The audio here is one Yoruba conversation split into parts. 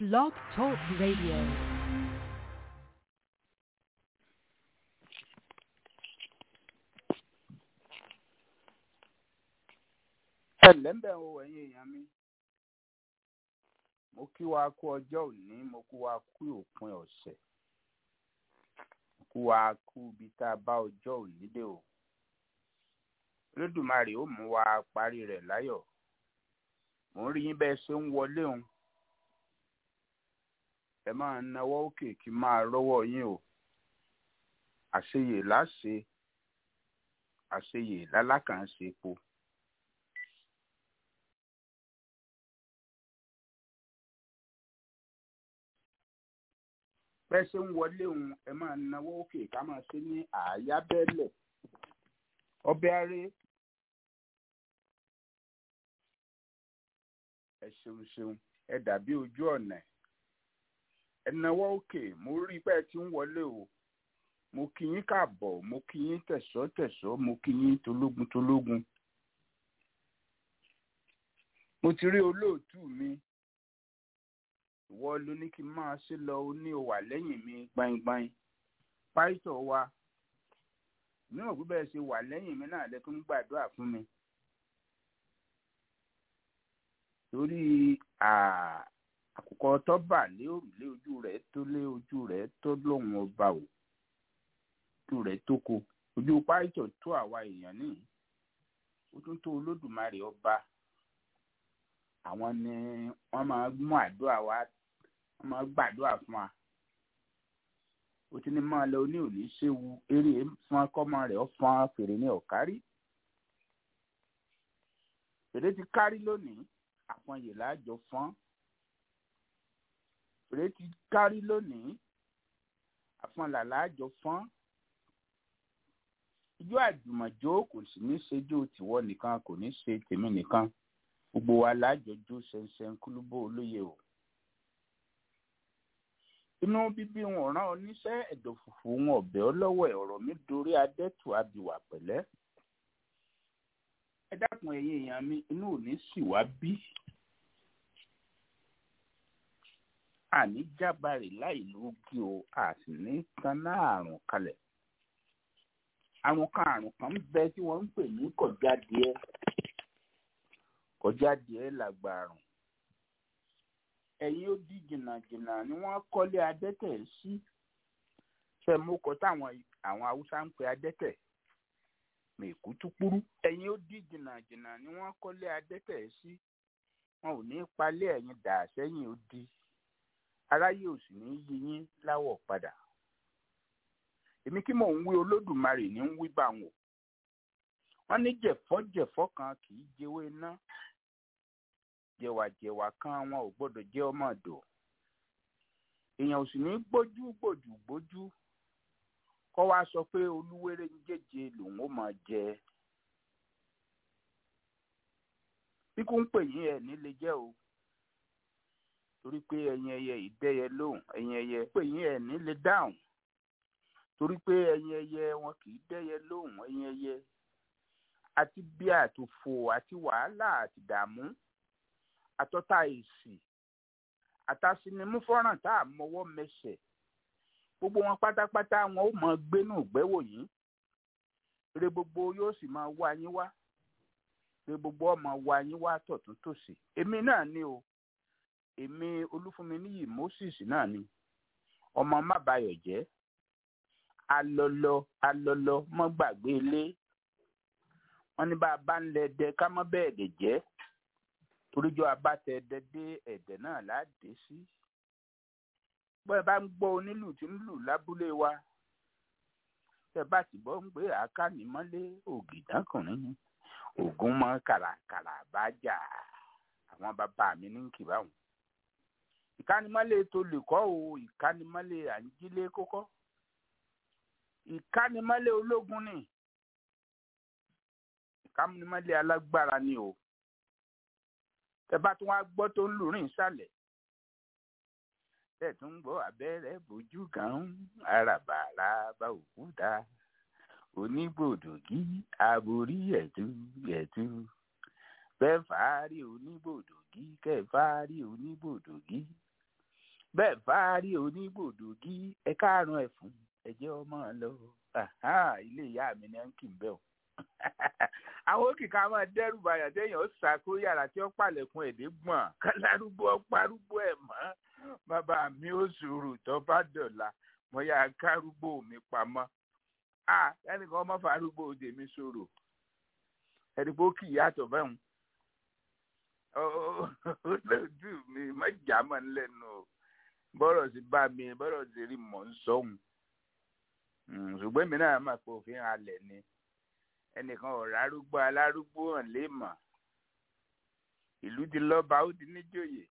Blog Talk Radio. ẹ lẹ́ńbẹ̀ o ẹ̀yin èèyàn mi mo kí wa kú ọjọ́ òní mo kú wa kú òpin ọ̀sẹ̀ mo kú wa kú ibi tá a bá ọjọ́ òní dé o olódùmarè ó mú wa parí rẹ̀ láyọ̀ mò ń rí yín bẹ́ẹ̀ ṣe ń wọlé òun ẹ máa nawọ́ òkè kí n máa rọ́wọ́ yín o àṣeyè láṣe àṣeyè lálákànṣe epo. bẹ́ẹ̀ ṣe ń wọlé òun ẹ máa náwó òkè ká máa ṣe ní àáyá bẹ́ẹ̀lẹ̀ ọbẹ̀ aré ẹ ṣeun ṣeun ẹ dàbí ojú ọ̀nà ẹ náwó òkè mo rí pé ẹ ti ń wọlé o mo kí yín káàbọ̀ mo kí yín tẹ̀sọ́ tẹ̀sọ́ mo kí yín tológun tológun mo ti rí olóòtú mi ìwọ ló ní kí n máa ṣe lọ ó ní o wà lẹ́yìn mi gbaingbain pásítọ̀ wa níwọ̀n bí bẹ́ẹ̀ ṣe wà lẹ́yìn mi náà lẹ́tọ́ ń gbàdúrà fún mi torí àkùkọ tó bà lé òrùlé ojú rẹ̀ tó lé ojú rẹ̀ tó lóhùn ọba ò ojú rẹ̀ tó ko ojú pásítọ̀ tó àwa èèyàn nìyí ó tún tó olódùmarè ọba àwọn ni wọ́n máa mú àdúrà wa wọ́n máa gbàdúrà fún wa ó ti ní máa lọ ní òní ṣéwu eré fún akọ́mọ rẹ̀ ó fọn fèrè ní ọ̀kárí fèrè ti kárí lónìí àfọyè láàjọ fọ́n fèrè ti kárí lónìí àfọlà láàjọ fọ́n ijó àjùmọ̀jó kò sì ní ṣejó tìwọ nìkan kò ní ṣe tèmi nìkan gbogbo wa lájọjú ṣẹṣẹn kúlúbó olóye o inú bíbí wọn rán oníṣẹ́ ẹ̀dọ̀ fùfú wọn ọ̀bẹ ọlọ́wọ́ ọ̀rọ̀ mi dorí adẹ́tù abìwà pẹ̀lẹ́ ẹ dákun ẹ̀yin èèyàn mi inú ò ní sì wá bí àní jábàrè láì lóògì o a sì ní kaná àrùn kalẹ̀ àrùn kan àrùn kan ń bẹ tí wọ́n ń pè ní kọjá díẹ̀ kọjá díẹ̀ làgbàrùn ẹ̀yin ó di jìnnàjìnnà ni wọ́n kọ́lé adẹ́tẹ̀ sí fẹmúkọ táwọn àwọn haúsá ń pe adẹ́tẹ̀ mèkútúkúrú ẹ̀yin ó di jìnnàjìnnà ni wọ́n kọ́lé adẹ́tẹ̀ sí wọn ò ní palẹ̀ ẹ̀yin dà sẹ́yìn ó di aráyé ò sì ní yí yín láwọ̀ padà èmi kí mò ń wí olódùmarè ní ń wí bá wọn wọn ní jẹ̀fọ́-jẹ̀fọ́ kan kì í jẹ́wé ná jẹ̀wàjẹ̀wà kan wọn ò gbọ́dọ̀ jẹ́ ọmọ ọ̀dọ̀ èèyàn ò sì ní gbójú gbòjù gbójú kọ́ wá sọ pé olúwéré ń jẹ́jẹ́ lòun ó máa jẹ bí kò ń pè yín ẹ̀ nílé jẹ́ o torí pé ẹyin ẹyẹ ìdẹ́yẹ lóhùn ẹyin ẹyẹ pè yín ẹ̀ nílé dáhùn torí pé ẹyin ẹyẹ wọn kì í dẹ́yẹ lóhùn ẹyin ẹyẹ àti bí àtòfò àti wàhálà àti dààmú àtọ́ta èsì àtàsínimú fọ́nrán tá a mọwọ́ mẹsẹ̀ gbogbo wọn pátápátá wọn ó mọ gbénú gbẹ́wò yín eré gbogbo yóò sì máa wá yín wá eré gbogbo ọmọ wá yín wá tọ̀tún tòsì èmi náà ni o èmi olúfúnmi níyì moses náà ni ọmọ mábàyọ̀ jẹ́ alọlọ alọlọ mọ́ gbàgbé ilé wọn ní bá a bá ń lẹ dẹ ká mọ bẹ́ẹ̀ dẹ jẹ́ toríjọ abátẹ ẹdẹ dé ẹdẹ náà láàdé sí bọ́ ẹ bá ń gbọ́ onílù tí ń lù lábúlé wa tẹ bá sì bọ́ ń gbé àkànnímọ́lé ògìdánkùnrin ògùn mọ́ kàràkàrà bá jà àwọn bàbá mi ní kìbá wọn ìkánimọ́lé tó lè kọ́ o ìkánimọ́lé àǹjílé kókọ́ ìkánimọ́lé ológun ni kámúnímọ́lé alágbára ni o tẹ bá tún wá gbọ́ tó ń lù rìn sálẹ̀ tẹ̀ tún ń gbọ́ abẹ́rẹ́ bójú kan àràbàrà bá òkúta onígbòdògí aborí ẹ̀tú ẹ̀tú bẹ́ẹ̀ fàárì onígbòdògí kẹ́ fàárì onígbòdògí bẹ́ẹ̀ bá rí onígbòdògí ẹ káàrún ẹ̀ fún ẹ̀jẹ̀ ọmọ lọ ilé ìyá mi ni ẹ̀ ń kì í bẹ́ o àwọn òkìkà máa dẹ́rù bàyà téèyàn ó sàkó yàrá tí ó pàlẹ̀kùn èdè gbọ̀n kálárúgbó ọparúgbó ẹ̀ mọ́ bàbá mi ó sùúrù tó bá dọ̀la mo yà kárúgbó mi pamọ́ à ẹnìkan ọmọ farúgbó tèmi sọ̀rọ̀ ẹnìkan ó kì í yàtọ̀ bẹ́ẹ̀ lójú mi má jà mọ́ lẹ́nu o bọ́rọ̀ sí bá mi bọ́rọ̀ sí rí mọ̀ ń sọ́hun ṣùgbọ́n èmi náà mà pé òfin halẹ̀ ni ẹnìkan ọ̀rọ̀ arúgbó alárúgbó hàn lè mọ̀ ìlú ti lọ́ba ó ti níjòyè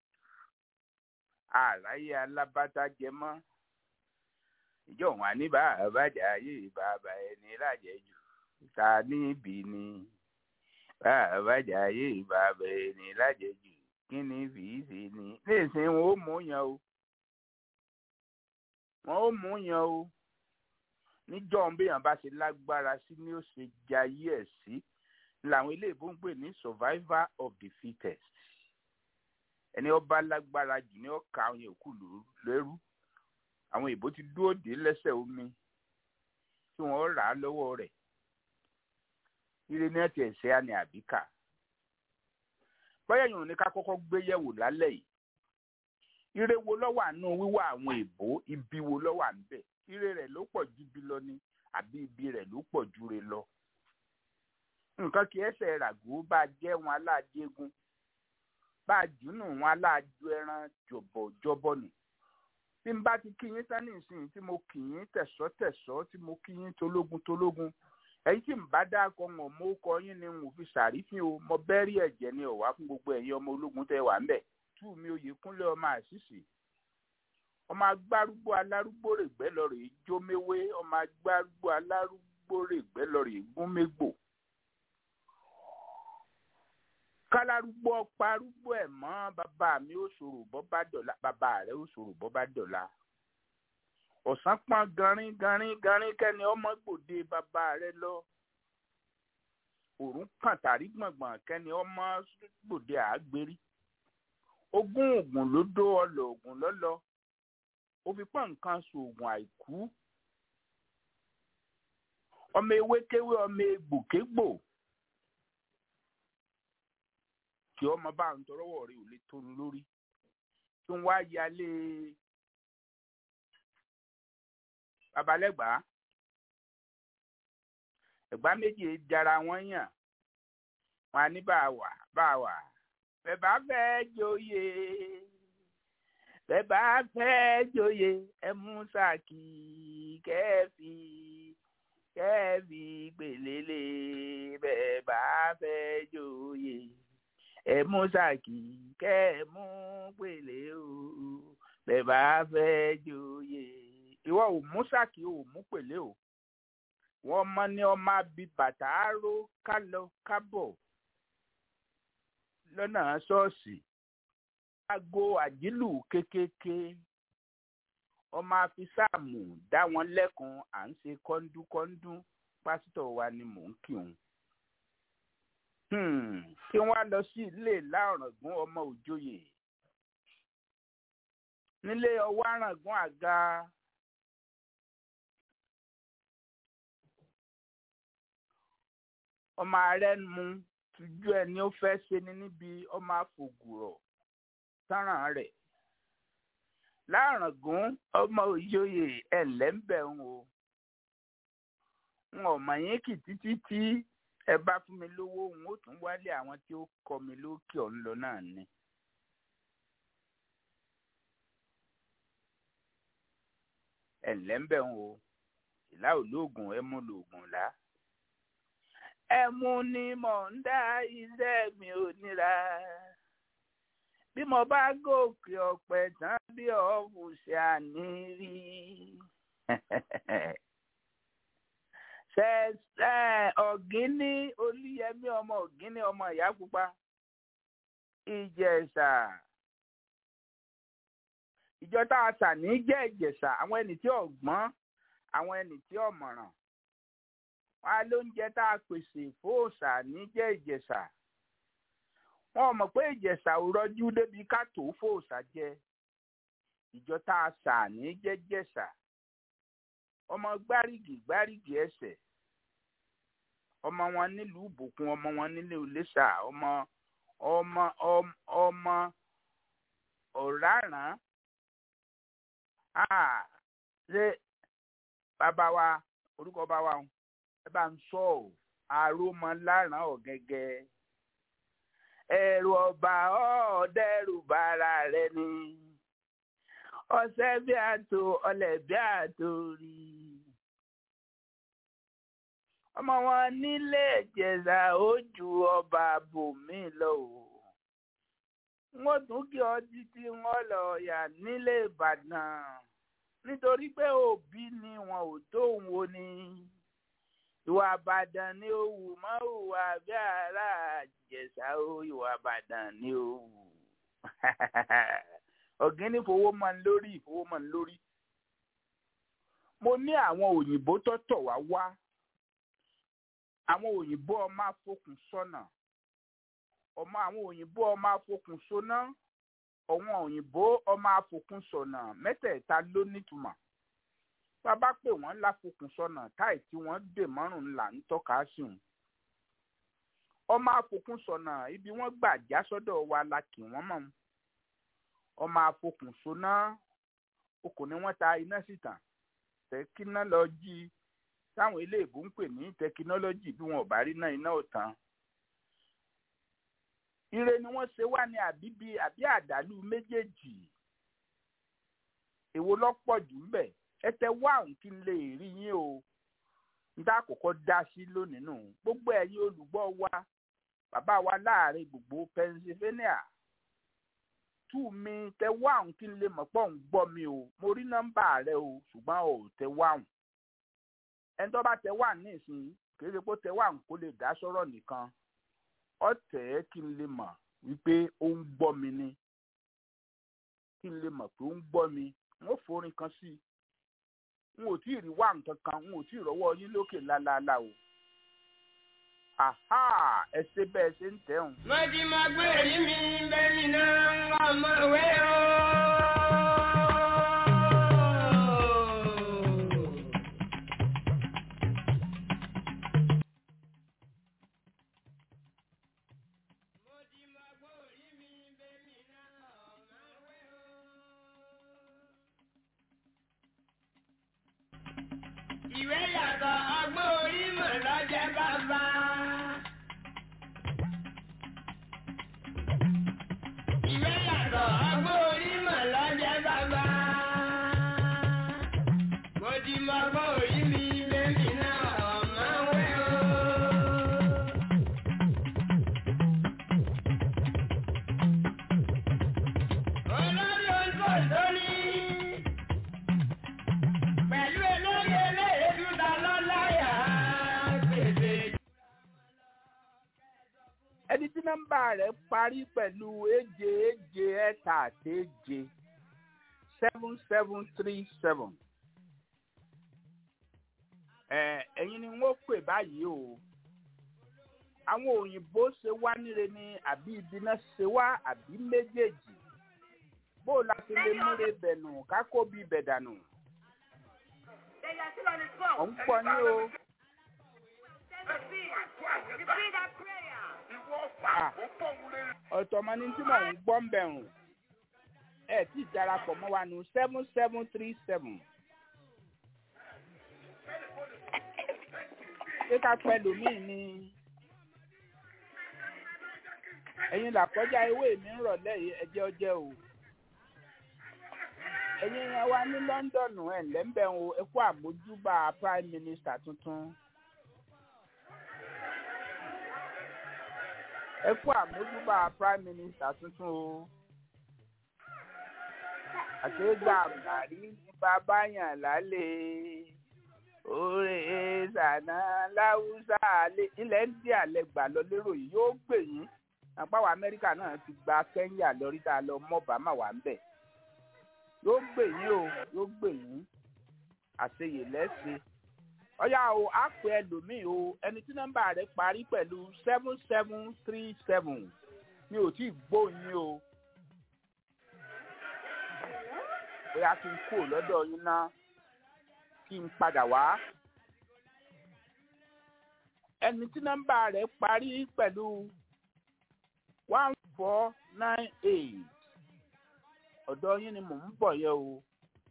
àráyé alábátá jẹ mọ́ ìjọ wọn á ní bàbájà ayé bàbá ẹni lájẹjù ta níbi ni bàbájà ayé bàbá ẹni lájẹjù kí ni fìí ṣe ni nísìnyí wọn ó mú yan o wọn ó mú yan o níjọ́ béèyàn bá ṣe lágbára sí ni ó ṣe jayé ẹ̀ sí làwọn iléèbó ń pè ní survivor of the fittest ẹni ọba lágbára jù ní ọkà àwọn yòókù lẹ́rú àwọn ìbò ti dúró dé lẹ́sẹ̀ omi tí wọ́n rà á lọ́wọ́ rẹ̀ ire ní ẹ̀tì ẹ̀sẹ̀ àní àbíkà bóyá yòó ní ká kọ́kọ́ gbé yẹ̀wò lálẹ́ yìí ire wo lọ́wọ́ àánú wíwá àwọn ìbò ibi wo lọ́wọ́ à ń bẹ̀ ire rẹ̀ ló pọ̀ ju ibi lọ ni àbí ibi rẹ̀ ló pọ̀ ju re lọ nǹkan kì í ẹsẹ̀ ràgó bá jẹ́ wọn aláàjẹgún bá jùnú wọn aláàjọ ẹran jọ̀bọ̀jọ̀bọ̀ nù tí n bá ti kí yín tán nísìnyí tí mo kì yín tẹ̀sọ́tẹ̀sọ́ tí mo kí yín tológun tológun ẹ̀yin tí n bá dákọ̀ wọn mo kọ yín ni n ò fi sàrífín o mo bẹ́rí ẹ̀jẹ̀ ni ọ̀wá fún gbogbo ẹ̀yin ọmọ ológun tẹ́ wà ń bẹ̀ tú mi oyè kúnlẹ̀ ọmọ àṣìṣì ọmọ agbárúgbó alárúgbó règbẹ́ lọ rèé jóméwé ọmọ agbárúgbó alárúgbó règbẹ́ lọ rèé gúnmégbò kálárúgbó parúgbó ẹ̀ mọ́ bàbá mi ó ṣòro bọ́ bá dọ̀la bàbá rẹ̀ ó ṣòro bọ́ bá dọ̀la ọ̀sán pọ́n garin garin garin kẹ́ni ọmọ gbòde bàbá rẹ̀ lọ òrùn kàn tàrí gbọ̀ngbọ̀n kẹ́ni ọmọ gbòde àgbérí ogún oògùn ló dó ọlọ oògùn lọ́lọ́ ó fi pọ́n nǹkan sóògùn àìkú ọmọ ewékéwé ọmọ egbòkégbò kí ọmọ bá ń tọrọwọ rẹ ò lè tónu lórí tó ń wá yálé babalẹ́gbàá ẹ̀gbá méjì jara wọn yàn wọn á ní bá a wà bá a wà bẹ́ẹ̀ bá fẹ́ joyè bẹ́ẹ̀ bá fẹ́ joyè ẹ mú sàkì kẹ́ẹ̀fì kẹ́ẹ̀fì gbèlélẹ̀ bẹ́ẹ̀ bá fẹ́ joyè ẹ mú sàkì kẹ́ ẹ mú pèlè o bẹ́ẹ̀ bá fẹ́ joyè ìwọ ò mú sàkì ò mú pèlè o wọ́n mọ ní ọmọ abi bàtà aró kálọ kábọ̀ lọ́nà ṣọ́ọ̀ṣì aago àjílù kékèké ọmọ afisáàmù dá wọn lẹ́kun à ń ṣe kọ́ńdúkọ́ńdú pásítọ̀ wa ni mò ń kí òun kí wọ́n lọ sí ilé láràngún ọmọ òjòyè nílé ọwọ́ àràngún àga ọmọ ààrẹ mu tujú ẹni ó fẹ́ ṣe ni níbi ọmọ àfògùrọ̀ sáràn rẹ̀ láràngún ọmọ òjòyè ẹ̀lẹ́ńbẹ̀ ń o n ò mọ̀ yín kì títí tí ẹ bá fún mi lówó n ó tún wálé àwọn tí ó kọ mi lókè ọ̀hún lọ náà ni. ẹ̀lẹ́ ń bẹ̀ ń o ìlà olóògùn ẹmu lòògùn là. ẹmu ni mò ń dá iṣẹ́ mi ò níra bí mo bá gòkè ọ̀pẹ tán bí ọ̀hún ṣe àní rí ọ̀gíní olúyẹmí ọmọ ọ̀gíní ọmọ ìyá pupa ìjẹ̀ṣà ìjọ tá a sà ní jẹ́ ìjẹ̀ṣà àwọn ẹni tí ọ̀gbọ́n àwọn ẹni tí ọ̀mọ̀ràn wọn á lóúnjẹ tá a pèsè fóòṣà ní jẹ́ ìjẹ̀ṣà wọn ò mọ̀ pé ìjẹ̀ṣà ò rọjú débi ká tó fóòṣà jẹ ìjọ tá a sà ní jẹ́jẹ̀sà ọmọ gbárígì gbárígì ẹsẹ̀ ọmọ wọn nílùú ìbòkun ọmọ wọn nílùú iléṣà ọmọ ọmọ ọmọ ọmọ ọ̀ráràn Ah, ṣé bàbá wa orúkọ bá wa ẹ bá ń sọ ọ àròmọ láràn ọ̀gẹ́gẹ́ ẹ̀rù ọba ọ̀ọ́dẹ́rù bára rẹ ni ọ̀sẹ̀ bí àtò ọlẹ̀ bí àtò rí ọmọ wọn nílé ìjẹ̀ṣà ó ju ọba bòmí lọ o wọ́n tún kí ọ títí wọ́n lọ yà nílé ìbàdàn nítorí pé òbí ni wọn ò tó òun wo ni ìwà àbàdàn ni ó wù mọ́ ìwà bí ara àjẹsà ó ìwà àbàdàn ni ó wù ọ̀gíní fowó mọ́ ń lórí ìfowó mọ́ ń lórí mo ní àwọn òyìnbó tó tọ̀ wá wá àwọn òyìnbó ọmọ afọkùn sọ́nà ọmọ àwọn òyìnbó ọmọ afọkùn sọ́nà àwọn òyìnbó ọmọ afọkùn sọ́nà mẹ́tẹ̀ẹ̀ta ló nítumọ̀ bàbá pè wọ́n láfọkùn sọ́nà táì tí wọ́n dè mọ́rùn là ń tọ́ka sí wọn ọmọ afọkùn sọ́nà ibi wọ́n gbà já sọ́dọ̀ wa la kì wọ́n mọ̀ ọmọ afọkùn sọ́nà okùn ni wọ́n ta iná síta tẹkiná lọ jí táwọn iléèbó ń pè ní tẹkinọ́lọ́jì bí wọn ò bá rí náà iná ò tán ire ni wọ́n ṣe wá ní àbíbí àbí àdálù méjèèjì èwo lọ́pọ̀ jù ń bẹ̀ ẹ tẹ wá òun kí n lè rí yín o n tá àkọ́kọ́ dá sí lónìí nù gbogbo ẹ̀yin olùgbọ́ wa bàbá wa láàrin gbogbo Pennsylvania tú mi tẹ wá òun kí n lè mọ̀ pọ̀ ń gbọ́ mi o mo rí nọ́mbà rẹ o ṣùgbọ́n ò tẹ wá òun ẹni tó bá tẹ wá nísìnyí kì í ṣe pé tẹ wá òun kó lè dá sọ̀rọ̀ nìkan ọ̀tẹ̀ kí n lè mọ̀ wípé ó ń gbọ́ mi ni kí n lè mọ̀ pé ó ń gbọ́ mi n ó forin kan sí i n ò tí ì rí wá nǹkan kan n ò tí ì rọ́wọ́ yín lókè lálálá o àhá ẹ ṣe bẹ́ẹ̀ ṣe ń tẹ̀hún. mo ti máa gbé èyí mi bẹ́ẹ̀ni náà ń wá ọmọ ìwé o. Mo ti máa gbé èyí mi bẹ́ẹ̀ni náà ọmọ ìwé o. Ìwé yàtọ̀ ọgbọ́n orí mọ̀ lọ́jẹ́ bàbá. Ìwé yàtọ̀ ọgbọ́n orí mọ̀ lọ́jẹ́ bàbá. Mo ti mọ ọgbọ́n orí mi bẹ́ẹ̀ni náà ọmọ ìwé o. Olórí oúnjẹ lórí. Pẹ̀lú elórí eléyè dúdà lọ́láyà gbèsè. ẹni tí nọ́mbà rẹ̀ parí pẹ̀lú èje èje ẹ̀ta àti èje seven seven three seven. ẹ ẹ̀yin ni wọ́n pè báyìí o àwọn òyìnbó ṣe wá níre ni àbí ibi náà ṣe wá àbí méjèèjì bó o la ti lè múre bẹ̀nù kákó bí bẹ̀ dànù. ọ̀ ń pọ̀ ní o. Ah, ọ̀tọ̀ mọ ní tí mò ń gbọ́ ń bẹ̀rùn ẹ̀ tí ìdarapọ̀ mọ́ wa nù seven seven three seven. ṣé ká pẹ́ lòmíì ni ẹ̀yin làkọjá ewé mi ń rọ̀lẹ́ yìí ẹjẹ́ ọjẹ́ o ẹ̀yin yẹn wá ní London ẹ̀ lẹ́ńbẹ̀ o ẹ kú àmójúbà prime minister tuntun. ẹ kú àmójúbà prime minister tuntun o àṣegbà àgbàrí ní bàbá yàn lálẹ́ oore ṣàná láwùsà alẹ́ ilẹ̀ ń dí àlẹ́ gbà lọ lérò yìí yóò gbè yín àpáwọ̀ amẹ́ríkà náà ti gba kẹ́ńyà lórí tá a lọ mọ́ bàmà wà ń bẹ̀ yóò gbè yín o yóò gbè yín àṣeyè lẹ́sìn ọ̀yá o á pè ẹlòmíì o ẹni tí nọ́mbà rẹ̀ parí pẹ̀lú seven seven three seven mi ò tí ì gbóyin o. bóyá kí n kú lọ́dọ̀ yín ná kí n padà wá. ẹni tí nọ́mbà rẹ̀ parí pẹ̀lú one four nine eight ọ̀dọ̀ yín ni mò ń bọ̀ yẹ o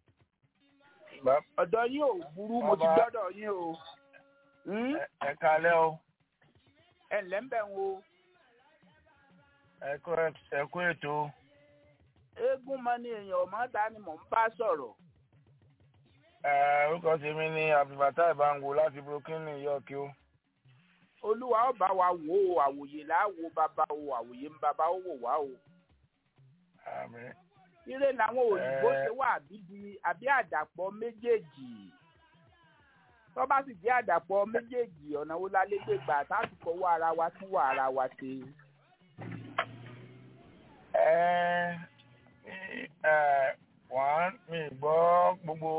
ọ̀dọ̀ yín ò burú mo ti Bàbá. gbọ́dọ̀ yín o Hmm? Ẹ- ẹ kalẹ́ o ẹ ǹlẹ́ ń bẹ̀ ń o ẹ kú ẹ kú ètò eégún mọ ni èèyàn ọmọ ta ni mò ń bá sọ̀rọ̀ ẹ orúkọ tèmi ní abdulfatah ìbáǹgò láti brooklyn new york o olúwa ọba wa wò ó àwòyè láwo bàbá o àwòyè ń bàbá ó wò wá o àmín ire làwọn òyìnbó Ẹ. ṣe wà àbí di àbí àdàpọ̀ méjèèjì tó bá sì jẹ́ àdàpọ̀ méjèèjì ọ̀nà wo la lè gbé gbà táàtì fọwọ́ ara wa tún wà ara wa ṣe. ẹ ẹ wọ́n mi gbọ́ gbogbo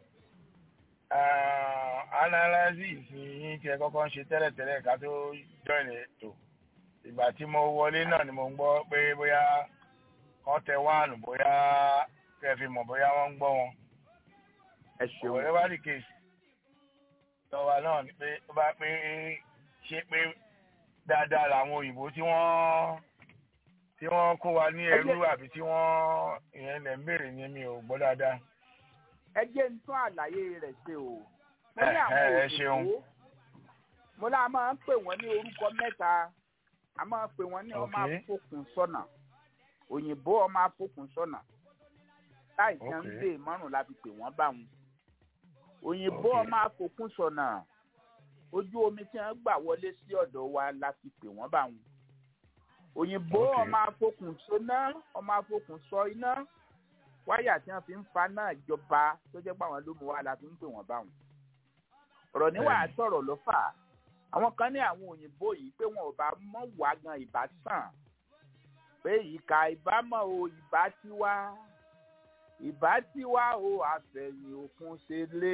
eh, analysis yín tí ẹ kọ́kọ́ ń ṣe tẹ́lẹ̀tẹ́lẹ̀ ká tó join ètò ìgbà tí mo wọlé náà ni mo ń gbọ́ pé bóyá wọ́n tẹ wáànù bóyá kẹ́ fi mọ̀ bóyá wọ́n ń gbọ́ wọn. ẹ ṣeun whatever the case lọ́wọ́ náà ni pé ó bá pé ṣe pé dáadáa làwọn òyìnbó tí wọ́n tí wọ́n kó wa ní ẹrú àbí tí wọ́n ìyẹn lẹ̀ ń béèrè ni mi ò gbọ́ dáadáa. ẹ jẹ́ ń tún àlàyé rẹ̀ ṣe o. mo ní Ẹ, àwọn ẹ, ẹ ṣeun. òyìnbó mo lá máa ń pè wọ́n ní orúkọ mẹ́ta a máa ń pè wọ́n ní ọmọ Okay. afọkùn sọ́nà òyìnbó ọmọ afọkùn sọ́nà láì tí wọ́n ń Okay. gbé márùn la fi pè wọ́n bá wọn òyìnbó Okay. ọmọ afọkùn sọ́nà ojú omi tí wọ́n gbà wọlé sí ọ̀dọ̀ wa la fi pè wọ́n bá wọn òyìnbó Okay. ọmọ afọkùn sọ́nà ọmọ afọkùn sọ iná wáyà tí wọ́n fi ń fa náà jọba tó jẹ́ pé àwọn ló mú wa la fi ń pè wọ́n bá wọn ọ̀rọ̀ níwà Bẹ́ẹ̀ni. sọ̀rọ̀ ló fà á àwọn kan ní àwọn òyìnbó yìí pé wọn ò bá mọ̀ wá gan ìbá sàn pé ìka ìbámọ̀ o ìbá tí wá ìbá tí wá o àfẹ̀yìn òkun ṣe lé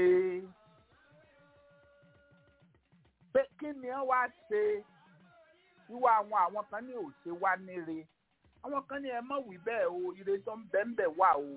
pé kí ni wọ́n wá ṣe wíwá àwọn àwọn kan ní òṣè wá níre àwọn kan ní ẹ mọ̀ wí bẹ́ẹ̀ o ire tó ń bẹ́ẹ̀ ń bẹ̀ wá o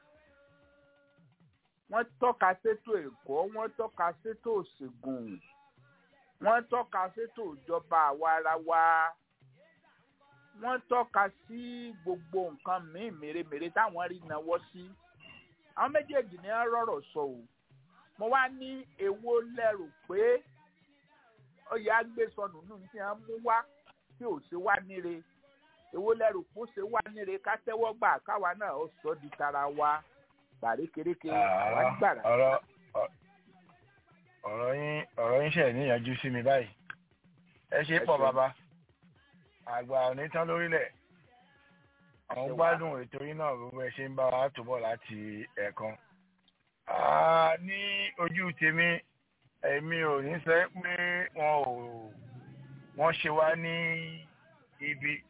wọ́n tọ́ka sétò ẹ̀kọ́ wọ́n tọ́ka sétò òṣègùn wọ́n tọ́ka sétò ìjọba àwarawa wọ́n tọ́ka sí gbogbo nǹkan míì mèremère táwọn rí náwó sí àwọn méjèèjì ní wọ́n rọ̀rọ̀ sọ o mo wá ní èwo lẹ́rù pé oyè agbésọnù nù tí wọ́n mú wá tí ò ṣe wá níre èwo lẹ́rù pé ó ṣe wá níre ká tẹ́wọ́ gbà káwa náà ó sọ di tara wa gbàrékeréke àwa gbàrà. ọ̀rọ̀ ọ- ọ̀rọ̀ yín ọ̀rọ̀ yín ṣe níyànjú sí mi báyìí ẹ ṣe Ẹ pọ̀ ṣeun. bàbá àgbà òní tán lórílẹ̀ àwọn ṣe wá. gbádùn ètò yín náà gbogbo ẹ ṣe ń bá wa tó bọ̀ láti ẹ̀ẹ̀kan Ah, ní ojú tèmi èmi ò ní sọ pé wọn ò wọ́n ṣe wá ní ibi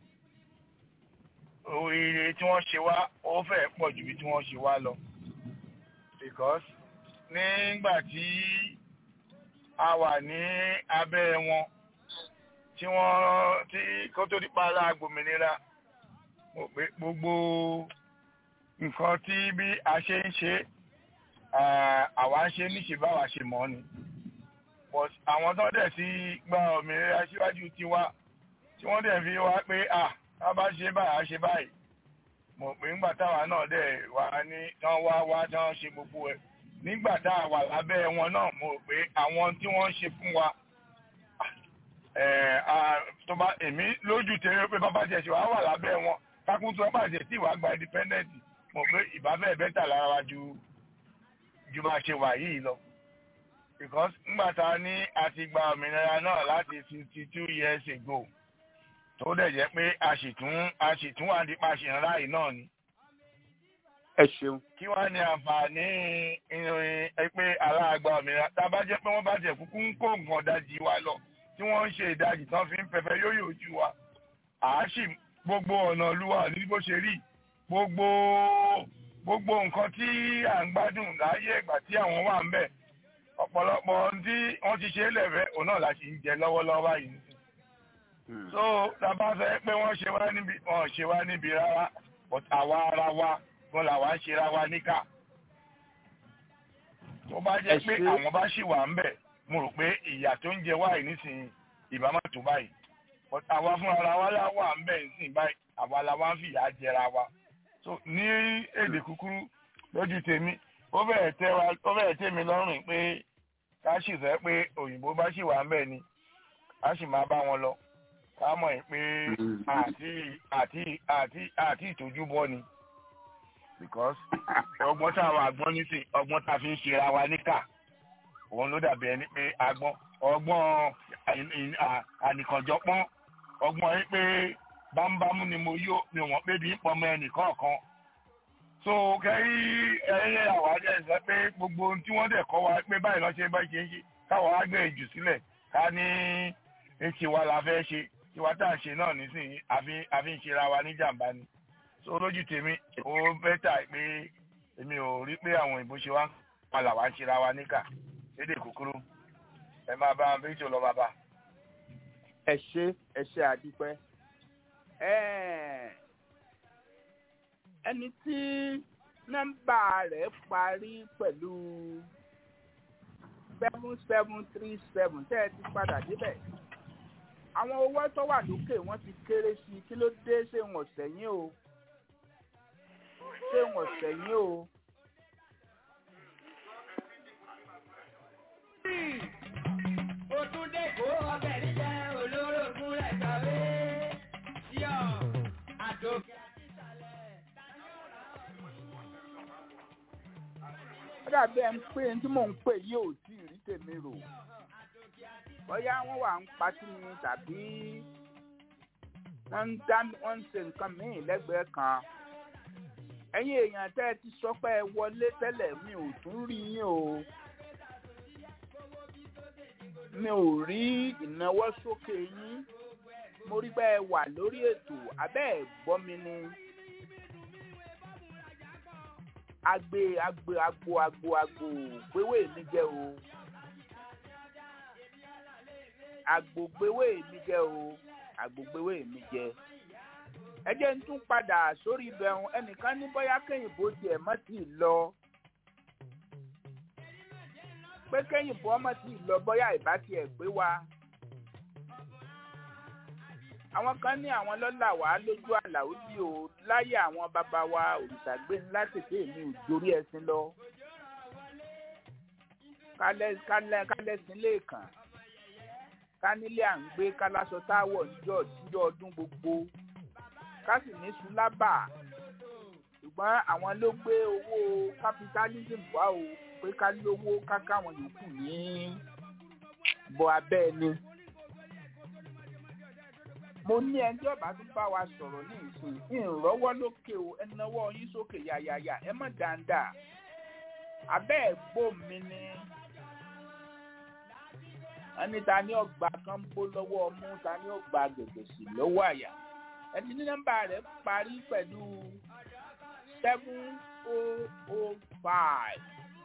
oríire tí wọ́n ṣe wá ó fẹ́ pọ̀ ju ibi tí wọ́n ṣe wá lọ because nígbà tí a wà ní abẹ́ wọn tí wọ́n tí kó tó di para gbòmìnira mo pé gbogbo nǹkan tí bí a ṣe ń ṣe ah, àwa ń ṣe níṣe báwa ṣe mọ̀ ni but àwọn tó dẹ̀ sí gba òmìnira síwájú tiwa tí wọ́n dẹ̀ fi wá pé à tá bá ṣe báyìí á ṣe báyìí mo pé ńgbà táwa náà dẹ̀ wá ní tán wá wá tán ṣe gbogbo ẹ̀ nígbà tá a wà lábẹ́ wọn náà mo rò pé àwọn tí wọ́n ṣe fún wa ẹ̀, à, tó bá èmi lójú tẹ̀lé pé bàbá tiẹ̀ ṣe wá wà lábẹ́ wọn kákún tó bá tiẹ̀ tí ìwà gba independent mo pé ìbá bẹ́ẹ̀ bẹ́tà lára wa ju ju bá ṣe wà yìí lọ because ńgbà tá a ní a ti gba òmìnira náà láti fifty two years ago tó dẹ̀ jẹ́ pé a sì tún a sì tún wà nípa ṣìnrán yìí náà ni ẹ ṣeun. kí wá ní àǹfààní ìrìn ẹ pé aláàgbà òmìnira tá a bá jẹ́ pé wọ́n bá jẹ́ kúkú ń kó nǹkan dájì wa lọ tí wọ́n ń ṣe ìdajì tán fi ń fẹ́fẹ́ yóyò ojú wa àáṣì gbogbo ọ̀nà olúwa ní bó ṣe rí gbogbo gbogbo nǹkan tí à ń gbádùn láyé ìgbà tí àwọn wà ń bẹ̀ ọ̀pọ̀lọpọ̀ ohun tí wọ́n ti ṣe é lẹ̀fẹ́ òun náà la ṣì ń jẹ lọ́wọ́lọ́wọ́ báyìí so tàbá fẹ́ pé wọ́n ṣe wá níbi wọ́n ṣe wá níbi rárá but àwa ara wa gan làwa ń ṣe ra wa níkà tó bá jẹ́ Ẹ pé ṣé. àwọn bá ṣì wà ń bẹ̀ mo rò pé ìyà tó ń jẹ wáyé nísìnyí ìbá má tó báyìí But àwa fúnra ara wa la wà ń bẹ̀ nísìnyí báyìí àwa la wá ń fìyà jẹra wa so ní èdè kúkúrú lójú tèmi ó bẹ̀rẹ̀ tẹ́ wa ó bẹ̀rẹ̀ tẹ́ mi lọ́rùn pé ká sì sọ pé òyìnbó bá ṣì wà ń bẹ̀ ni ká sì máa bá wọn lọ ká mọ̀ ẹ́ pé àti àti àti àti ìtọ́jú bọ́ ni because ọgbọ́n tá a wà gbọ́n nísìn ọgbọ́n tá a fi ń ṣera wa níkà òun ló dàbí ẹni pé agbọ́n ọgbọ́n ìn- ìn- à- ànìkànjọpọ́n ọgbọ́n yìí pé bámúbámú ni mo yó mi ò mọ̀ pé bí ń pọmọ ẹnì kọ̀ọ̀kan so kẹ́rí ẹ̀yẹ àwájẹ́ sọ pé gbogbo ohun tí wọ́n dẹ̀ kọ́ wa pé báyìí lọ́ọ́ ṣe bá ṣe ń ṣe káwọn á gbé jù sílẹ̀ ká ní èsì wa la fẹ́ ṣe tiwa tá à ń ṣe náà nísìnyí àfi àfi ń ṣera wa ní jàǹbá ni so lójú tèmi ó bẹ́tà pé èmi ò rí pé àwọn òyìnbó ṣe wá ń palà wá ń ṣera wa níkà lédè kúkúrú ẹ máa bá bí tó lọ bàbá. ẹ ṣe ẹ ṣe àdúpẹ́ Ẹ́ẹ̀, ẹni tí nọ́mbà rẹ̀ parí pẹ̀lú seven seven three seven tẹ́ ẹ ti padà débẹ̀ àwọn owó tó wà lókè wọ́n ti kéré sí i kí ló dé ṣé wọn sẹ́yìn o ṣé wọn sẹ́yìn o. Òtúndé kó ọbẹ̀ níjẹ́ olórogún rẹ̀ kàwé. Yọ̀ àtòkè àti ìsàlẹ̀. ó dàbí ẹ ń pè tí mò ń pè yìí ò tí ì rí tèmi rò bóyá wọ́n wà ń patí ni tàbí wọ́n ń dá wọ́n ń ṣe nǹkan míì lẹ́gbẹ̀ẹ́ kan ẹ̀yin èèyàn tẹ́ ẹ ti sọ pé ẹ wọlé tẹ́lẹ̀ mi ò tún rí yín o mi ò rí ìnáwó sókè yín mo rí bẹ́ẹ̀ wà lórí ètò abẹ́ ẹ̀ gbọ́ mi ni. agbe agbe agbo agbo agbo gbéwé mi jẹ o agbo gbéwé mi jẹ o agbo gbéwé mi jẹ ẹ jẹ́ ń tún padà sórí ibẹ̀hún ẹnìkan ní bóyá kẹ́yìnbó tiẹ̀ mọ́ tì í lọ pé kẹ́yìnbó ọmọ tì í lọ bóyá ìbá tiẹ̀ gbé wa àwọn kan ní àwọn lọ́là wá lójú àlàó bí o láyé àwọn bàbá wa òrìṣàgbé ńlá tètè mi ò dorí ẹṣin lọ kálẹ̀ kálẹ̀ kálẹ̀sìn lẹ́ẹ̀kan kánílé à ń gbé kálásọ táwọ̀ níjọ́ níjọ́ ọdún gbogbo ká sì ní sùlábà ṣùgbọ́n àwọn ló gbé owó capitalism wá o pé ká lówó ká káwọn yòókù ní bọ abẹ́ ẹni mo ní ẹni ọba tó bá wa sọ̀rọ̀ ní ìsìn ìrànlọ́wọ́ lókè o ẹ náwó yín sókè yàyàyà ẹ mọ̀ dáadáa abẹ́ ẹ̀gbọ́ mi ni ẹni ta ni ọgbà kan ń bó lọ́wọ́ ọmú ta ni ọgbà gẹ̀gẹ̀ sí lọ́wọ́ àyà ẹni ní nọ́mbà rẹ̀ parí pẹ̀lú seven oh oh five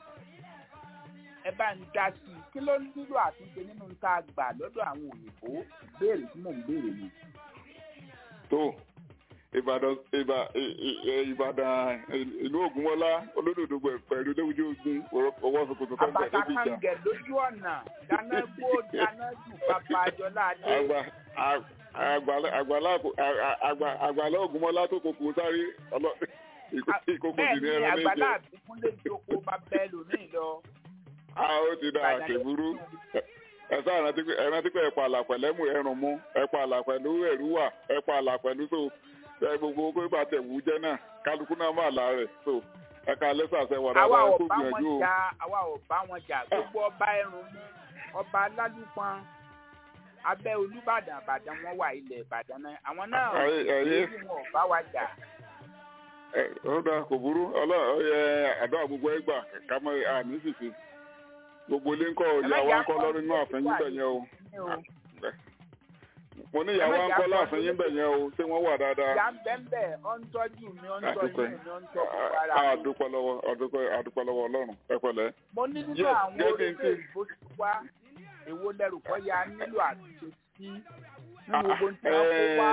ẹ bá ń dá sí i kí ló ń nílò àtúnṣe nínú tá a gbà lọ́dọ̀ àwọn òyìnbó ìbéèrè tí mò ń béèrè ni. tó ìbàdàn ìbà ìbàdàn ìlú ògúnmọ́lá olódòdó pẹ̀lú léwùjọ ogun ọwọ́ sokoto tó ń bẹ̀ àbàtà níbi ìjà. kàǹgẹ̀ lójú ọ̀nà dáná gbó dáná jù bàbá àjọlá adé. àgbà àgbàlá àgbàlá àgbà- àgbàlá ògúnmọ́lá tó kòkó sáré ọlọ́ ìkókò bẹ́ẹ̀ sì ní ni ẹran àgbàlá méje. àbíkún lè jókòó bá bẹ́ẹ̀ lónìí lọ. a ó ti dá àkèbúrú ẹ̀sán ìrántí pé ẹ̀rántí pé ẹ̀pà àlà pẹ̀lú ẹ̀mú ẹ̀rùn mú ẹ̀pà àlà pẹ̀lú ẹ̀rú wà ẹ̀pà àlà pẹ̀lú so ẹ gbogbo pé bá tẹ̀ wú jẹ́ náà kálukú náà má là rẹ̀ so ẹ̀ka lẹ́sàsẹ̀ wà àwa dáadáa ò kó bá wọn gbìyànjú o. jà àwa ò bá wọn jà gbogbo ọba ẹrùn mú ọba alálùpọn abẹ́ olúbàdàn àbàdàn wọn wà ilẹ̀ ìbàdàn náà àwọn náà Ayé- ayé. èyí wọn ò bá wa jà. ẹ ó dáa kò burú ọlọ́ọ̀ ẹ àdó gbogbo ẹ gbà ká mọ àmì sísè gbogbo ilé ńkọ́ ìyá wa ńkọ́ lọ́rùn inú àfẹ́yìn bẹ̀ yẹn o ní o mo ní ìyá wa ńkọ́ láàfẹ́yìn bẹ̀ yẹn o ṣé wọ́n wà dáadáa. ìyá ń bẹ́ ń bẹ̀ ọ́ ń tọ́jú mi ọ́ ń tọ́jú àdúpẹ́ mi ọ́ ń tọ́jú ara mi. àdúpẹ́ lọ́wọ́ àdúpẹ́ àdúpẹ́ lọ́wọ́ ọlọ́run ẹ pẹ̀lẹ́. mo ní nínú Yes, àwọn yes, orílẹ̀ yes. èdè ti wá èwo lẹ́rù kọ́ ya nílò àtúnṣe sí nínú gbogbo tí wọ́n kó wá.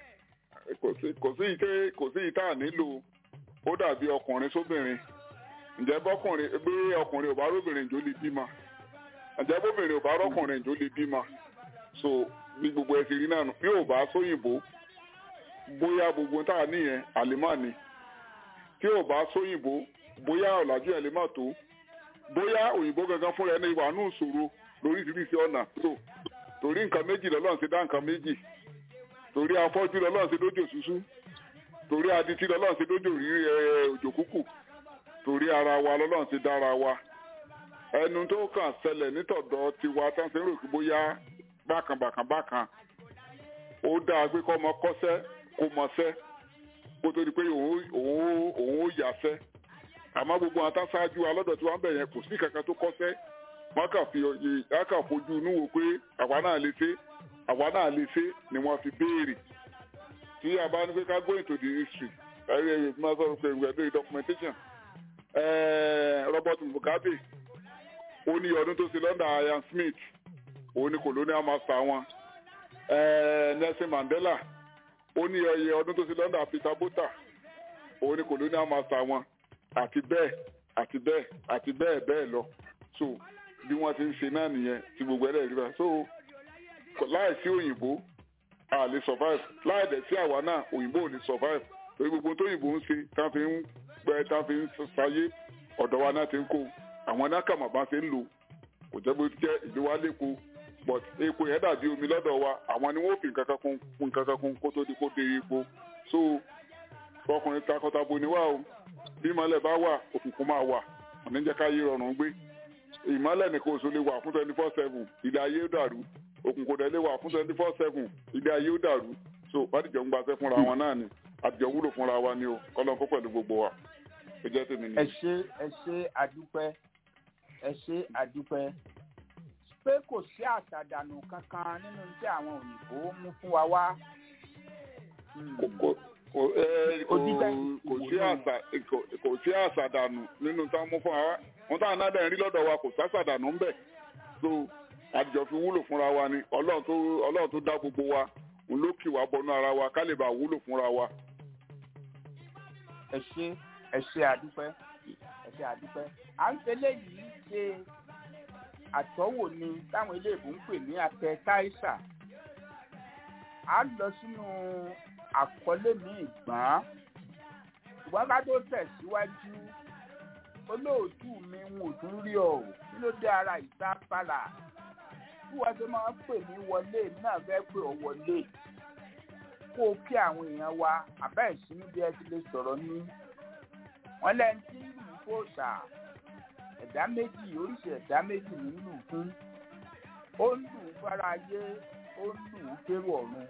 Ẹ, kò sí kò sí ìtẹ́ kò sí ìta nílò ó dàbí ọkùnrin sóbìnrin ǹjẹ́ bọ́kùnrin bí ọkùnrin ò bá róbìnrin ìjó lè bímọ ǹjẹ́ bóbìnrin ò bá rọ́kùnrin ìjó lè bímọ so bí gbogbo ẹ ti rí náà nù bí ò bá sóyìnbó bóyá gbogbo tá a níyẹn àlèmọ́ ni tí ò bá sóyìnbó bóyá ọ̀làjú ẹ̀ lè má tó bóyá òyìnbó gangan fúnra ẹni wà nù ìṣòro lóríṣiríṣi ọ̀nà so torí nǹkan méjì lọ́lọ́run ti dá nǹkan méjì torí afọ́jú lọ́lọ́run ti dójò ṣuṣú torí adití lọ́lọ́run ti dójò rí ẹ, òjò kúkù torí ara wa lọ́lọ́run ti dára wa ẹnu tó kàn ṣẹlẹ̀ nítọ̀dọ̀ tiwa tán ṣe ń rò pé bóyá bákan bákan bákan ó dáa pé kọ́ ọmọ kọ́ṣẹ́ kó mọṣẹ́ kó tó di pé òun òun òun ó yàṣẹ́ àmọ́ gbogbo àwọn táṣáájú alọ́dọ̀ tí wọ́n bẹ̀ yẹn kò sí kankan tó kọ́ṣẹ́ wọ́n kà fi oyè wọ́n kà fojú inú wò pé àwa náà lè ṣe àwa náà lè ṣe ni wọ́n fi béèrè tí a bá ní pé ká go into the history ẹ̀rí ẹ̀rí máa sọ̀rọ̀ pé ìwé lórí documentation ẹ̀ẹ́ Robert Mugabe ó ní ọdún tó ṣe lọ́ndà Ian Smith òun ni colonial master wọn ẹ̀ẹ́ Nelson Mandela ó ní ọyẹ ọdún tó ṣe lọ́ndà Peter Botha òun ni colonial master wọn àti bẹ́ẹ̀ àti bẹ́ẹ̀ àti bẹ́ẹ̀ bẹ́ẹ̀ lọ so bí wọ́n ti ń ṣe náà nìyẹn tí gbogbo ẹ̀rẹ́ rí bá so kò- láì sí òyìnbó a lè survive láì dẹ̀ sí àwa náà òyìnbó ò lè survive torí gbogbo tó òyìnbó ń ṣe tá fi ń pẹ́ tá fi ń ṣayé ọ̀dọ̀ wa náà ti ń kó àwọn náà kàmá bá ṣe ń lò kò jẹ́ bó ti jẹ́ ìlú wa lẹ́kọ̀ọ́ but epo yẹn dàbí omi lọ́dọ̀ wa àwọn ni wọ́n fi nǹkan kan kún kún nǹkan kan kún kó tó di kó dé epo so ọkùnrin takọtabo ni wá o bí ìmọ̀lẹ̀ bá wà òkùnkùn máa wà òní jẹ́ ká yé rọrùn gbé ìmọ̀lẹ̀ nìkan oṣù lè wà fún twenty four seven ilé ayé ó dàrú òkùnkùn dẹ̀ lè wà fún twenty four seven ilé ayé ó dàrú so bàdìjọ́ ń gbaṣẹ́ fúnra wọn náà ni àtijọ́ wúlò fúnra wa ni o kọ́lọ́n kó pẹ̀lú gbogbo wa ó jẹ́ tèmi ẹ ni. ṣé ẹ ṣé àdúpẹ́ ẹ ṣé àdúpẹ́ pé kò sí àṣàdànù kankan nínú tí àwọn òyìnbó mú fún wa wá. Hmm. kò kò ẹ kò Onígbà kò sí àṣà kò kò sí àṣà dànù nínú tá a mú fún wa wọn táwọn náà dẹ̀ rí lọ́dọ̀ wa kò sáṣà dànù ńbẹ̀ so àjọ fi wúlò fúnra wa ni ọlọ́run tó ọlọ́run tó dá gbogbo wa òun ló kì wá bọnú ara wa ká lè bá wúlò fúnra wa. ẹ ṣé ẹ ṣé àdúpẹ́ ẹ ṣé àdúpẹ́ à ń tẹ́lẹ̀ yìí ṣe àtọ́wò ni táwọn iléèbó ń pè ní atẹ táìsà à ń lọ sínú àkọlé mi ìgbọ́n ṣùgbọ́n ká tó tẹ̀síwájú olóòtú mi ń ò tún rí ọ kí ló dé ara ìta pàlà bí wọ́n ṣe máa ń pè mí wọlé náà fẹ́ pè ọ wọlé kó o kí àwọn èèyàn wa àbá ìsinmi bí ẹ ti lè sọ̀rọ̀ ní wọ́n lẹ́ni tí ń lù kó sà ẹ̀dá méjì oríṣi ẹ̀dá méjì ní lù fún ó ń lù ú fara ayé ó ń lù ú kérò ọ̀run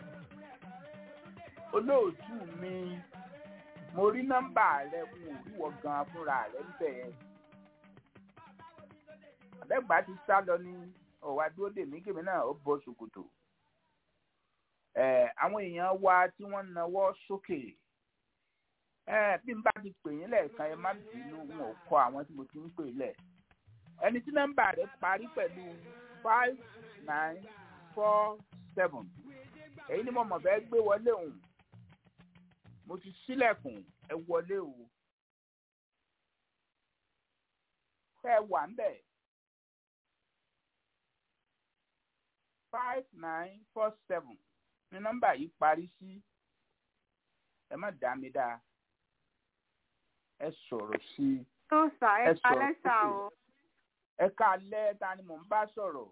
olóòtú mi mo rí nọ́mbà rẹ n ò rí wọ gan fúnra rẹ ń bẹ̀ ẹ́ àbẹ́gbà ti sá lọ ní ọ̀wá dúró dè mí kèmí náà ó bọ́ ṣòkòtò ẹ̀ àwọn èèyàn wa tí wọ́n ń nawọ́ sókè ẹ̀ bí n bá ti pè yín lẹ́ẹ̀kan ẹ má bínú n ò kọ àwọn tí mo ti ń pè lẹ̀ ẹni tí nọ́mbà rẹ parí pẹ̀lú five nine four seven èyí ni mo mọ̀ fẹ́ gbé wọlé òun mo ti sílẹ̀kùn ẹ wọlé o tẹ́ ẹ wà ń bẹ̀ five nine four seven ní nọ́mbà yìí parí sí ẹ má dá mi dá ẹ sọ̀rọ̀ sí i tó sà ẹ Ẹ sọ̀rọ̀ kalẹ́ sà sókè. o ẹ ká lẹ́ ta ni mò ń bá sọ̀rọ̀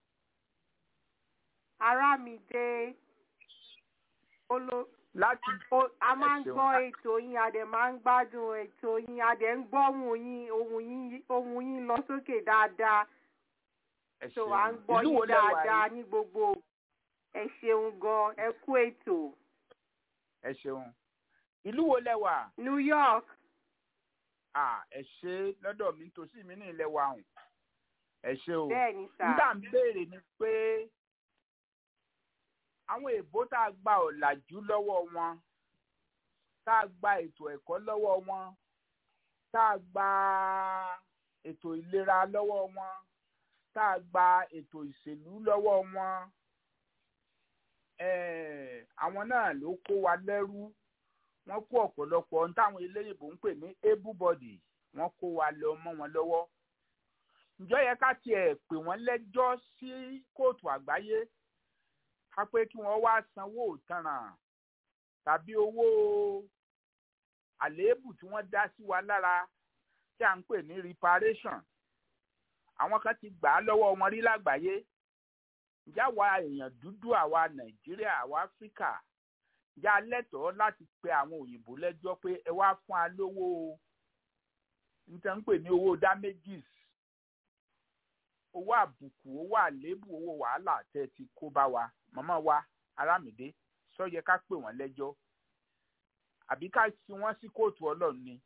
ará mi dé olo láti o- a máa ń ṣeun. gbọ́ ètò yín a dẹ̀ máa ń gbádùn ètò yín a dẹ̀ ń gbọ́ ohùn yín ohùn yín ohùn yín lọ sókè dáadáa ẹ so ṣeun. à ń gbọ́ Ìlú wo yín lẹ wà dáadáa yìí? ní gbogbo ẹ ṣeun gan ẹ kú ètò ẹ ṣeun ìlú wo lẹ wà New York à ẹ ṣe lọ́dọ̀ mi tòsí mi ní ilẹ̀ wa hùn ẹ ṣe o bẹ́ẹ̀ ni sà nígbà ń béèrè ni pé àwọn èèbó tá a gba ọ̀làjú lọ́wọ́ wọn tá a gba ètò ẹ̀kọ́ lọ́wọ́ wọn tá a gba ètò ìlera lọ́wọ́ wọn tá a gba ètò ìṣèlú lọ́wọ́ wọn eh, àwọn náà ló kó wa lẹ́rú wọ́n kó ọ̀pọ̀lọpọ̀ ohun táwọn eléyìnbó ń pè ní able body wọ́n kó wa lọ mọ́ wọn lọ́wọ́ ǹjọ́ yẹ ká tiẹ̀ pè wọ́n lẹ́jọ́ sí kóòtù àgbáyé ká pé kí wọ́n wá sanwó ìtanràn tàbí owó àléébù tí wọ́n dá sí wa lára tí à ń pè ní reparation àwọn kan ti gbà á lọ́wọ́ wọn rí lágbàáyé ǹjẹ́ àwa èèyàn dúdú àwa nàìjíríà àwa áfíríkà ǹjẹ́ a lẹ́tọ̀ọ́ láti pe àwọn òyìnbó lẹ́jọ́ pé ẹ wá fún wa lówó níta ń pè ní owó damages owó àbùkù owó àléébù owó wàhálà tẹ́ ti kó bá wa màmá wa arámìdé sọ yẹ ká pè wọ́n lẹ́jọ́ àbí ká fi wọ́n sí kóòtù ọlọ́run ni.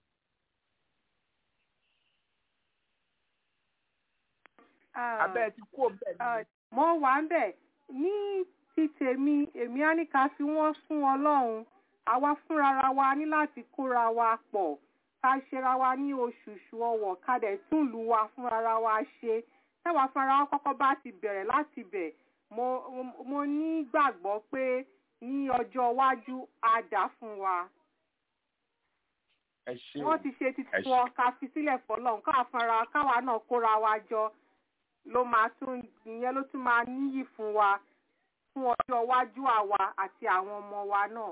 abẹ́ ti kú òun bẹ́ẹ̀ ni. mo wà ń bẹ̀ ní ti tèmi èmi á ní ká fi wọ́n fún ọlọ́run àwa fúnra wa ní láti kóra wa pọ̀ ká ṣera wa ní oṣooṣù ọwọ̀ ká dẹ̀ tún lù wa fúnra wa ṣe táwa fúnra wa kọ́kọ́ bá ti bẹ̀rẹ̀ láti bẹ̀ mo mo ní gbàgbọ́ pé ní ọjọ́ iwájú á dà fún wa. ẹ ṣé o wọ́n ti ṣe títí ẹ ṣé. wọn ká fi sílẹ̀ fọlọ́run káwa fúnra káwa náà kóra wa jọ ló máa tún ìyẹn ló tún máa níyì fún wa fún ọjọ́ iwájú àwa àti àwọn ọmọ wa náà.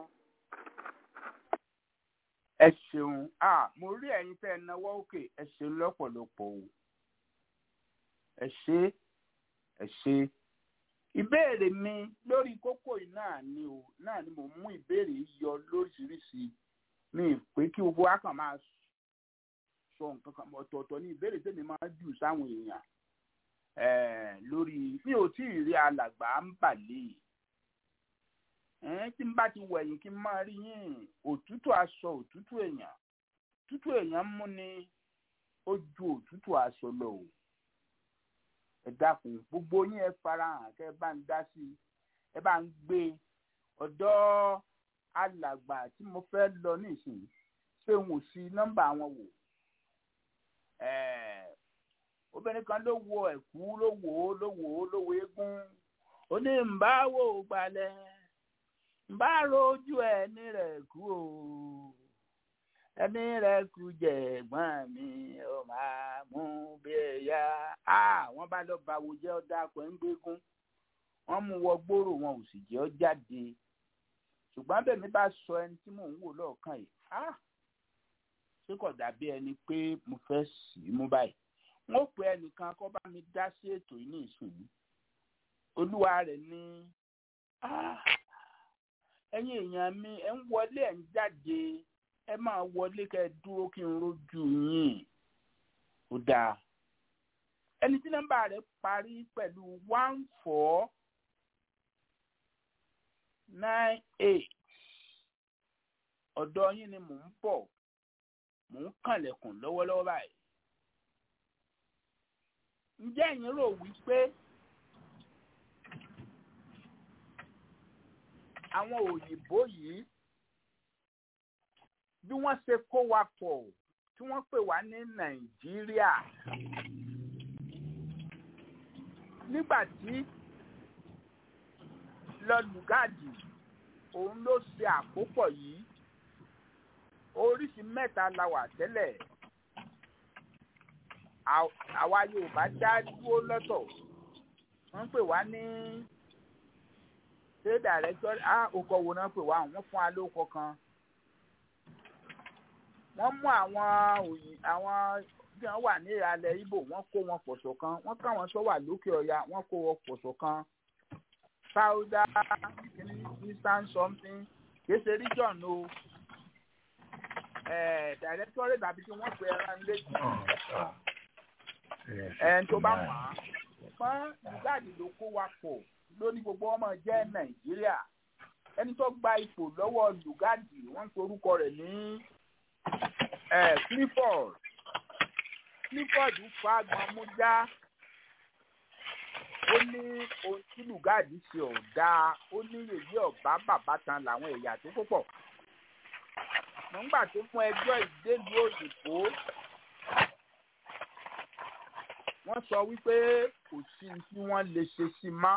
ẹ ṣeun ah mo rí ẹ̀yin tẹ́ ẹ náwó òkè ẹ ṣeun lọ́pọ̀lọpọ̀ o ẹ ṣé ẹ ṣé ìbéèrè mi lórí kókó yìí náà ni o náà ni mo mú ìbéèrè yìí yọ lóríṣiríṣi mi ì pé kí gbogbo wa kàn máa sọ nǹkan kan ọ̀tọ̀ọ̀tọ̀ ní ìbéèrè tèmi máa jù sáwọn èèyàn eh, lórí mi ò tí ì rí alàgbà ń bàlẹ́ ẹ̀ẹ́n tí n bá ti wẹ̀yìn kí n máa rí yín òtútù aṣọ òtútù èèyàn òtútù èèyàn mú ni ó ju òtútù aṣọ lọ o ẹ dákun gbogbo yín ẹ farahàn kẹ ẹ bá ń dá sí i ẹ bá ń gbé e ọ̀dọ̀ alàgbà tí mo fẹ́ lọ nísìnyí ṣé n ò sí nọ́mbà wọn wò ẹ̀ẹ́ obìnrin kan ló wo ẹ̀kú ló wò ó ló wò ó ló wo eégún ó ní ń bá wò ó gbalẹ̀ ń bá rojú ẹni rẹ̀ kú o ẹni rẹ̀ kú jẹ ẹ̀gbọ́n mi ó máa mú bí ẹ̀yà á wọ́n bá lọ bá wo jẹ́ ọ̀dà pẹ̀ ń gbégún wọ́n mú wọ gbòòrò wọn ò sì jẹ́ ọ jáde ṣùgbọ́n bẹ́ẹ̀ mi bá sọ ẹni tí mò ń wò lọ́ọ̀kan yìí á ṣé kò dàbí ẹni pé mo fẹ́ sì í mú báyìí wọn ò pè ẹnìkan kó bá mi dá sí ètò yìí ní ìsìn olúwa rẹ̀ ní "Ah, ẹ̀yin èèyàn mi ẹ ń wọlé ẹ ń jáde ẹ máa wọlé kẹ́ ẹ dúró kí n rójú yín ó dáa ẹni tí nọ́mbà rẹ̀ parí pẹ̀lú one four nine eight ọ̀dọ̀ yín ni mò ń bọ̀ mò ń kànlẹ̀kùn lọ́wọ́lọ́wọ́ báyìí ǹjẹ́ ẹ̀yin rò wípé àwọn òyìnbó yìí bí wọ́n ṣe kó wa pọ̀ tí wọ́n pè wá ní nàìjíríà nígbà tí lọ́lùgádì òun ló ṣe àkópọ̀ yìí oríṣi mẹ́ta la wà tẹ́lẹ̀ àw- àwa yorùbá dá dúró lọ́tọ̀ wọ́n pè wá ní ṣé dàrẹ́tọ́ á okọ̀ wo náà pè wá wọ́n fún wa lóko kan wọ́n mú àwọn òyì àwọn tí wọ́n wà ní ìhàlẹ̀ ibo wọ́n kó wọn pọ̀ṣọ̀ kan wọ́n káwọn tó wà lókè ọya wọ́n kó wọn pọ̀ṣọ̀ kan sáúdà kìíní eastern something kìí ṣe region o dàrẹ́tọ́rẹ́ tàbí kí wọ́n pe ẹran létí ẹn tó bá wà á fún ìgbàdì ló kó wa pọ̀ lóní gbogbo ọmọ jẹ́ nàìjíríà ẹni tó gba ipò lọ́wọ́ lùgádì wọ́n ń pe orúkọ rẹ̀ ní eh, clifford clifford fagbọn mújá ó ní ohun tí lùgádì ṣe ọ̀dà ó ní èyí ọ̀bá bàbá tan làwọn ẹ̀yà tó kó pọ̀ nígbà tó fún ẹjọ́ ìdélùú òyìnbó wọ́n sọ wípé kò sí ohun tí wọ́n lè ṣe sí mọ́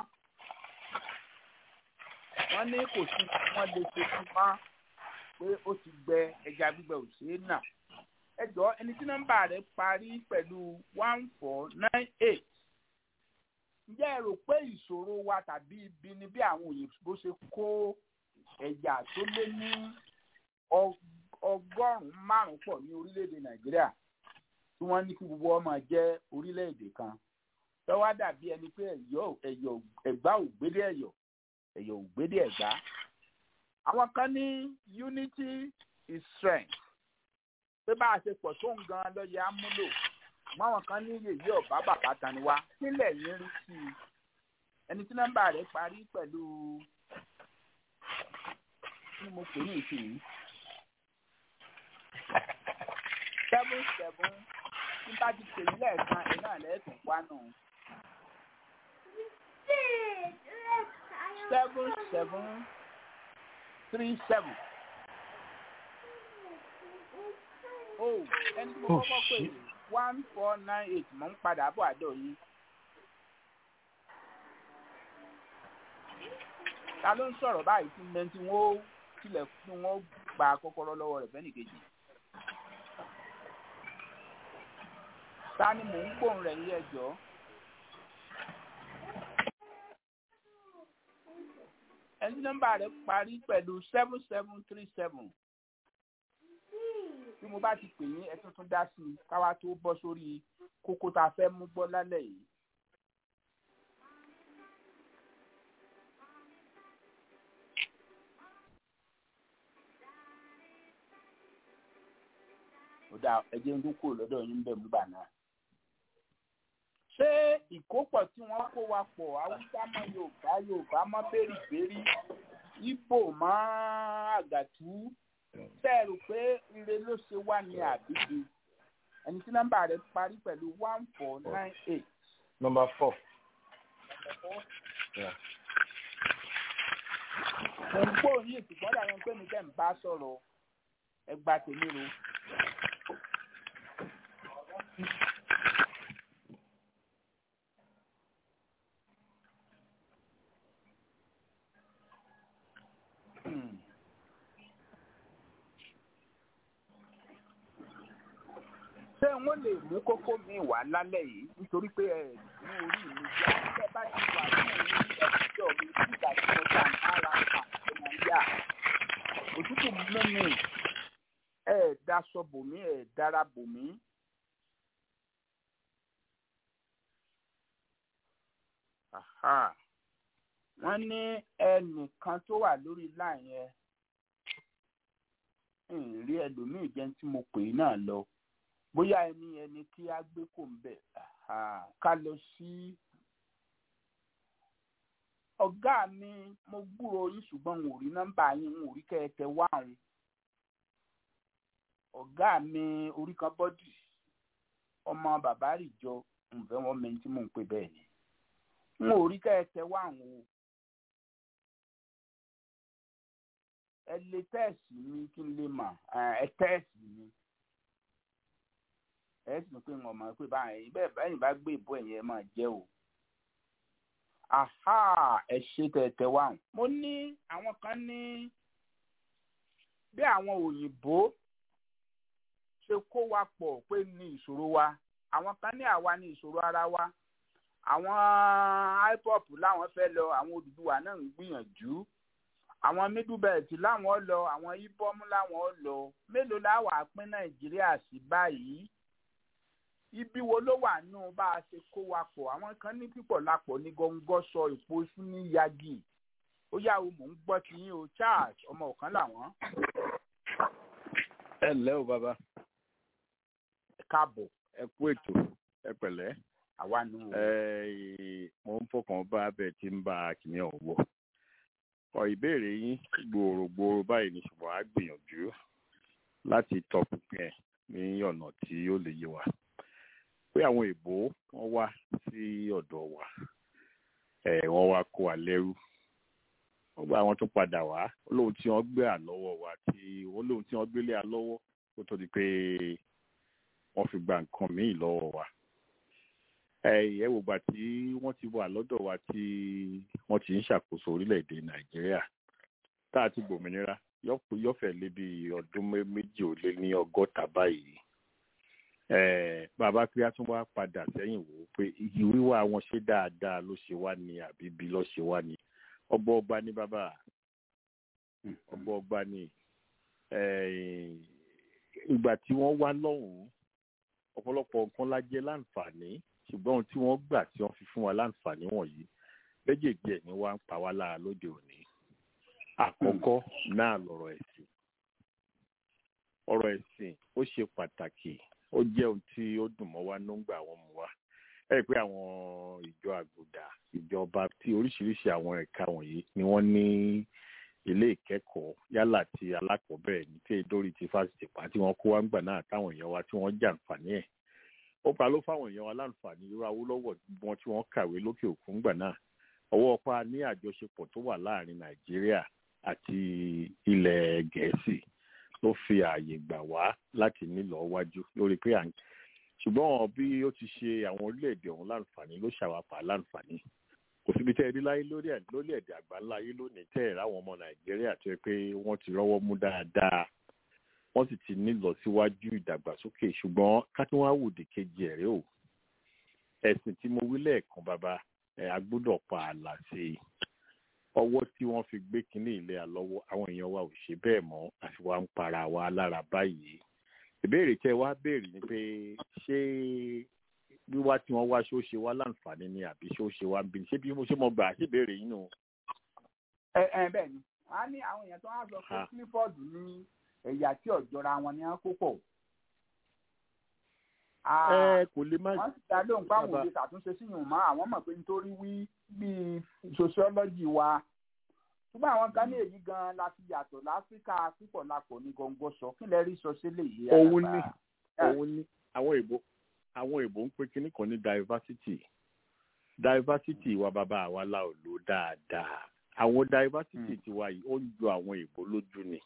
wọ́n ní kò sí ohun tí wọ́n lè ṣe sí mọ́ pé ó ti gbẹ ẹja gbígbẹ ò ṣeé nà ẹ jọ ẹni tí nọ́mbà rẹ̀ parí pẹ̀lú one four nine eight ǹjẹ́ ẹ rò pé ìṣòro wa tàbí ibi ni bí àwọn òyìnbó ṣe kó ẹ̀yà tó lé ní ọgọ́rùn-ún márùn-ún pọ̀ ní orílẹ̀-èdè nàìjíríà tí wọ́n ní kí gbogbo ọmọ jẹ́ orílẹ̀-èdè kan tọ́wá dàbí ẹni pé ẹ̀yọ́ ẹ̀yọ́ ẹ̀gbá ògbédè ẹ̀yọ́ ẹ̀yọ́ ògbédè ẹ̀gbá. àwọn kan ní unity is strength pé bá a ṣe pọ̀ tó ń gan lọ́yẹ̀ á múlò máwọn kan ní yèyí ọ̀bá bàbá tani wá sílẹ̀ yín rí sí i ẹni tí nọ́mbà rẹ̀ parí pẹ̀lú kí mo pè ní ìsìn seven seven tí bá ti pè ní lẹ́ẹ̀kan ẹ̀ náà lẹ́ẹ̀tún wá nù. seven seven three seven. oh ẹni tí mo kọ́kọ́ pè ní one four nine eight mò ń padà bọ̀ àdó yìí. ta ló ń sọ̀rọ̀ báyìí tí mẹ́rin tí wọ́n tilẹ̀ tí wọ́n gba kọ́kọ́rọ́ lọ́wọ́ rẹ̀ fẹ́nì kejì. ta ni mò ń gbóhùn rẹ̀ yí ẹjọ́. ẹni nọ́mbà rẹ̀ parí pẹ̀lú seven seven three seven tí mo bá ti pè yín ẹ tuntun dá sí i káwá tó bọ́ sórí kókó tá a fẹ́ mú gbọ́ lálẹ́ yìí. ó dáa ẹjẹ ń kúrò lọ́dọ̀ yín bẹ̀ mú bà náà. ṣé ìkópọ̀ tí wọ́n kó wa pọ̀ haúsá mọ́ yorùbá yorùbá mọ́ bẹ́rìbẹ́rì ibo mọ́ àgàtú tẹ́ rò pé ire ló ṣe wá ní àbíbi ẹni tí nọ́mbà rẹ̀ parí pẹ̀lú one four nine eight. number four. mo ń gbọ́ òní ètò gbọ́dọ̀ àwọn pé mi tẹ́ ń bá sọ̀rọ̀ ẹgbà tèmi ro. ṣé wọ́n lè mú kókó mi wá lálẹ́ yìí nítorí pé ẹ ní orí mi já ṣé bá ti wà ní orí ẹ̀jọ̀ mi nígbà tí mo bá ń bára àti nàìjíríà òtútù mú mi ẹ daṣọ bòmí ẹ dára bòmí. wọ́n ní ẹnìkan tó wà lórí láì yẹn ń rí ẹlòmíì jẹ́ tí mo pè é náà lọ bóyá ẹni ẹni kí á gbé kò ń bẹ̀ ká lọ sí ọ̀gá mi mo gbúrò yín ṣùgbọ́n n ò rí nọ́mbà yín n ò rí kẹ́kẹ́ wá òun ọ̀gá mi orí kan bọ́dì ọmọ bàbá rìjọ ǹfẹ́ wọn mẹ́ni tí mò ń pè bẹ́ẹ̀ ni n ò rí kẹ́kẹ́ wá òun o ẹ lè tẹ́ẹ̀sì mi kí n lè mà ẹ tẹ́ẹ̀sì mi ẹ sì pé wọn mọ̀ pé báyìí bẹ́ẹ̀ báyìí bá gbé ìbò ẹ̀yẹ máa jẹ́ o aha ẹ ṣe tẹ̀tẹ̀ wá mo ní àwọn kan ní bí àwọn òyìnbó ṣe kó wa pọ̀ pé ní ìṣòro wa àwọn kan ní àwa ní ìṣòro ara wa àwọn ipop láwọn fẹ́ lọ àwọn Odùduwà náà ń gbìyànjú àwọn middle belt láwọn lọ àwọn ibom láwọn lọ mélòó láwà pín Nàìjíríà sí báyìí ibi wo ló wà nù bá a ṣe kó wa pọ̀ àwọn kan ní pípọ̀ lápọ̀ ní gọ́ngọ́ sọ ìpò iṣu ní yagi ó yà wò mò ń gbọ́ ti yín o Charles ọmọ ọ̀kan làwọn. ẹ ǹlẹ́ o bàbá ẹ káàbọ̀ ẹ kú ètò ẹ pẹ̀lẹ́ àwa nù. mo ń fọkàn bá abẹ tí ń bá kìnìún ọ̀hún wọ̀ ọ ìbéèrè yín gbòòrògbòòrò báyìí ni ṣùgbọ́n a gbìyànjú láti tọpinpin ẹ̀ ní ọ̀nà tí ó lè yé wa pé àwọn èèbó wọ́n wá sí ọ̀dọ̀ wa ẹ̀ wọ́n wá kó wa lẹ́rú wọ́n gba àwọn tó padà wá olóhùn tí wọ́n gbé àlọ́wọ́ wa tí olóhùn tí wọ́n gbélé àlọ́wọ́ kó tó di pé wọ́n fi gba nǹkan míì lọ́wọ́ wa ẹ wò gbà tí wọ́n ti wà lọ́dọ̀ wa tí wọ́n ti ń ṣàkóso orílẹ̀-èdè nàìjíríà tá a ti gbòmìnira yọ̀fẹ̀ lé bí ọdún méjì ó lé ní ọgọ́ta báyìí Eh, bàbá pé a tún wá padà sẹ́yìn wò ó pé iyì wíwá wọn ṣe dáadáa ló ṣe wá ní àbí bí ló ṣe wá ní ọba ọba ní bàbá ọba ọba ní eh, ìgbà tí wọ́n wá lọ́hùn-ún ọ̀pọ̀lọpọ̀ nǹkan la jẹ láǹfààní ṣùgbọ́n ohun tí wọ́n gbà tí wọ́n fi fún wa láǹfààní wọ̀nyí méjèèjì ẹ̀ ní wá ń pa wá lára lóde òní àkọ́kọ́ náà lọ̀rọ̀ ẹ̀sìn ọ̀rọ̀ ẹ̀sìn ó ṣe pàtàkì ó jẹ́ ohun tí ó dùn mọ́ wa nígbà wọn mú wa ẹ rí i pé àwọn ìjọ àgùdà ìjọba tí oríṣiríṣi àwọn ẹ̀ka wọ̀nyí ni wọ́n ní ilé ìkẹ́kọ̀ọ́ yálà ti alákọ̀ọ́bẹ̀rẹ̀ ní tí èdórí ti fásitì pa tí wọ́n kó wá ń gbà náà táwọn èèyàn wa tí wọ́n jàǹfààní ẹ̀ ó pa ló fáwọn èèyàn wa láǹfààní irú awólọ́wọ̀ wọn tí wọ́n kàwé lókè òkun gbà náà ọwọ́ pa ní àjọṣepọ̀ tó wà láàrin nàìjíríà àti ilẹ̀ gẹ̀ẹ́sì ló fi ààyè gbà wá láti nílò wájú lórí pé à ń ṣùgbọ́n bí ó ti ṣe àwọn orílẹ̀-èdè ọ̀hún láǹfààní ló ṣàwápà láǹfààní kò síbi tẹ́ ẹ rí láyé lórí ẹ̀ lórílẹ̀-èdè àgbáńlá ayé lónìí tẹ́ ẹ̀ ráwọn ọmọ nàìjíríà tó yẹ pé wọ́n ti rọ́wọ́ mú dáadáa wọ́n sì ti nílọ síwájú ìdàgbàsókè ṣùgbọ́n kátínwáwòdì kejì ẹ̀rẹ́ o ẹ̀sìn tí mo wí lẹ́ẹ̀kan bàbá ẹ̀ a gbọ́dọ̀ pa ààlà sí i ọwọ́ tí wọ́n fi gbé kínní ilé àlọ́wọ́ àwọn èèyàn wa ò ṣe bẹ́ẹ̀ mọ́ àfi wá ń para wa lára báyìí ìbéèrè tẹ wá béèrè ni pé ṣé wíwá tí wọ́n wá ṣó ṣe wá láǹfààní ni àbí ṣó ṣe wá ń bí ṣé bí mo ṣe mọ gbà ṣé béèrè yín nù. ẹ ẹ bẹ́ẹ̀ ni wọ́n á ní àwọn èèyàn tó wá sọ pé Ha. clifford ní ẹ̀yà tí ọ̀jọ́ra wọn ni wọ́n kó pọ̀. Ah, ẹ kò lè má wọ́n sì dá lóhùn páwọn Bàbá. òde ṣàtúnṣe síyùn mọ́ àwọn mọ̀ pé nítorí wí bíi sociology wa ṣùgbọ́n àwọn kan ní èyí gan la fi yàtọ̀ láfíríkà púpọ̀ lápò ní gọ́ngọ́ sọ kí lẹ rí sọ sílẹ̀ yìí. Òun àgbà? ni. òun ní àwọn èbó àwọn èbó ń pè kínní kan ní diversity diversity wa bàbá àwa la ò lò dáadáa àwọn diversity tiwa yìí ó ń jọ àwọn èbó lójú ni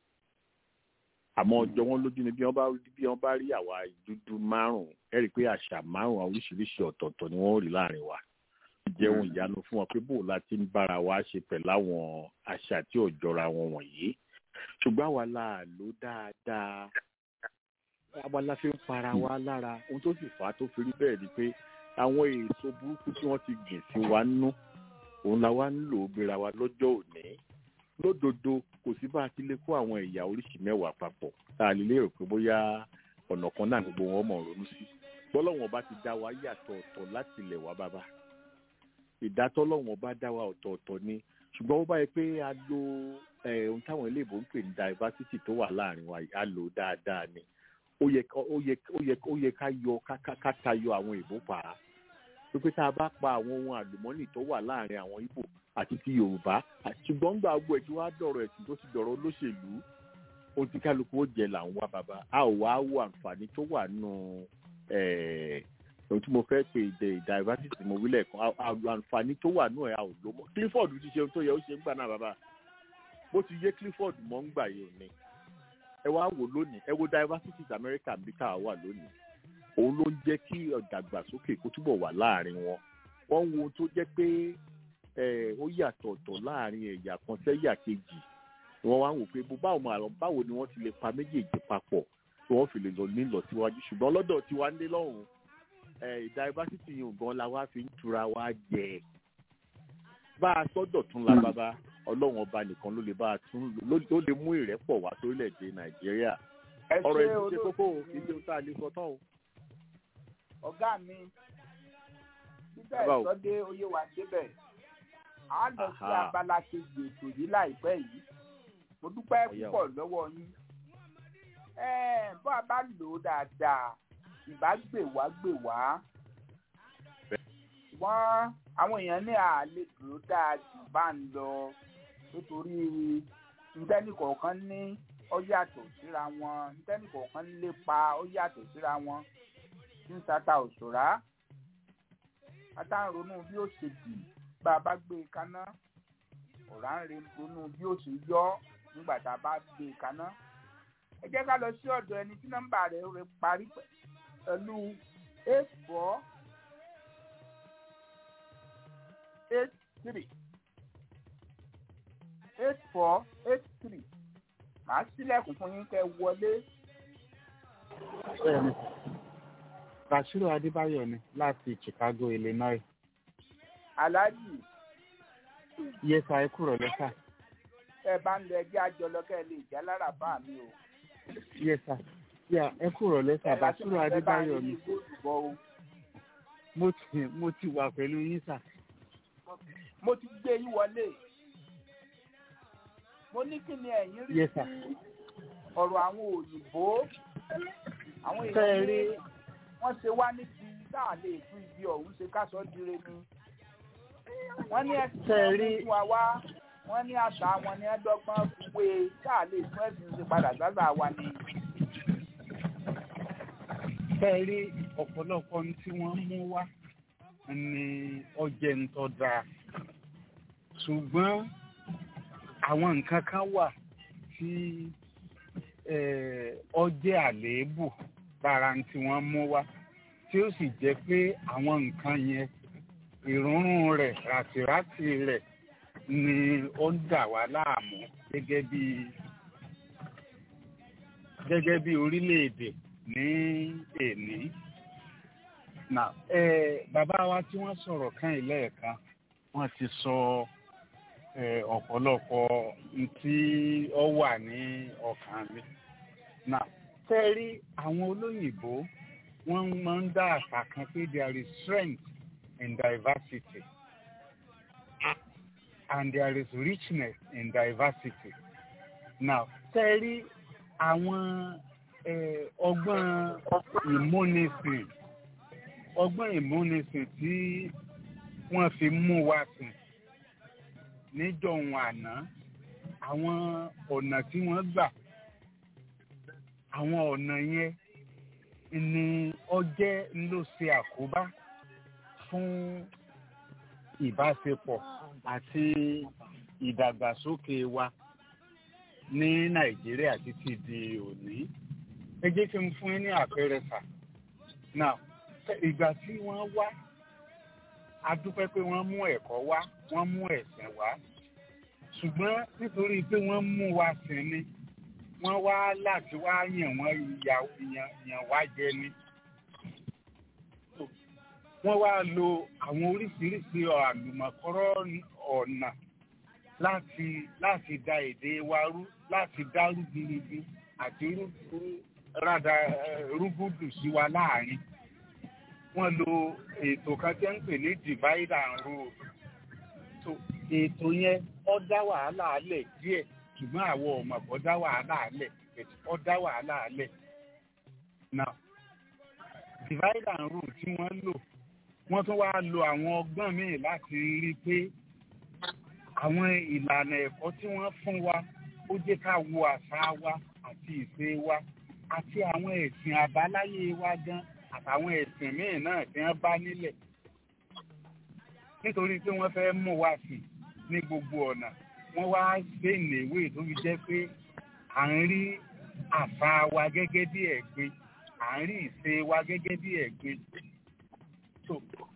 àmọ́ ọjọ́ wọn lójú ni bí wọ́n bá bí wọ́n bá rí àwa dúdú márùn-ún ẹ rí i pé àṣà márùn-ún oríṣiríṣi ọ̀tọ̀ọ̀tọ̀ ni wọ́n ó rí láàrin wa jẹun ìyanu fún wọn pé bó la ti ń bára wa ṣe pẹ̀lú àwọn àṣà tí ò jọra wọn wọ̀nyí ṣùgbọ́n àwa la lò dáadáa àwa la fi ń para wa lára ohun tó sì fà á tó fi rí bẹ́ẹ̀ ni pé àwọn èso burúkú tí wọ́n ti gbìn sí wa nú òun la wá ń lò ó gbéra wa lọ́jọ́ òní lódodo kò sí bá a ti lè kó àwọn ẹ̀yà oríṣi mẹ́wàá papọ̀ tá a lè lérò pé bóyá ọ̀nà kan náà gbogbo wọn mọ̀ ronú sí bọ́lọ́wọ́n bá ti dá wa yàtọ̀ ọ̀tọ̀ láti ilẹ̀ wa bàbá ìdátọ́lọ́wọ́n bá dá wa ọ̀tọ̀ọ̀tọ̀ ni ṣùgbọ́n ó bá yẹ pé a lo eh, ohun táwọn iléèbó ń pè ní diversity tó wà láàrin wa yìí, a lò ó dáadáa ni ó yẹ ká- ó yẹ ó yẹ ó yẹ ká yọ ká ká- ká tayọ àwọn ìbò pa á pé tá a bá pa àwọn ohun àlùmọ́nì tó wà láàrin àwọn Ìgbò àti ti Yorùbá àti ṣùgbọ́n gbà gbogbo ẹ̀ tí wàá dọ̀rọ̀ ẹ̀sìn tó ti dọ̀rọ̀ olóṣèlú ohun tí kálukú ó jẹ là ń wá bàbá a ò wá wo àǹfààní tó wà nù eh, ohun tí mo fẹ́ pè dé diversity mo wí lẹ́ẹ̀kan a- a- àǹfààní tó wà nù ẹ̀ a ò lò mọ́ Clifford ti ṣe ohun tó yẹ ó ṣe ń gbà náà bàbá bó ti yé Clifford mọ́ ń gbà yìí ò ní ẹ wá wò lónìí ẹ wo diversity ti America bí tá a wà lónìí òun ló ń jẹ́ kí ìdàgbàsókè kó túbọ̀ wà láàrin wọn wọ́n ń wo ohun tó jẹ́ pé eh, ó yàtọ̀ ọ̀tọ̀ láàrin ẹ̀yà kan sẹ́yà kejì wọ́n wá ń wò pé bó báwo máa lọ báwo ni wọ́n ti lè pa méjèèjì papọ̀ tí wọ́n fi lè lọ nílọ síwájú ṣùgbọ́n lọ́dọ̀ tiwa ń dé lọ́hùn eh, diversity yìí gan la wá fi ń tura wá jẹ bá a sọ́dọ̀ tún la bàbá ọlọ́run ọba nìkan ló lè bá a tún ló ló lè mú ìrẹ́pọ̀ wá sórílẹ̀-èdè nàìjíríà ẹ ọ̀rọ̀ ṣe ẹ̀sìn ṣe kókó o, olóòtú kì í ṣe ohun tá a lè sọ tán o. ọ̀gá mi bíbẹ̀ Bàbá o. ìsọdé oyé wa débẹ̀ a lọ sí Aha. abala kejì ètò yìí láìpẹ́ yìí mo dúpẹ́ Ọ̀yá o. púpọ̀ lọ́wọ́ yín Ẹ́ẹ̀, bó a bá lò ó dáadáa ìbá gbè wá gbè wá ṣùgbọ́n àwọn èèyàn ní àlè dúró dáa jù bá ń lọ nítorí ntẹ́nì kọ̀ọ̀kan ní ó yàtọ̀ síra wọn ntẹ́nì kọ̀ọ̀kan ń lépa ó yàtọ̀ síra wọn ń tata òṣòrá ata ń ronú bí ó ṣe dì bá a bá gbé e kaná ọ̀rá ń re- ronú bí ó ṣe yọ nígbà tá a bá gbé e kaná ẹ jẹ́ ká lọ sí ọ̀dọ̀ ẹni tí nọ́mbà rẹ̀ rẹ̀ parí pẹ̀lú eight four eight three eight four eight three màá sílẹ̀kùn fún yín kẹ́ wọlé Bashiru Adébáyọ̀ ni láti Chicago, Illinois. aláàjì Yes, sir, ẹ kúrò lẹ́sà. ẹ bá ń lọ ẹjẹ àjọlọ kẹ lè já lára bá mi o. Yes, sir. Yeah, ẹ kúrò lẹ́sà. Bashiru Adébáyọ̀ ni. Mo ti mo ti wà pẹ̀lú yín sà. mo ti gbé yín wọlé mo ní kí ni ẹ̀yin rí Yes, sir. sí ọ̀rọ̀ àwọn òyìnbó àwọn Ṣé ẹ èèyàn rí ní wọ́n ṣe wá níbi táà lè fún ibi ọ̀hún ṣe káṣọ́ dire ni wọ́n ní ẹ̀sìn Ṣé ẹ wọn rí- fún wa wá wọ́n ní àṣà wọn ní ẹ̀dọ́gbọ́n fúwe táà lè fún ẹ̀sìn ṣe padà sáṣà wa ni. ṣé ẹ rí ọ̀pọ̀lọpọ̀ ohun tí wọ́n mú wá ní ọjẹ́ ń tọ́ dáa. Ṣùgbọ́n àwọn nǹkan kan wà tí eh, ọjẹ́ àléébù lára ohun tí wọ́n mú wá tí ó sì jẹ́ pé àwọn nǹkan yẹn ìrúnrún rẹ̀ ràtìràtì rẹ̀ ni ó ń dà wá láàmú gẹ́gẹ́ bí gẹ́gẹ́ bí orílẹ̀-èdè ní èní. Now, eh, bàbá wa tí wọ́n sọ̀rọ̀ kan lẹ́ẹ̀kan wọ́n ti sọ eh, ọ̀pọ̀lọpọ̀ n tí ó wà ní ọkàn mi. Now, tẹ́ rí àwọn olóyìnbó wọ́n máa ń dá àṣà kan pé there is strength in diversity and there is richness in diversity. Now, tẹ́ rí àwọn eh, ọgbọ́n ìmúnisìn ọgbọ́n ìmúnisìn tí wọ́n fi mú wa sìn níjọ̀hún àná àwọn ọ̀nà tí wọ́n gbà àwọn ọ̀nà yẹn ni ọjẹ́ ló ṣe àkóbá fún ìbáṣepọ̀ àti ìdàgbàsókè wa ní nàìjíríà títí di òní ẹ jẹ́ kí n fún yín ní àpẹẹrẹ sà now ìgbà tí wọ́n wá a dúpẹ́ pé wọ́n mú ẹ̀kọ́ wá wọ́n mú ẹ̀sìn wá ṣùgbọ́n nítorí pé wọ́n mú wa sìn ni wọ́n wá láti wá yàn wọ́n yà- yàn yàn wá jẹ ni wọ́n wá lo àwọn oríṣiríṣi àlùmọ̀kọ́rọ́ ọ̀nà láti láti da èdè wa rú láti dá rúgbìrúgbì àti rú- rú- rádà eh, rúgúdù sí wa láàrin wọ́n lo ètò kan tí ń pè ní divide and rule so ètò yẹn ó dá wàhálà alẹ̀ díẹ̀ ṣùgbọ́n àwọn ọmọ kò dá wàhálà alẹ̀ ó dá wàhálà alẹ̀ now divide and rule tí wọ́n lò wọ́n tún wá lo àwọn ọgbọ́n míì láti rí i pé àwọn ìlànà ẹ̀kọ́ tí wọ́n fún wa ó jẹ́ ká wo àṣà wa àti ìṣe wa àti àwọn ẹ̀sìn àbáláyé wa gan àtàwọn ẹ̀sìn míì náà tí wọ́n bá nílẹ̀ nítorí pé wọ́n fẹ́ mú wa sí ní gbogbo ọ̀nà wọ́n wá ṣe ìléwé tó fi jẹ́ pé à ń rí àṣà wa gẹ́gẹ́ bí ẹ̀gbin à ń rí ìṣe wa gẹ́gẹ́ bí ẹ̀gbin so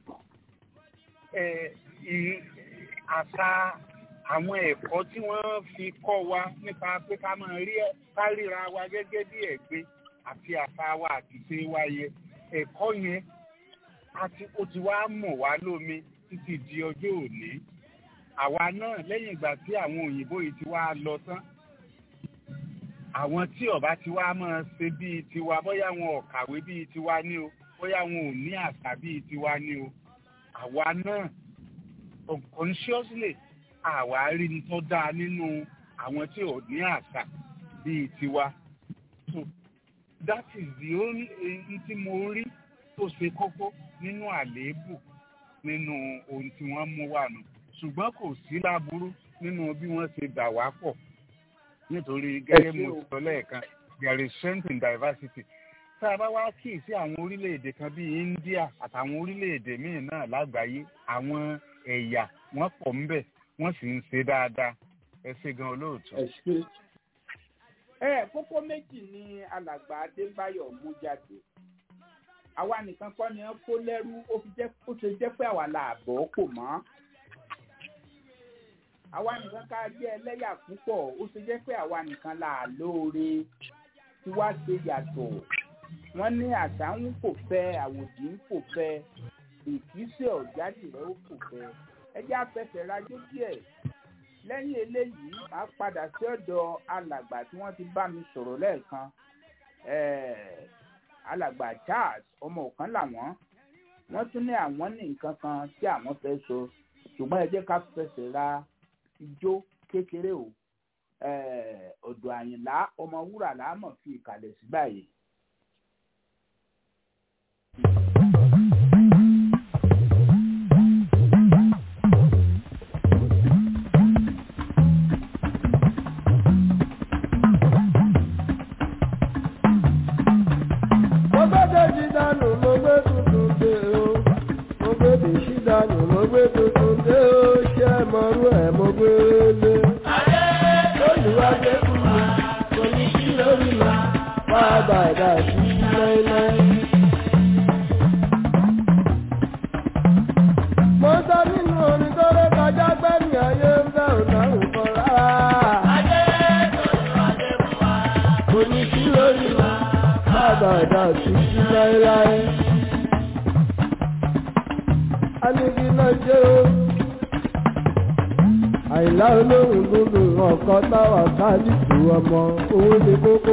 ẹ ì- àṣà àwọn ẹ̀kọ́ tí wọ́n fi kọ́ wa nípa pé ká máa rí ẹ- ká ríra wa gẹ́gẹ́ bí ẹ̀gbin àti àṣà wa àti ìṣe wa yẹ ẹ̀kọ́ yẹn àti ó ti wá mọ̀ wá lómi títí di ọjọ́ òní àwa náà lẹ́yìn ìgbà tí àwọn òyìnbó yìí ti wá lọ tán àwọn tí ọba ti wá máa ṣe bíi tiwa bóyá wọn ò kàwé bíi tiwa ní o bóyá wọn ò ní àṣà bíi tiwa ní o àwa náà unconsciously àwa rí ní tó dáa nínú àwọn tí ò ní àṣà bíi tiwa so that is the only èyí tí mo rí tó ṣe kókó nínú àléébù nínú ohun tí wọ́n mú wà nù ṣùgbọ́n kò sí láburú nínú bí wọ́n ṣe dà wá pọ̀ nítorí gẹ́gẹ́ bí mo sọ lẹ́ẹ̀kan there is strength in diversity tá a bá wá kì í sí àwọn orílẹ̀-èdè kan bíi India àtàwọn orílẹ̀-èdè míì náà lágbàáyé àwọn ẹ̀yà wọ́n pọ̀ ńbẹ̀ wọ́n sì ń ṣe dáadáa ẹ ṣe gan olóòtú. ẹ ṣe. ẹ kókó méjì ni alàgbà adébáyọ̀ mú jáde àwa nìkan kọ́ ni wọ́n kó lẹ́rú ó fi jẹ́ ó ṣe jẹ́ pé àwa là bọ́ kò mọ́ àwa nìkan ká jẹ́ ẹlẹ́yà púpọ̀ ó ṣe jẹ́ pé àwa nìkan là lóore tí wá ṣe yàtọ̀ wọ́n ní àṣà ń fò fẹ́ àwòdì ń fò fẹ́ ìkísẹ̀ ọ̀jáde rẹ̀ ó fò fẹ́ ẹjẹ́ afẹsẹ̀ rajó díẹ̀ lẹ́yìn eléyìí máa padà sí ọ̀dọ̀ alàgbà tí wọ́n ti bá mi sọ̀rọ̀ lẹ́ẹ̀kan eh, alàgbà Charles ọmọ ọ̀kan làwọn wọ́n tún ní àwọn ní nǹkan kan tí àwọn fẹ́ sọ ṣùgbọ́n ẹ jẹ́ ká fẹsẹ̀ ra ijó kékeré o eh, ọ̀dọ̀ àyìnlá ọmọ wúrà láàmọ̀ fi ìkàlẹ̀ sí báyìí. mo gbé dèjì dànù mo gbé tuntun dé o mo gbé dèjì dànù mo gbé tuntun dé o ṣé mọ̀rú ẹ̀ mo gbé lé. olùwàgbé kú mi kò ní sí lórí mi wá bàdà sí láéláé. mo sọ nínú orin tó lé kọjá gbẹ́mí ayé ń bẹ̀ ò dáhùn kan rárá. kò ní sí lórí mi àbàdà títí láéláé. Anigi náà jẹ́ o. Àìlá olóhùn gbogbo ọ̀kọ́ táwà káàdìtì ọmọ owó ní kókó.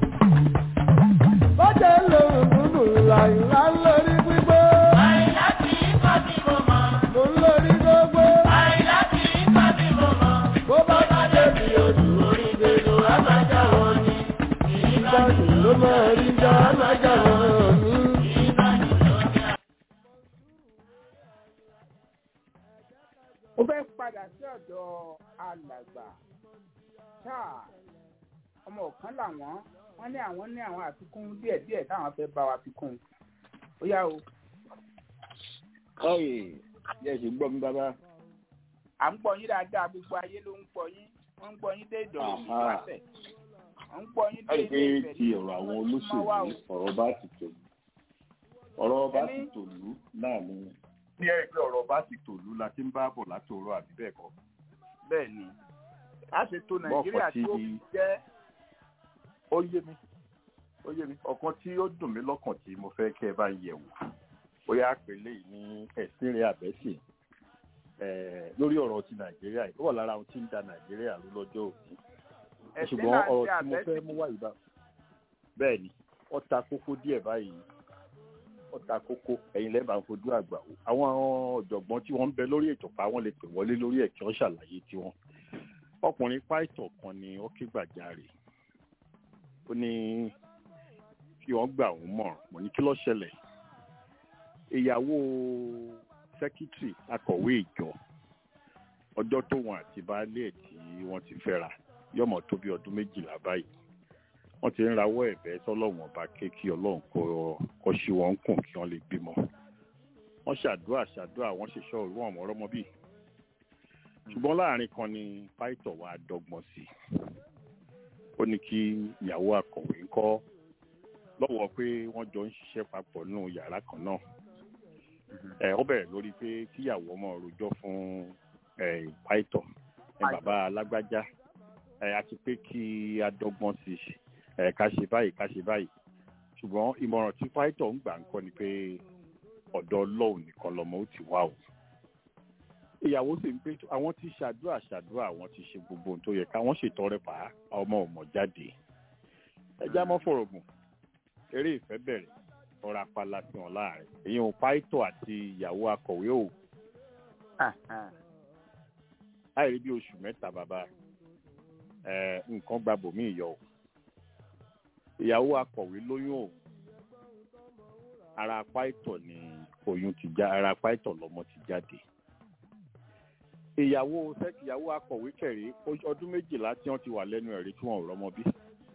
Bọ́jà olóhùn gbogbo làìlá ń lórí gbígbó. Àìlá kì í kọ́ tí mo mọ̀. Mo ń lórí gbogbo. Àìlá kì í kọ́ tí mo mọ̀. Bó bá bá débi odò Orí gbèdò àbájá wọn ni. ìbáṣe ló máa rí já lájà wọn ní. ó fẹ́ padà sí ọ̀dọ̀ alàgbà táà ọmọ ọ̀kan làwọn wọ́n ní àwọn ní àwọn àfikún díẹ̀díẹ̀ táwọn fẹ́ bá wa fi kún un ó yá o ọyẹ yẹ ṣe gbọ́ mi bàbá à ń gbọ́ yín dáadáa gbogbo ayé ló ń gbọ́ yín wọ́n ń gbọ́ yín dé ìdọ̀rọ̀ ní Aha. ìwáṣẹ̀ wọ́n ń gbọ́ yín dé láì pé ìdọ̀rọ̀ ti ọ̀rọ̀ àwọn olóṣèlú ọ̀rọ̀ bá ti tòlú ọ̀rọ̀ bá ti Ẹni? tòlú náà ni ní ẹ pé ọ̀rọ̀ bá ti tòlú la ti ń bá bọ̀ látòrọ̀ àbí bẹ́ẹ̀ kọ́ bẹ́ẹ̀ ni a ṣe tó nàìjíríà Bọ́ọ̀kọ̀ tí ó tí- fi jẹ́ ó yé mi ó yé mi ọ̀kan tí ó dùn mí lọ́kàn tí mo fẹ́ kẹ́ ẹ bá ń yẹ̀ wò bóyá àpèlé yìí ní ẹ̀sìn rẹ̀ àbẹ́sì eh, lórí ọ̀rọ̀ ti nàìjíríà yìí ó wà lára ohun tí ń da nàìjíríà rú lọ́jọ́ òní ẹ̀sìn ṣùgbọ́n náà ń ọ̀rọ̀ ṣe tí mo fẹ́ àbẹ́sì mú wá yìí bá bẹ́ẹ̀ ni ó ta kókó díẹ̀ báyìí ó ta kókó ẹ̀yin lẹ́bàá ń fojú àgbà wò àwọn ọ̀jọ̀gbọ́n tí wọ́n ń bẹ lórí ètò pa wọ́n lè pè wọlé lórí ẹ̀ kí wọ́n ṣàlàyé tiwọn ọkùnrin pàìtọ̀ kan ni ó ké gbàjarè ó ní kí wọ́n gbà òun mọ̀ràn mo ní kí ló ṣẹlẹ̀ ìyàwó sẹ́kítírì akọ̀wé ìjọ ọjọ́ tó wọn àti baálé ẹ̀ tí wọ́n ti fẹ́ra yọmọ tó bí ọdún méjìlá báyìí wọ́n ti ń rawọ́ ẹ̀bẹ̀ sọ́lọ́run ọba ké kí ọlọ́run kó kó ṣí wọn kùn kí wọ́n lè bímọ wọ́n ṣàdúrà ṣàdúrà wọ́n ṣe ṣọ́ òru àwọn ọmọ bí ṣùgbọ́n láàrin kan ni pàìtọ̀ wa dọ́gbọ́n sí i ó ní kí ìyàwó akọ̀wé ń kọ́ lọ́wọ́ pé wọ́n jọ ń ṣiṣẹ́ papọ̀ nínú yàrá kan náà ẹ ó bẹ̀rẹ̀ lórí pé kíyàwó ọmọ rojọ́ fún ẹ pàìtọ̀ ẹ bàbá alágbájá ẹ àti pé kí a dọ́gbọ́n sí i ẹ ká ṣe báyìí ká ṣe báyìí ṣùgbọ́n ìmọ̀ràn tí pàìtọ̀ ń gbà ń kọ́ ni pé ọ̀dọ̀ ọlọ́run nìkan lọmọ ó ti wá o ìyàwó sì ń pé àwọn ti ṣàdúrà ṣàdúrà àwọn ti ṣe gbogbo ohun tó yẹ káwọn ṣètọrẹ pa á, ọmọ ọmọ jáde ẹjá mọ́ fọ̀rọ̀gùn eré ìfẹ́ bẹ̀rẹ̀ ọ̀rọ̀ apala sí wọn láàrin èyí ò pàìtọ̀ àti ìyàwó akọ̀wé ò láìrí bí oṣù mẹ́ta bàbá ẹ̀ nǹkan gba bòmí yọ o ìyàwó akọ̀wé lóyún o ara pàìtọ̀ ni oyún ti já ara pàìtọ̀ lọmọ ti jáde ìyàwó sẹ́kì ìyàwó akọ̀wé kẹ̀rí ọdún méjìlá tí wọ́n ti wà lẹ́nu ẹ̀rí tí wọ́n ò rọ́mọ bí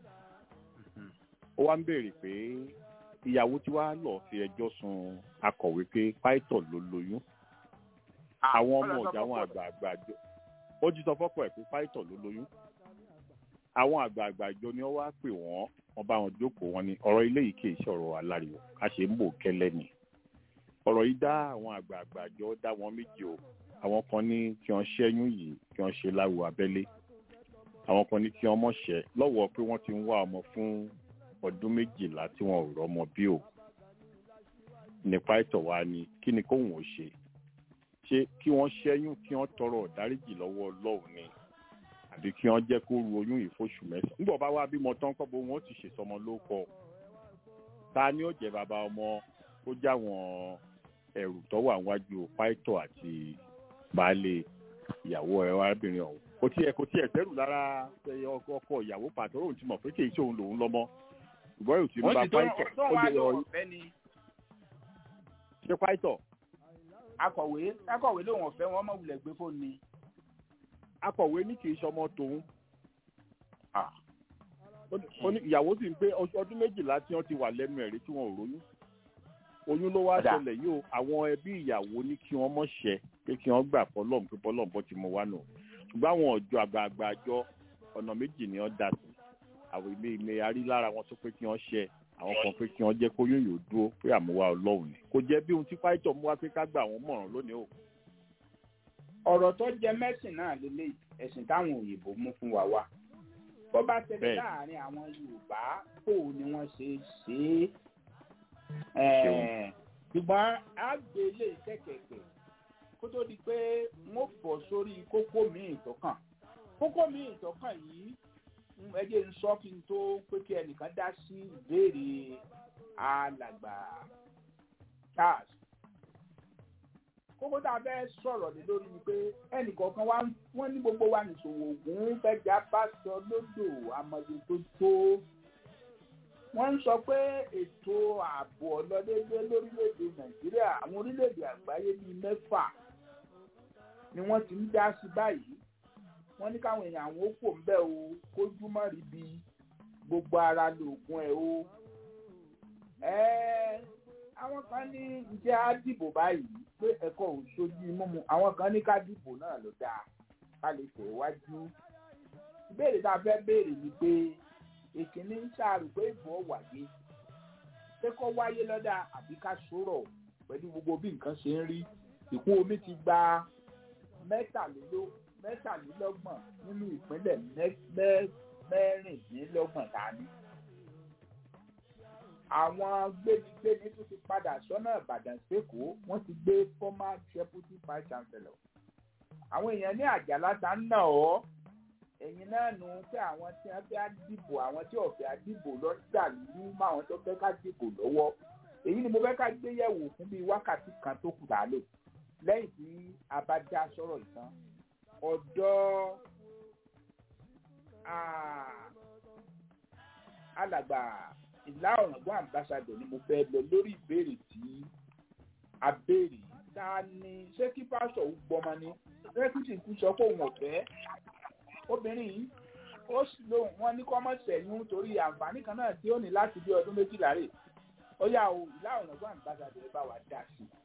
ó wá ń béèrè pé ìyàwó tí wàá lọ fi ẹjọ́ sun akọ̀wé pé pàìtọ̀ ló lóyún àwọn ọmọ ọ̀jà àwọn àgbààgbà àjọ ó ti sọ fọ́pọ̀ ẹ̀ pé pàìtọ̀ ló lóyún àwọn àgbààgbà àjọ ni wọ́n wá pè wọ́n wọ́n bá wọn jókòó wọn ni ọ̀rọ̀ ilé yìí kì í ṣọ̀rọ̀ aláriwo a ṣe ń bò kẹ́lẹ́ ni ọ̀rọ̀ yìí dá àwọn àgbààgbà àjọ dá wọn méjì o àwọn kan ní kí wọ́n ṣẹ́yún yìí kí wọ́n ṣe láwo abẹ́lé àwọn kan ní kí wọ́n mọ̀ ṣẹ́ lọ́wọ́ pé wọ́n ti ń wá ọmọ fún ọdún méjìlá tí wọn ò rọ́mọ bí o nípa ìtọ̀ wa ni kí ni kóhùn ó ṣe ṣé kí wọ́n ṣẹ́yún kí wọ́n tọrọ ọ̀dáríjì lọ́wọ́ ọlọ́run ni àbí kí wọ́n jẹ́ kó ru oyún yìí fóṣù mẹ́sàn-án nígbà bá wá bímọ tán kọ́ bó wọn ó ti ṣèsọmọ ló kọ ta ni ó jẹ́ bàbá ọmọ ó jáwọn ẹrù tó wà wájú pàìtọ̀ àti baálé ìyàwó ẹ arábìnrin ọ̀hún kò tiẹ̀ kò tiẹ̀ sẹ́rù lára ọkọ ìyàwó pàtó òun ti mọ̀ pé kì í ṣe òun lòun lọ́mọ ṣùgbọ́n èyí ti ń wọ́n ba ti tó pàìtọ̀ tó ó wá lè lọ lọ ọ̀fẹ́ ni ṣe pàìtọ̀ akọ̀wé akọ̀wé lòun ọ̀fẹ́ wọn mọ̀ wulẹ̀ gbé fóònù ni. akọ̀wé ní kì í ṣọmọ tòun ó ní- ó ní ìyàwó sì ń pé ọdún ọdún méjìlá tí wọ́n ti wà lẹ́nu ẹ̀rí tí wọ́n ò róyún oyún ló wá Ọ̀dà. ṣẹlẹ̀ yìí o àwọn ẹbí ìyàwó ní kí wọ́n mọ̀ ṣẹ́ pé kí wọ́n gbà pọ́lọ́m pé pọ́lọ́m bọ́ ti mú wá nù ṣùgbọ́n àwọn ọ̀jọ́ àgbààgbà àjọ ọ̀nà méjì ni wọ́n dà sí àwọn ilé ilé arí lára wọn tó pé kí wọ́n ṣẹ́ àwọn kan pé kí wọ́n jẹ́ kóyún yóò dúró pé àmúwá ọlọ́run ni kò jẹ́ bí ohun tí pàìtọ̀ mú wá pé ká gbà wọ́n mọ̀ràn lónìí o ọ̀rọ̀ tó jẹ mẹ́sìn náà lélẹ̀ ẹ̀sìn táwọn òyìnbó mú fún wa wá bó bá tẹ̀lé Bẹ́ẹ̀. láàrin àwọn yorùbá kò ní wọ́n ṣe ṣe é Ṣeun. ṣùgbọ́n á gbé ilé iṣẹ́ kẹ̀kẹ́ kó tó di pé wọ́n bọ̀ sórí kókó míì tọ́kàn kókó míì tọ́kàn yìí mm, ẹ jẹ́ n sọ kí n tó pé kí ẹnìkan dá sí ìbéèrè alàgbà charles kókó tá a fẹ́ sọ̀rọ̀ lé lórí ni pé ẹnìkọ̀ọ̀kan wa wọ́n ní gbogbo wa nìṣòwò ògùn fẹ́jà bá sọ lódò amọ̀dé tó tó wọ́n ń sọ pé ètò ààbò ọlọ́dẹ́dẹ́ lórílẹ̀‐èdè nàìjíríà àwọn orílẹ̀‐èdè àgbáyé bíi mẹ́fà ni wọ́n ti ń dá sí báyìí wọ́n ní káwọn èèyàn àwọn ó pò ń bẹ́ o kójú mọ́ rí bí gbogbo ara lóògùn ẹ̀ o ẹ́ẹ́ àwọn kan ní ǹjẹ́ á dìbò báyìí pé ẹ̀kọ́ ò sojú mímu àwọn kan ní ká dìbò náà ló dáa ká lè tẹ̀ wájú. ìbéèrè tá a fẹ́ béèrè ni pé èkìní ń ṣàrò pé ìbò wáyé pé kó wáyé lọ́dà àbí ká sọ̀rọ̀ pẹ̀lú gbogbo bí nǹkan ṣe ń rí ìkún omi ti gba mẹ́tàléló- mẹ́tàlélọ́gbọ̀n nínú ìpínlẹ̀ mẹ́- mẹ́- mẹ́rìndínlọ́gbọ̀n tá a ní àwọn gbénigbéni tún ti padà sọ́nà ìbàdàn sẹ́kọ̀ọ́ wọ́n ti gbé former deputy vice chancellor. àwọn èèyàn ní àjàlá ta ń nà ọ́ ẹ̀yin náà nù pé àwọn tí wọ́n fẹ́ dìbò àwọn tí ò fẹ́ dìbò lọ dà lú mọ́ àwọn tó fẹ́ ká dìbò lọ́wọ́ èyí ni mo fẹ́ ká gbé yẹ̀wò fún bíi wákàtí kan tó kù tá a lò lẹ́yìn tí a bá dá sọ̀rọ̀ ìtàn ọ̀dọ́ ah, alàgbà ìlà ọ̀ràngún ambassadọ̀ ni mo fẹ́ lọ lórí ìbéèrè tí a béèrè ta ni ṣé kí pásọ̀ ó gbọmọ ni rẹ́kìtì kú sọ pé òun ò fẹ́ obìnrin yìí ó sì lóun wọn ní kọ́mọ̀ sẹ̀yún torí àǹfààní kan náà tí ó ní láti bí ọdún méjìlá rè ó yà ó ìlà ọ̀ràngún ambassadọ̀ ẹ bá wa dà sí i.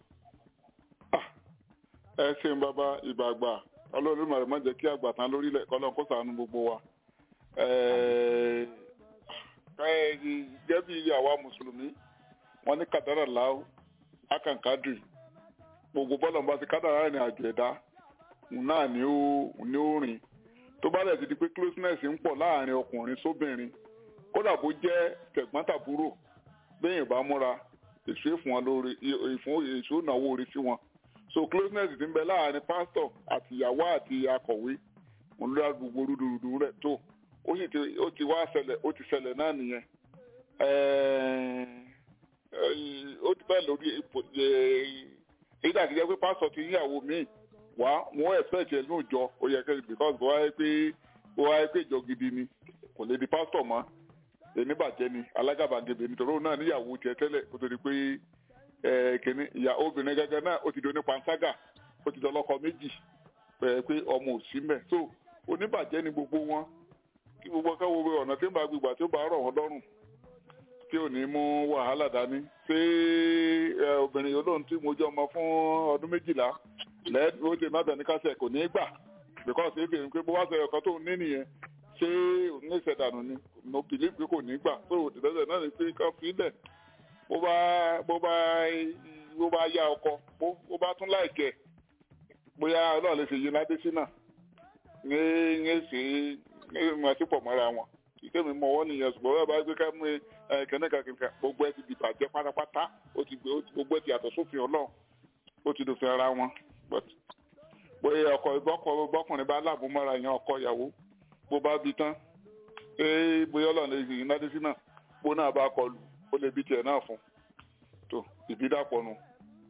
ẹ ṣeun bàbá ìbàgbà ọlọ́run màrè má jẹ́ kí àgbà tán lórílẹ̀ kọ́lọ́n kó ṣàánú gbogbo wa. Ẹ- ẹ, gẹ́gẹ́ bí àwa mùsùlùmí wọ́n ní kàdárà láwù akànkádùn gbogbo bọ́lá ń bá ti kádàrá ìrìn àjò ẹ̀dá òun náà ni ó ni ó rìn tó bá dẹ̀ ti di pé closeness ń pọ̀ láàrin ọkùnrin sóbìnrin kódà bó jẹ́ tẹ̀gbọ́n-tàbúrò bẹ́yìn bá múra èso ìfún wọn lórí ìfún èso ìnáwó orí sí wọn so closeness ti ń bẹ láàrin pásítọ̀ àti ìyàwó àti akọ̀wé òun ló dá gbogbo rúdurùdu rẹ̀ tó ó sì ti ó ti wá ṣẹlẹ̀ ó ti ṣẹlẹ̀ náà nìyẹn Ẹ̀ẹ́, ẹ̀ẹ́, ó ti bẹ́ẹ̀ lórí ipò ẹ̀, èyí dàbí jẹ́ pé pásítọ̀ ti yíyàwó míì wá wọ́n expect ẹ̀ ní òjọ ó yẹ kẹ́ because bó wáyé pé bó wáyé pé ìjọ gidi ni kò lè di pásítọ̀ mọ́ èmi bàjẹ́ ni alágàbàgebè nítorí òun náà níyàwó tiẹ̀ tẹ́lẹ̀ kó tó di pé ẹ̀ kìíní ìyá obìnrin gẹ́gẹ́ náà ó ti di onípanṣágà ó ti di ọlọ́kọ méjì ẹ̀ pé ọmọ ò sí mẹ́ so oníbàjẹ́ ni gbogbo wọn kí gbogbo káwọ pé ọ̀nà tí ń bá gbígbà tí ó bá rọ̀ wọ́n lọ́rùn tí ò ní mú wàhálà dání ṣé ẹ, obìnrin yìí lóhun tí mo jẹ́ ọmọ fún ọdún méjìlá lẹ́ẹ̀dún ó ti má bẹ̀ ní kásẹ̀ kò ní í gbà because èdè ń pé bó wá sọ ẹ̀kọ́ tó ní nìyẹn ṣé òun ní ìṣẹ̀dànù ni mo believe pé kò ní gbà tó ìdẹ́sẹ̀ náà ni pé ká fi lẹ̀ bó bá bó bá bó bá yá ọkọ bó bó bá tún láìkẹ́ bóyá ọlọ́run lè ṣe yí ládé sí náà ní ní ṣe ní ìmọ̀ sí pọ̀ mọ́ra wọn ìkémi mọ wọ́n nìyẹn ṣùgbọ́n bá bá gbé ká mú ẹ kẹ́nẹ́kà kẹ́nẹ́kà gbogbo ẹ ti di bàjẹ́ pátápátá ó ti gbé ó ti- gbogbo ẹ ti yàtọ̀ sófin ọlọ́run ó ti dòfin ara wọn but bóyá ọkọ ìbọ́kọ bọ́kùnrin bá láàbù mọ́ra yẹn ọkọ ìyàwó bó bá bi tán ee bóyá ọlọ́run lè yìn ládé sí náà bó náà bá kọlù ó lè bi tiẹ̀ náà fún tó ìbídàpọ̀ nu.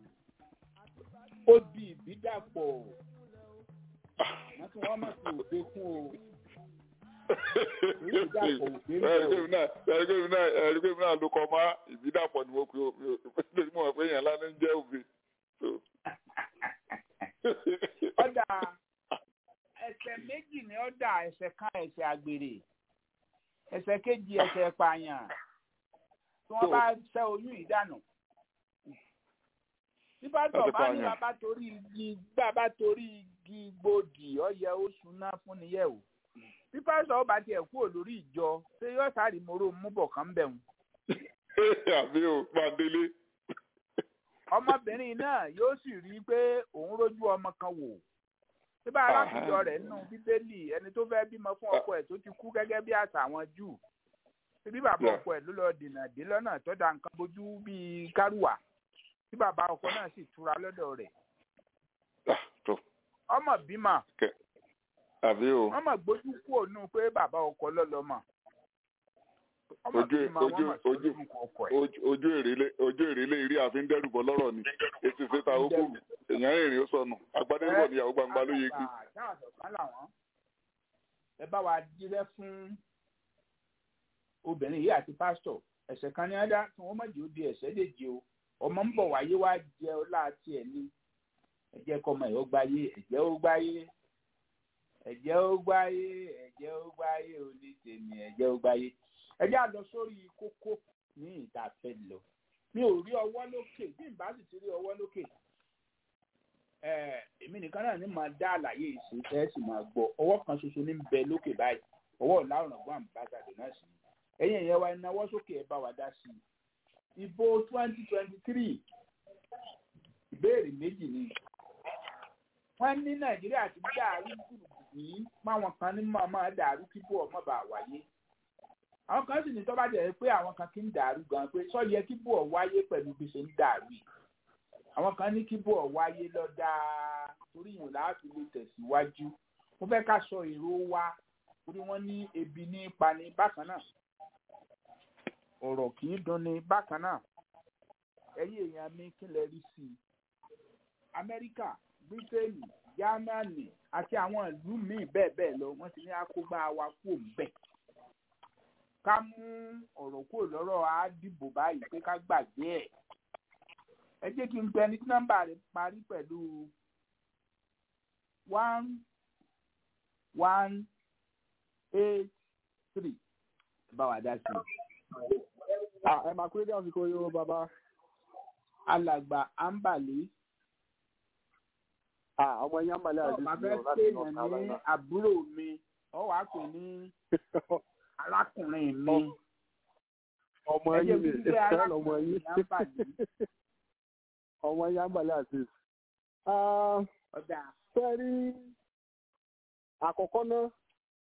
ó di ìbídàpọ̀ wọ́n tún wọ́n mọ̀ sí òde kún o ìbídàpọ̀ òde ń bẹ̀ o. ẹ̀rígbèmí náà ẹ̀rígbèmí náà ẹ̀rígbèmí náà ló kọ́ máa ìbídàpọ̀ ni mo pe o lórí mọ̀ pé èèyàn lánàá ń jẹ́ òbí. ọ̀dà ẹsẹ̀ méjì ni ọ̀dà ẹsẹ̀ kan ẹsẹ̀ àgbèrè ẹsẹ̀ kejì ẹsẹ̀ pààyàn tí wọ́n bá ṣẹ́ oyún ìdànù. tí pásítọ̀ Ẹsẹ̀ bá ní pààyàn. bàbá torí igi bàbá torí igi gbòdì ọ̀yẹ́ oṣù náà fún niyẹ̀ o. tí pásítọ̀ bá tiẹ̀ kúrò lórí ìjọ ṣé yóò sáré mọ́rọ́ múbọ̀ kan bẹ̀ wọ́n. àbí o máa délé. ọmọbìnrin náà yóò sì rí i pé òun rójú ọmọ kan wò tí bá arákùnjọ rẹ̀ nínú bíbélì ẹni tó fẹ́ bímọ fún ọkọ ẹ̀ tó ti kú gẹ́gẹ́ bí àṣà àwọn júù tí bí bàbá Yeah. ọkọ ẹ̀ ló lọ dènà dé lọ́nà tó da nǹkan bójú bíi kárùwà tí bàbá ọkọ náà sì túra lọ́dọ̀ rẹ̀ Ah, tó ọmọ bímọ àbí o wọ́n mọ̀ gbójú kúrò nù pé bàbá ọkọ lọ́lọ́mọ ọmọ Ojú- bímọ wọ́n ojú- mọ̀ sọ ojú- lórúkọ ọkọ ẹ̀ ojú ojú èrèlé ojú èrèlé eré àfi ń dẹ́rù bọ́ lọ́rọ̀ ni ètò ìṣèta ogún èèyàn rìnrìn ó sọnù agbádẹ́rùbọ̀ níyàwó gbangba ló yege. Àgbà táwọn àtọ̀kán làwọn ẹ bá wa jíṣẹ́ fún obìnrin yìí àti pásítọ̀ ẹ̀sẹ̀ kan ní ádá tí wọ́n mọ̀jì ó di ẹ̀sẹ̀ lè jẹ o ọmọ ń bọ̀ wáyé wá jẹ ọ láti ẹ̀ ní ẹ̀jẹ̀ kọ́mọ ẹ̀ ó gbáyé ẹ̀jẹ̀ ó gbáyé ẹ̀jẹ̀ ó gbáyé ẹ̀jẹ̀ ó gbáyé oní tèmi ẹ̀jẹ̀ ó gbáyé ẹ̀jẹ̀ á lọ sórí kókó ní ìta fẹ́ lọ mi ò rí ọwọ́ lókè bí n bá sì ti rí ọwọ́ lókè ẹ èmi nìkan náà ní máa dá àlàyé ìṣe ẹ sì máa gbọ́ ọwọ́ kan ṣoṣo ní bẹ lókè báyìí ọwọ́ ọ̀làrùn ọgbọ́n àmbásádọ̀ náà sì ni ẹ̀yin ẹ̀yẹ wa ìnáwó sókè ẹ bá wa dá sí i ìbò twenty twenty three ìbéèrè méjì ni wọ́n ní nàìjíríà ti dàrú yìí máwọn kan ní máa máa dàrú kí bó ọmọ bá wáyé àwọn kan sì ní tó bá jẹ́ pé àwọn kan kí ń dàrú gan pé sọ yẹ kí bó ọ wáyé pẹ̀lú bí ṣe ń dàrú yìí àwọn kan ní kí bó ọ wáyé lọ dáa torí yìí láti lè tẹ̀síwájú mo fẹ́ ká sọ èrò wa torí wọ́n ní ebi ní pani bákan náà ọ̀rọ̀ kì í dunni bákan náà ẹ̀yin èèyàn mi kí lẹ rí sí i amẹ́ríkà bírítéènì jámánì àti àwọn ìlú míì bẹ́ẹ̀ bẹ́ẹ̀ lọ wọ́n ti ní àkógbá wa kúrò ńbẹ̀ ká mú ọ̀rọ̀ kúrò lọ́rọ̀ á dìbò báyìí pé ká gbàgbé ẹ̀ ẹ jẹ́ kí n gbẹ ní tí nọ́mbà rẹ̀ parí pẹ̀lú one one eight three bá wa dá sí i. ẹ máa kúrẹ́ dé àsìkò yìí o bàbá. alàgbà ambali ọmọ yín àmàlẹ́ àdé ọba sí fẹ́ ọ láti pèèyàn North ní Carolina. àbúrò mi ọ wàá pè ní arákùnrin mi ọmọ ẹ jẹ́ yín ni kí n gbé ìfẹ́ lọmọ arákùnrin yín. mi ambali ọmọ yín àmàlẹ́ àdé. ọ̀dà sẹ́rí àkọ́kọ́ náà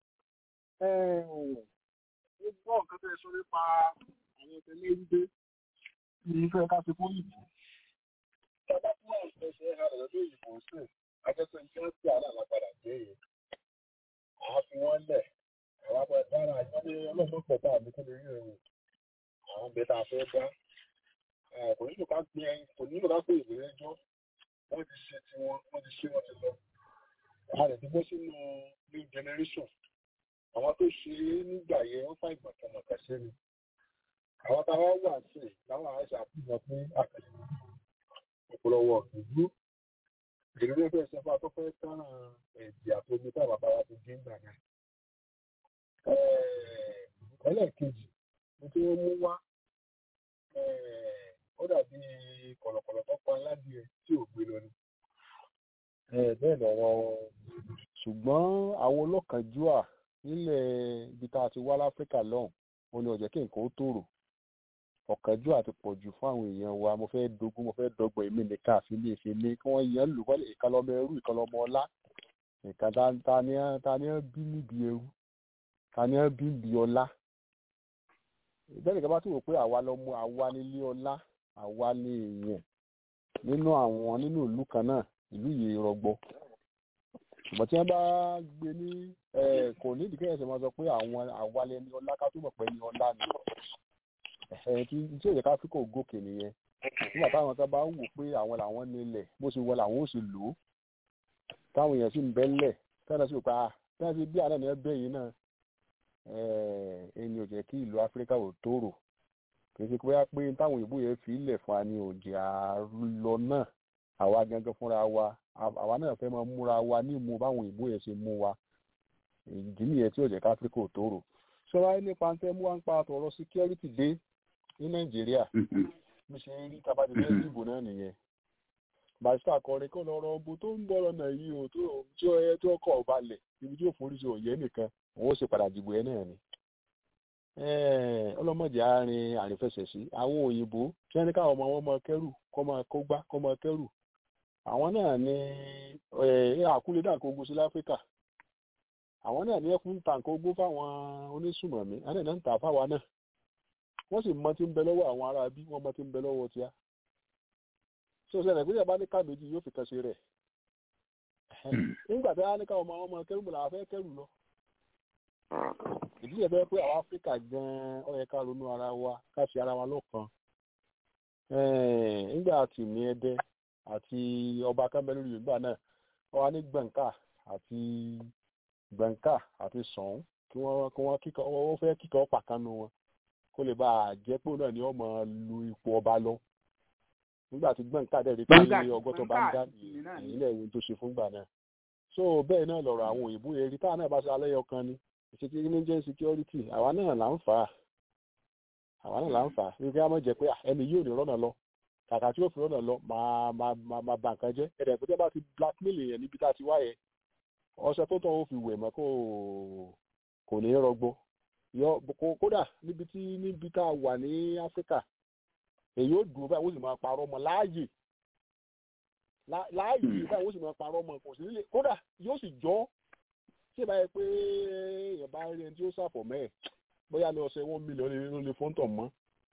ó gbọ́ nǹkan tẹ́ ẹ sọ nípa àwọn tẹ̀lé wípé ní ìfẹ́ ká fi kún ìbò. Bàbá tí wọ́n ń fẹsẹ̀ ara rẹ̀ lórí ìbò sí, akẹ́kọ̀ọ́ ní wọ́n ti àrà lápadà dé yìí. Àá fi wọ́n lẹ̀, àwọn abọ́ dára àjọyé ọlọ́run pọ̀ tá àmì tó lè rí ẹ̀rù. Àwọn bẹ́ẹ̀ tá a fẹ́ dá. Kò nílò ká gbé ẹyin, kò nílò ká pé ìwé ẹjọ́. Wọ́n ti ṣe tiwọn, wọ́n ti ṣe wọ́n ti lọ. A lè ti bọ́ sínú new generation àwọn tó ṣe é nígbà yẹn wọ́n fà ìgbà kan mọ̀ọ́kà sí ni àwọn tá a wá wà sí i láwọn àṣà àfihàn pé àkàlẹ̀ ọ̀pọ̀lọpọ̀ ìlú ìrírí ẹgbẹ́ ìṣẹ́fà tó fẹ́ tán ẹ̀dì àtomi tá bàbá wa ti gé ńgbà náà. ẹlẹ́ẹ̀kejì ní tí wọ́n mú wá ó dàbí kọ̀lọ̀kọ̀lọ̀ tó pa aládìẹ tí ò gbé lọ ni. bẹ́ẹ̀ lọ́rọ̀ ṣùgbọ́n àwọn olókànjúà nílẹ̀ ibi tá a ti wá láfíríkà lọ́hùn ó ní ọ̀jẹ̀ kí nǹkan ó tòrò ọ̀kánjú àti pọ̀jù fún àwọn èèyàn wa mo fẹ́ dogun mo fẹ́ dọ́gbọ̀n èmi nìkan àfi lè ṣe ní kí wọ́n yan lù wọ́n ìkan lọ́mọ ẹrú ìkan lọ́mọ ọlá nǹkan ta ni ta ni bí níbi ẹrú ta ni bí níbi ọlá ìbẹ́ni kan bá tún rò pé àwa lọmọ àwa nílé ọlá àwa ní èèyàn nínú àwọn nínú ìlú kan náà ìlú yìí rọgbọ ṣùgbọ́n tí wọ́n bá gbé ní kò ní ìdíkẹ́ ẹ̀sẹ̀ máa sọ pé àwọn àwa lẹni ọlá ká tó mọ̀ pé ní ọlá ni tí tí òye káfíkò gòkè nìyẹn nígbà táwọn kan bá wò pé àwọn làwọn nílẹ̀ bó ṣe wọ làwọn ò sì lò ó táwọn èèyàn sì ń bẹ́lẹ̀ tẹ́lẹ̀ sí òpá tẹ́lẹ̀ sí bí àná ni ẹ bẹ́ yìí náà ẹni ò jẹ́ kí ìlú áfíríkà ò tòrò kì í ṣe pé pé táwọn òyìnbó yẹn fi ilẹ̀ fún wa ni òjì àlọ náà àwa gangan fúnra wa àwa náà fẹ́ máa múra wa ní ìmú báwọn òyìnbó yẹn ṣe mú wa ìdí nìyẹn tí ò jẹ́ ká áfíríkà ò tòrò sọ́ra nípa tẹ́ mú wa ń pa àtọ̀rọ̀ security dé ní nàìjíríà bí ṣe ń rí tabati fẹ́ dìbò náà nìyẹn barista kọrin kó lọ́rọ̀ ọbọ tó ń bọ̀ lọ́nà yìí o tó tí ó yẹ tó kọ̀ balẹ̀ ibi tí ó forí sí òye nìkan òun ó sì padà dìbò ẹ náà ni ọlọ́mọdé àárín àrífẹsẹ̀ sí àwọn òyìnbó tí wọ́n ní káwọn ọmọ wọn máa kẹ́rù kọ́ máa kó gbá kọ́ máa kẹ́rù àwọn náà ní àkúlé dàkógún sí láfíríkà àwọn náà ní ẹkún tàǹkógún fáwọn onísùmọ̀mí àwọn náà ń tà fáwa náà wọ́n sì mọ tí ń bẹ lọ́wọ́ àwọn ará bí wọ́n mọ tí ń bẹ lọ́wọ́ tíá so ṣẹlẹ̀ pé ìjọba ní ká méjì yóò fi kan ṣe rẹ̀ nígbà tí wọ́n á ní káwọn ọmọ ọmọ kẹrù mọ̀ làwọn fẹ́ kẹrù lọ ìdílé bẹ́ẹ̀ pé àwọn áfíríkà gan-an ó yẹ ká ronú ara wa ká ṣe ara wa lọ́kan nígbà tí ní ẹdẹ àti ọba kámẹ́lú yorùbá náà wọ́n wá ní gbọ̀ǹkà àti gbọ̀ǹkà àti sọ̀hún kí wọ́n kí wọ́n kíkọ́ wọ́n fẹ́ kíkọ́ pàkánu wọn kó lè bá a jẹ́ pé náà ni wọ́n máa lu ipò ọba lọ nígbà tí gbọ̀ǹkà dẹ̀ rí pé ọgọ́tọ̀ bá ń dá ìyílẹ̀ ìwé tó ṣe fúngbà náà so bẹ́ẹ̀ náà lọ̀rọ̀ àwọn òyìnbó yẹn rí táwọn náà bá ṣe alẹ́ yọ kan ni ìṣètìlẹ́ ní jẹ́ security àwa náà là ń fà á àwa náà là ń fà á wípé a máa jẹ pé ẹni yóò ní rọ́nà lọ kàkà tí yóò fi rọ́nà lọ máa máa máa máa bà nǹkan jẹ́ ẹ̀rẹ̀ ìpínlẹ̀ bá ti blackmail yẹn níbi tá a ti wá yẹn ọṣẹ tó tọ́ ó fi wẹ̀ mọ́ kó kò ní rọgbọ yọ kódà níbi tí níbi tá a wà ní áfíríkà èyí ó dùn báyìí ó sì máa parọ́ mọ́ láàyè láàyè báyìí ó sì máa parọ́ mọ́ kò sí nílé kódà yóò sì jọ́ tí ìbá yẹ pé èèyàn bá rí ẹni tí ó ṣàfọ̀ mẹ́ẹ̀ bóyá ní ọ̀sẹ̀ one million ló lè fóńtọ̀ mọ́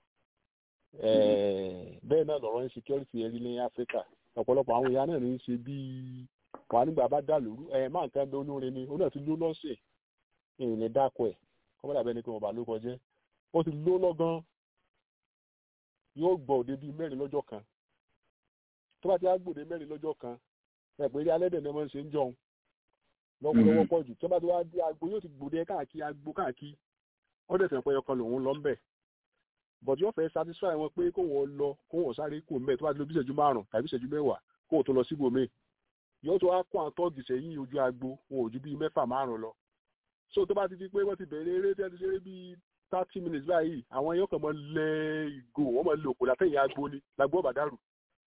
bẹ́ẹ̀ náà lọ́rọ̀ insecurity ẹ̀rí ní áfíríkà ọ̀pọ̀lọpọ̀ àwọn èèyàn náà ní í ṣe bíi wà nígbà bá dà lóru ẹ̀ máa nǹkan bẹ olórin ni ó náà ti ló lọ́sẹ̀ èèyàn lè dákọ̀ ẹ̀ kọ́mọ́dà bẹ́ẹ̀ ni pé wọ́n bá ló kọjẹ́ ó ti ló lọ́gán yóò gbọ́ òde bíi mẹ́rin lọ́jọ́ kan tó bá ti á gbòde mẹ́rin lọ́jọ́ kan ẹ̀ pé eré alẹ́dẹ̀ ni wọ́n ṣe ń jọun lọ́wọ́lọ́wọ́ pọ̀ jù tó bá ti wá dé agbo yóò ti gbòde káàkiri agbo káàkiri ó dẹ̀ sẹ́pẹ́ ọkàn lòun lọ ń bẹ̀ but yóò fẹ́ satisfy wọn pé kó wọn lọ kó wọn sáré kó mẹ́ tó bá ti lo bí ìṣẹ́jú márùn tàbí ìṣẹ́jú mẹ́wàá kó wọn tó lọ síbò míì yóò tó wá kó àwọn tọ́ọ̀gì sẹ́yìn ojú agbo wọn ò ju bíi mẹ́fà márùn lọ so tó bá ti di pé wọ́n ti bẹ̀rẹ̀ eré tí wọ́n ti ṣeré bíi thirty minutes báyìí àwọn yóò kàn mọ́ lẹ ìgò wọ́n mọ̀ lè òkò látẹ̀yìn agbo ni lágbo ọ̀bàdàrù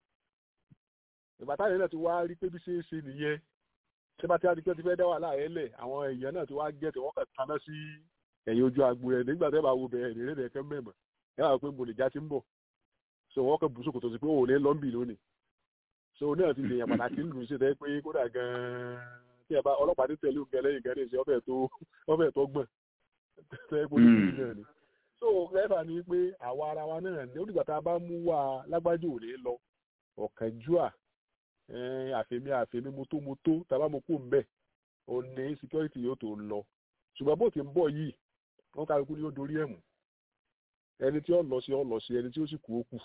ìbátá yẹn náà ti wá rí pé bí ṣe é ṣe nìyẹn ṣé bá ti á di pé ti fẹ́ dá wà láàyè lẹ̀ àwọn èèyàn náà ti wá gẹ̀ẹ́tì wọ́n kàn taná sí ẹ̀yìn ojú agbo rẹ̀ nígbà tẹ́ bá wo bẹ̀rẹ̀ ní ìrẹ́lẹ̀ ẹ̀kẹ́ mẹ́mọ̀ ẹ wà pé mòlìjà ti ń bọ̀ so wọ́n kàn bùsùn kò tó sí pé òun ní lọ́ńbì lónìí so náà ti lèèyàn pàtàkì ń lù sí tẹ́ pé kódà gan-an tí ẹ bá ọlọ́pàá ti tẹ̀lé òun gẹ́lẹ́ ìgẹ́lẹ́ ìṣe ọbẹ̀ tó ọbẹ̀ tó gbọ̀n tẹ́ pé olùkọ́ náà ni so rẹ́fà ni pé àwa ara wa náà ní onígbà tá a bá mú wa lágbájú òní lọ ọ̀kánjúà àfẹ́mi àfẹ́mi mótómótó tá a bá mú kó ń bẹ̀ òní security yóò tó lọ ṣùgbọ́n bó ti ń bọ̀ yìí wọ́n kálukú ni ó dorí ẹ̀ mú ẹni tí ó lọ sí ó lọ sí ẹni tí ó sì kú ó kù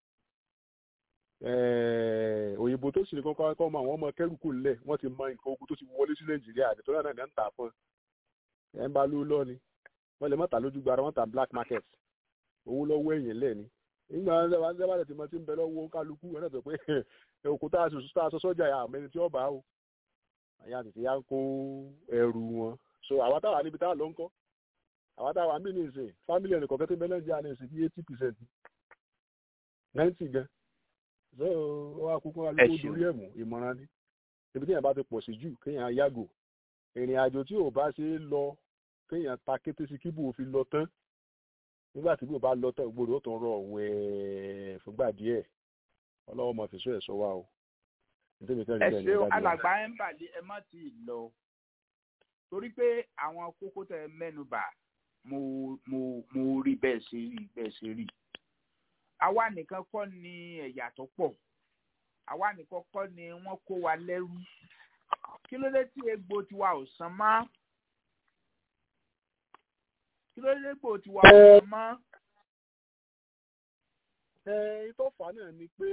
òyìnbó tó sì ní kọ́kọ́ kọ́ mọ àwọn ọmọ kẹ́rù kù lẹ̀ wọ́n ti mọ nǹkan ogun tó ti wọlé sí nàìjíríà àdìtọ́ náà náà ń tà fún ẹ̀ ń bá ló lọ ni wọ́n lè má ta lójú gbára wọ́n ta black market owó lọ́wọ́ ẹ̀yìn lẹ̀ ni nígbà wọn ṣe bá ti mọ tí ń bẹ lọ́wọ́ kálukú wọn náà sọ pé òkú tá a sọ sọ́jà yà àmẹ́ni tí ó bá o àyà tètè yá ń kó ẹrù wọn so àwa táwa níbi táwa ló ń kọ́ àwa táwa mí ní ìsìn fámìlì ẹnì kọ̀ọ̀kan tó ń bẹ nàìjíríà ní ìsìn bí eighty percent ninety gan so ó wá kúkú alówó dorí ẹ̀ mú ìmọ̀ràn ni ibi téèyàn bá ti pọ̀ sí jù kéèyàn yàgò ìrìn àjò tí ò bá ṣe é lọ kéèyàn ta kété sí kíbò fi lọ tán nígbà tí bò bá lọ tán gbòòrò ó tún rọ wẹ́ẹ́ fúngbà díẹ̀ ọlọ́wọ́ mọ̀ fèsò ẹ̀ sọ wa o. ẹ ṣe alàgbà ẹ ń bàlẹ ẹ má ti lọ torí pé àwọn kókó tẹ mẹ́nubà mo mo mo rí bẹ́ẹ̀ ṣe rí bẹ́ẹ̀ ṣe rí àwa nìkan kọ́ ni ẹ̀yà tó pọ̀ àwa nìkan kọ́ ni wọ́n kó wa lẹ́rú kí ló dé tí egbò tiwa ò san mọ́ kí ló dé tí egbò tiwa ò san mọ́. ẹ ìtọ́fà náà ni pé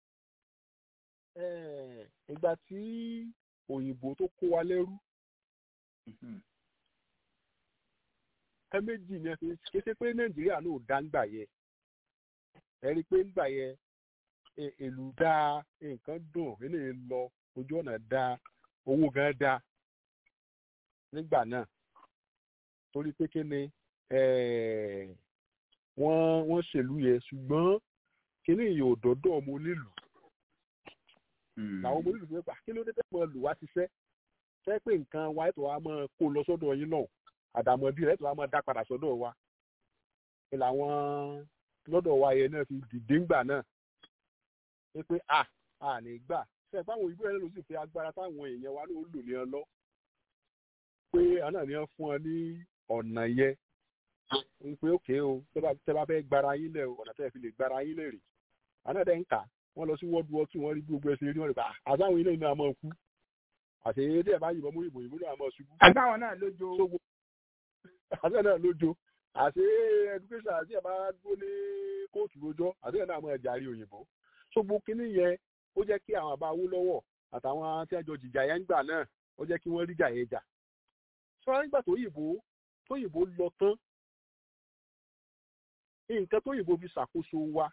ìgbà tí òyìnbó tó kó wa lẹ́rú ẹ méjì ni ẹ fi ṣe ṣe pé nàìjíríà náà dá ń gbà yẹ ẹ rí i pé ń gbà yẹ èlù dáa nǹkan dùn eléyìí lọ ojú ọ̀nà dáa owó gan dáa nígbà náà torí pé kí ni wọ́n wọ́n ṣèlú yẹ ṣùgbọ́n kíní yìí ò dọ́dọ̀ ọmọ onílùú làwọn ọmọ onílùú fẹ́ gbà kí ló dé tẹ́ mọ lù wá ṣiṣẹ́ fẹ́ pé nǹkan wa ètò wa máa kó lọ sọ́dọ̀ yín náà àdàmọ̀dì rẹ̀ ètò wa máa dá padà sọ́dọ̀ wa ni làwọn lọ́dọ̀ wa yẹn náà fi dìde ńgbà náà pé pé à à ní gbà ṣe fáwọn òyìnbó yẹn ló sì fi agbára táwọn èèyàn wa ló lò ní ọ lọ pé àná ni wọ́n fún ọ ní ọ̀nà yẹn pé òkè o tẹ́ bá fẹ́ gbára yín lẹ̀ ọ̀nà tẹ́ fi lè gbára yín lẹ̀ rè àná dẹ̀ ń kà wọ́n lọ sí world war two wọ́n rí gbogbo ẹsẹ̀ rí wọ́n rí pa àtàwọn ilé iná máa kú àti èdè ẹ̀ bá yìnbọn mú ìbò ìbò náà máa ṣubú. àtàwọn náà lójó. àtàwọn náà lójó àti education àti ẹ̀ bá dúró ní kóòtù lójọ́ àti ẹ̀ náà máa jàre òyìnbó. ṣogbo kínní yẹn ó jẹ́ kí àwọn àbá Awólọ́wọ̀ àtàwọn tí wọ́n jọ jìjà yẹn gbà náà ó jẹ́ kí wọ́n rí jà yẹn jà. sọ́ra nígbà tó yìnbó tó yìnbó lọ tán nǹkan tó yìnbó fi ṣàkóso wa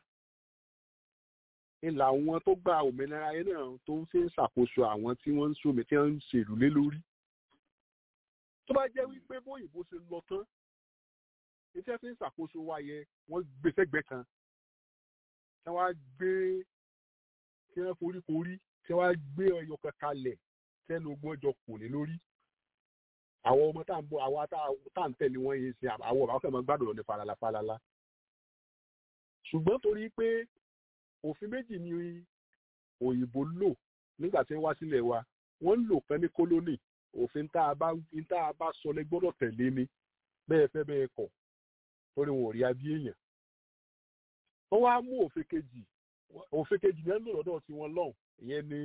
ìlà àwọn tó gba òmìnira yẹn náà tó ń fi ń ṣàkóso àwọn tí wọ́n ń sómi tí wọ́n ń ṣèlú lé lórí. tó bá jẹ́ wípé bóyìnbó ṣe lọ tán iṣẹ́ fi ń ṣàkóso wa yẹ wọ́n gbé sẹ́gbẹ̀ẹ́ kan tí wọ́n á gbé tí wọ́n forí korí tí wọ́n á gbé ọyọ kan kalẹ̀ tẹ́nu ogun ọjọ́ kò ní lórí. àwọn ọmọ tá à ń bọ àwa tá à ń tẹ̀lé wọn yìí ṣe àwọn ọ̀bà ọ̀kẹ́ máa gbádùn lọ ní falala falala. ṣùgbọ́n torí pé òfin méjì ni òyìnbó lò nígbà tí wọ́n wá sílẹ̀ wa wọ́n ń lò kan ní kólónì òfin tá a bá tá a bá sọ lẹ gbọ́dọ̀ tẹ̀lé ni bẹ́ẹ̀ fẹ́ bẹ́ẹ̀ kọ̀ torí wọn ò rí abí èèyàn. wọ́n wá mú òfin kejì òfin kejì yẹn lò lọ́dọ̀ tí wọ́n lọ́hùn ìyẹn ni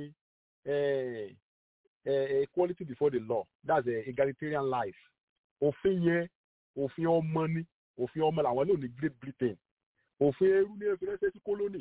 equality before the law that's a egalitarian life òfin yẹn òfin ọmọ ni òfin ọmọ làwọn lò ní Great Britain òfin ẹrú ní ẹfẹ rẹsẹ sí kólónì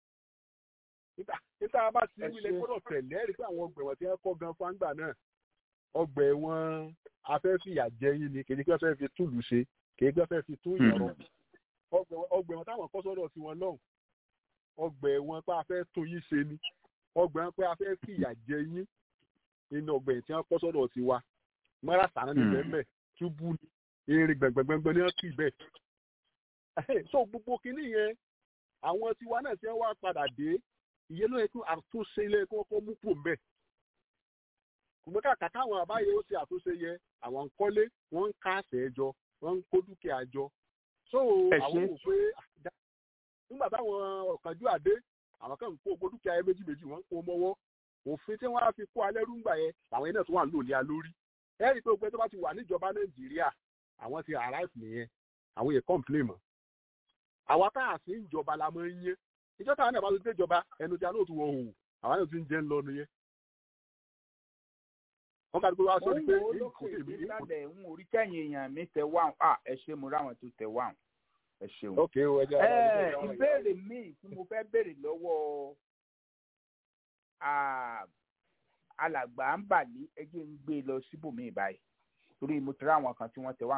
níta bá ti wílẹ̀ gbọ́dọ̀ tẹ̀lé ẹ̀rí pé àwọn ọgbẹ̀wọ̀n tí wọ́n kọ́ gan fáńgbà náà ọgbà ẹ̀wọ̀n afẹ́fìyà jẹ yín ni kèdè pé fẹ́ fi túlù ṣe kèdè pé fẹ́ fi tún ìyọ̀rọ̀ ọgbà ẹ̀wọ̀n táwọn kọ́ sọ́dọ̀ sí wọn lọ́hùn ọgbà ẹ̀wọ̀n pé afẹ́ tún yín ṣe ni ọgbà ẹ̀wọ̀n pé afẹ́ fìyà jẹ yín nínú ọgbà ẹ̀wọ̀n tí wọ́n kọ́ sọ́dọ̀ sí wa mọ́ra sànán ní bẹ́ẹ̀ túbú ni erin gbẹ̀ngbẹ̀ngbẹ̀ ni wọ́n kì bẹ́ẹ̀ so gbogbo kinní yẹn àwọn tiwa náà ti ń wá padà dé ìyẹn ló yẹ kí àtúnṣe ilé kí wọ́n kọ́ mú pò mbẹ́. ṣùgbọ́n kàkà káwọn àbáyé ó ṣe àtúnṣe yẹ àwọn ń kọ́lé wọ́n ń ká àṣẹ jọ wọ́n ń kó dúkìá jọ. so àwọn wò pé nígbà táwọn ọ̀kánjú àdé àwọn kan ń kó gbó dúkìá yẹn méjì méjì wọ́n ń kó mọ́wọ́ òfin tí wọ́n á fi kó alẹ́ rúgbà yẹn àwọn yẹn náà tó wà ń lò ní alórí. ẹ rí i pé òpin tó bá ti wà níjọba nàìjíríà àwọn ti arrive nìyẹn àwọn yẹn complain mọ́ àwa tá a sì ń jọba la máa ń yé ìjọ táwọn náà bá ti dé ìjọba ẹnu tí a náà tún wọ òun àwa náà ti ń jẹ ń lọ nìyẹn. wọ́n bá gbé wá sọ pé ìkó èmi ìkó. ń orí kẹ́yìn èèyàn mi tẹ wá à ẹ ṣe mo ráwọn tó tẹ wá ẹ ṣeun. ok o ẹ jẹ́ ẹ ìbéèrè míì tí mo fẹ́ béèrè lọ́wọ́ alàgbà ń bà ní ẹjẹ́ ń gbé lọ síbòmíì báyìí torí mo ti ráwọn kan tí wọ́n tẹ wá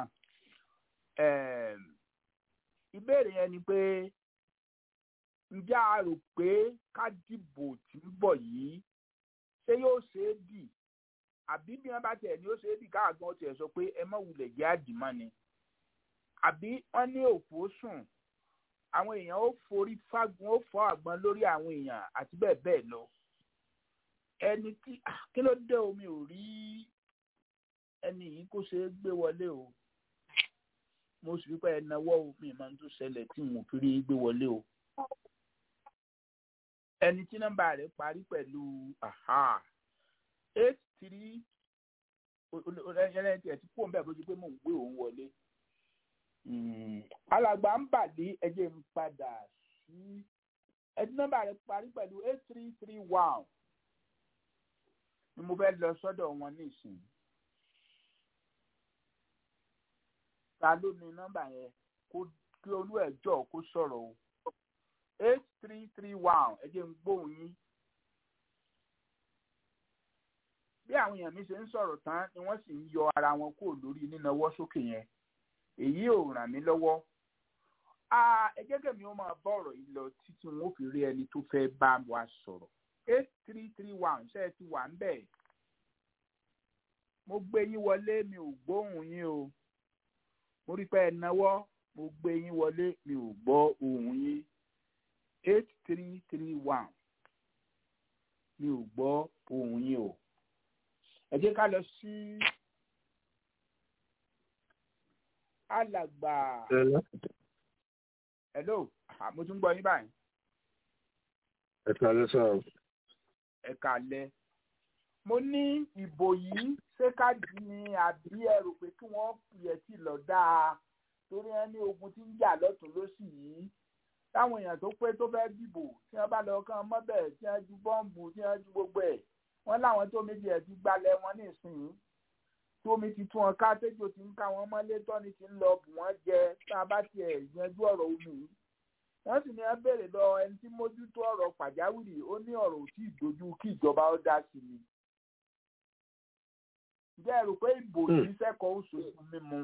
ìbéèrè yẹn ni pé ǹjẹ́ a rò pé ká dìbò tí ń bọ̀ yìí ṣé yóò ṣe é dì àbí bí wọ́n bá tẹ̀ ní ó ṣe é dì káàgbọ́n tiẹ̀ sọ pé ẹ má wulẹ̀ jẹ́ àdìmọ́ ni àbí wọ́n ní òfò sùn àwọn èèyàn ó forí fágun ó fọ́ àgbọn lórí àwọn èèyàn àti bẹ́ẹ̀ bẹ́ẹ̀ lọ ẹni tí kí ló dé omi ò rí ẹni yìí kó ṣe é gbé wọlé o mo sì rí pé ẹnáwó mi máa ń tún ṣẹlẹ̀ tí mo fi rí gbé wọlé o. ẹni tí nọ́mbà rẹ̀ parí pẹ̀lú eight three ẹni tí ẹ ti kú òun bẹ́ẹ̀ bó ti pé mò ń gbé òun wọlé alàgbà ń bàdí ẹjẹ ń padà sí ẹdí nọ́mbà rẹ̀ parí pẹ̀lú eight three three one ni mo fẹ́ lọ sọ́dọ̀ wọn nísìnyí. ta ló ní nọ́mbà yẹn kó kí olú ẹ̀ jọ kó sọ̀rọ̀ o eight three three one ẹ jẹ́ ń gbóhùn yín. bí àwọn èèyàn mi ṣe ń sọ̀rọ̀ tán ni wọ́n sì ń yọ ara wọn kúrò lórí nínáwọ́ sókè yẹn èyí ò ràn mí lọ́wọ́. ẹ jẹ́ kẹ́mi ó máa bá ọ̀rọ̀ yìí lọ títí wọn ó fi rí ẹni tó fẹ́ bá wa sọ̀rọ̀ eight three three one ṣe é ti wà ń bẹ̀. mo gbé yín wọlé mi ò gbóhùn yín o mo rí pé ẹ náwó mo gbé yín wọlé mi ò gbọ́ ohùn yín eight three three one mi ò gbọ́ ohùn yín o ẹ jẹ́ ká lọ sí alàgbà hello mo tún gbọ́ yín báyìí. ẹ kálẹ́ sá o. ẹ kálẹ́ mo ní ìbò yìí ṣé káàdì ni àbí ẹ rò pé kí wọ́n yẹ tí lọ dáa torí ẹ ní ogun tí ń jà lọ́tún lósì yìí táwọn èèyàn tó pé tó fẹ́ẹ́ dìbò tí wọ́n bá lọ kàn mọ́bẹ̀ tí wọ́n ju bọ́ǹbù tí wọ́n ju gbogbo ẹ̀ wọ́n láwọn tó méjì ẹ̀ ti gbalẹ̀ wọn nísìnyí tómi ti tún wọn ká tẹ́jọ́ ti ń ká wọn mọ́lé tọ́ni ti ń lọ bù wọ́n jẹ tá a bá tiẹ̀ yanjú ọ̀rọ̀ omi yìí wọ́n sì ní ẹ béèrè lọ ẹni tí mójútó ọ̀rọ̀ pàjáwìrì ó ní ọ̀rọ̀ ò tí ì dojú kí ìjọba ó dá sí ni ǹjẹ́ ẹ rò pé ìbò yìí sẹ́kọ̀ọ́ oṣooṣù mímu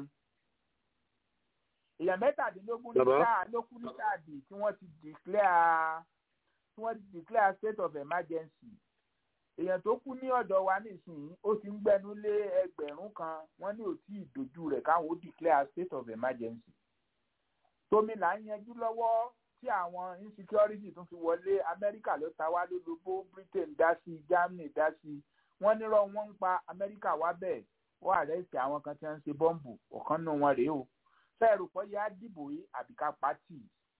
èèyàn mẹ́tàdínlógún ní sáà ló kú ní káàdì tí wọ́n ti declare tí wọ́n ti declare state of emergency èèyàn tó kú ní ọ̀dọ̀ wa nísìnyí ó ti ń gbẹnu lé ẹgbẹ̀rún kan wọ́n ní ò tí ì dojú rẹ̀ káwọn ó declare state of emergency tómi là ń yanjú lọ́wọ́ tí àwọn insecurity tún fi wọlé amẹ́ríkà ló ta wá lólobó britain dá sí germany dá sí wọ́n nírọ́ wọ́n ń pa amẹ́ríkà wá bẹ́ẹ̀ wọ́n àrẹ́sì àwọn kan tí wọ́n ń ṣe bọ́ǹbù ọ̀kan nù wọn rèé o fẹ́ẹ̀rù pọ̀ yá dìbò yìí àbíká pátì.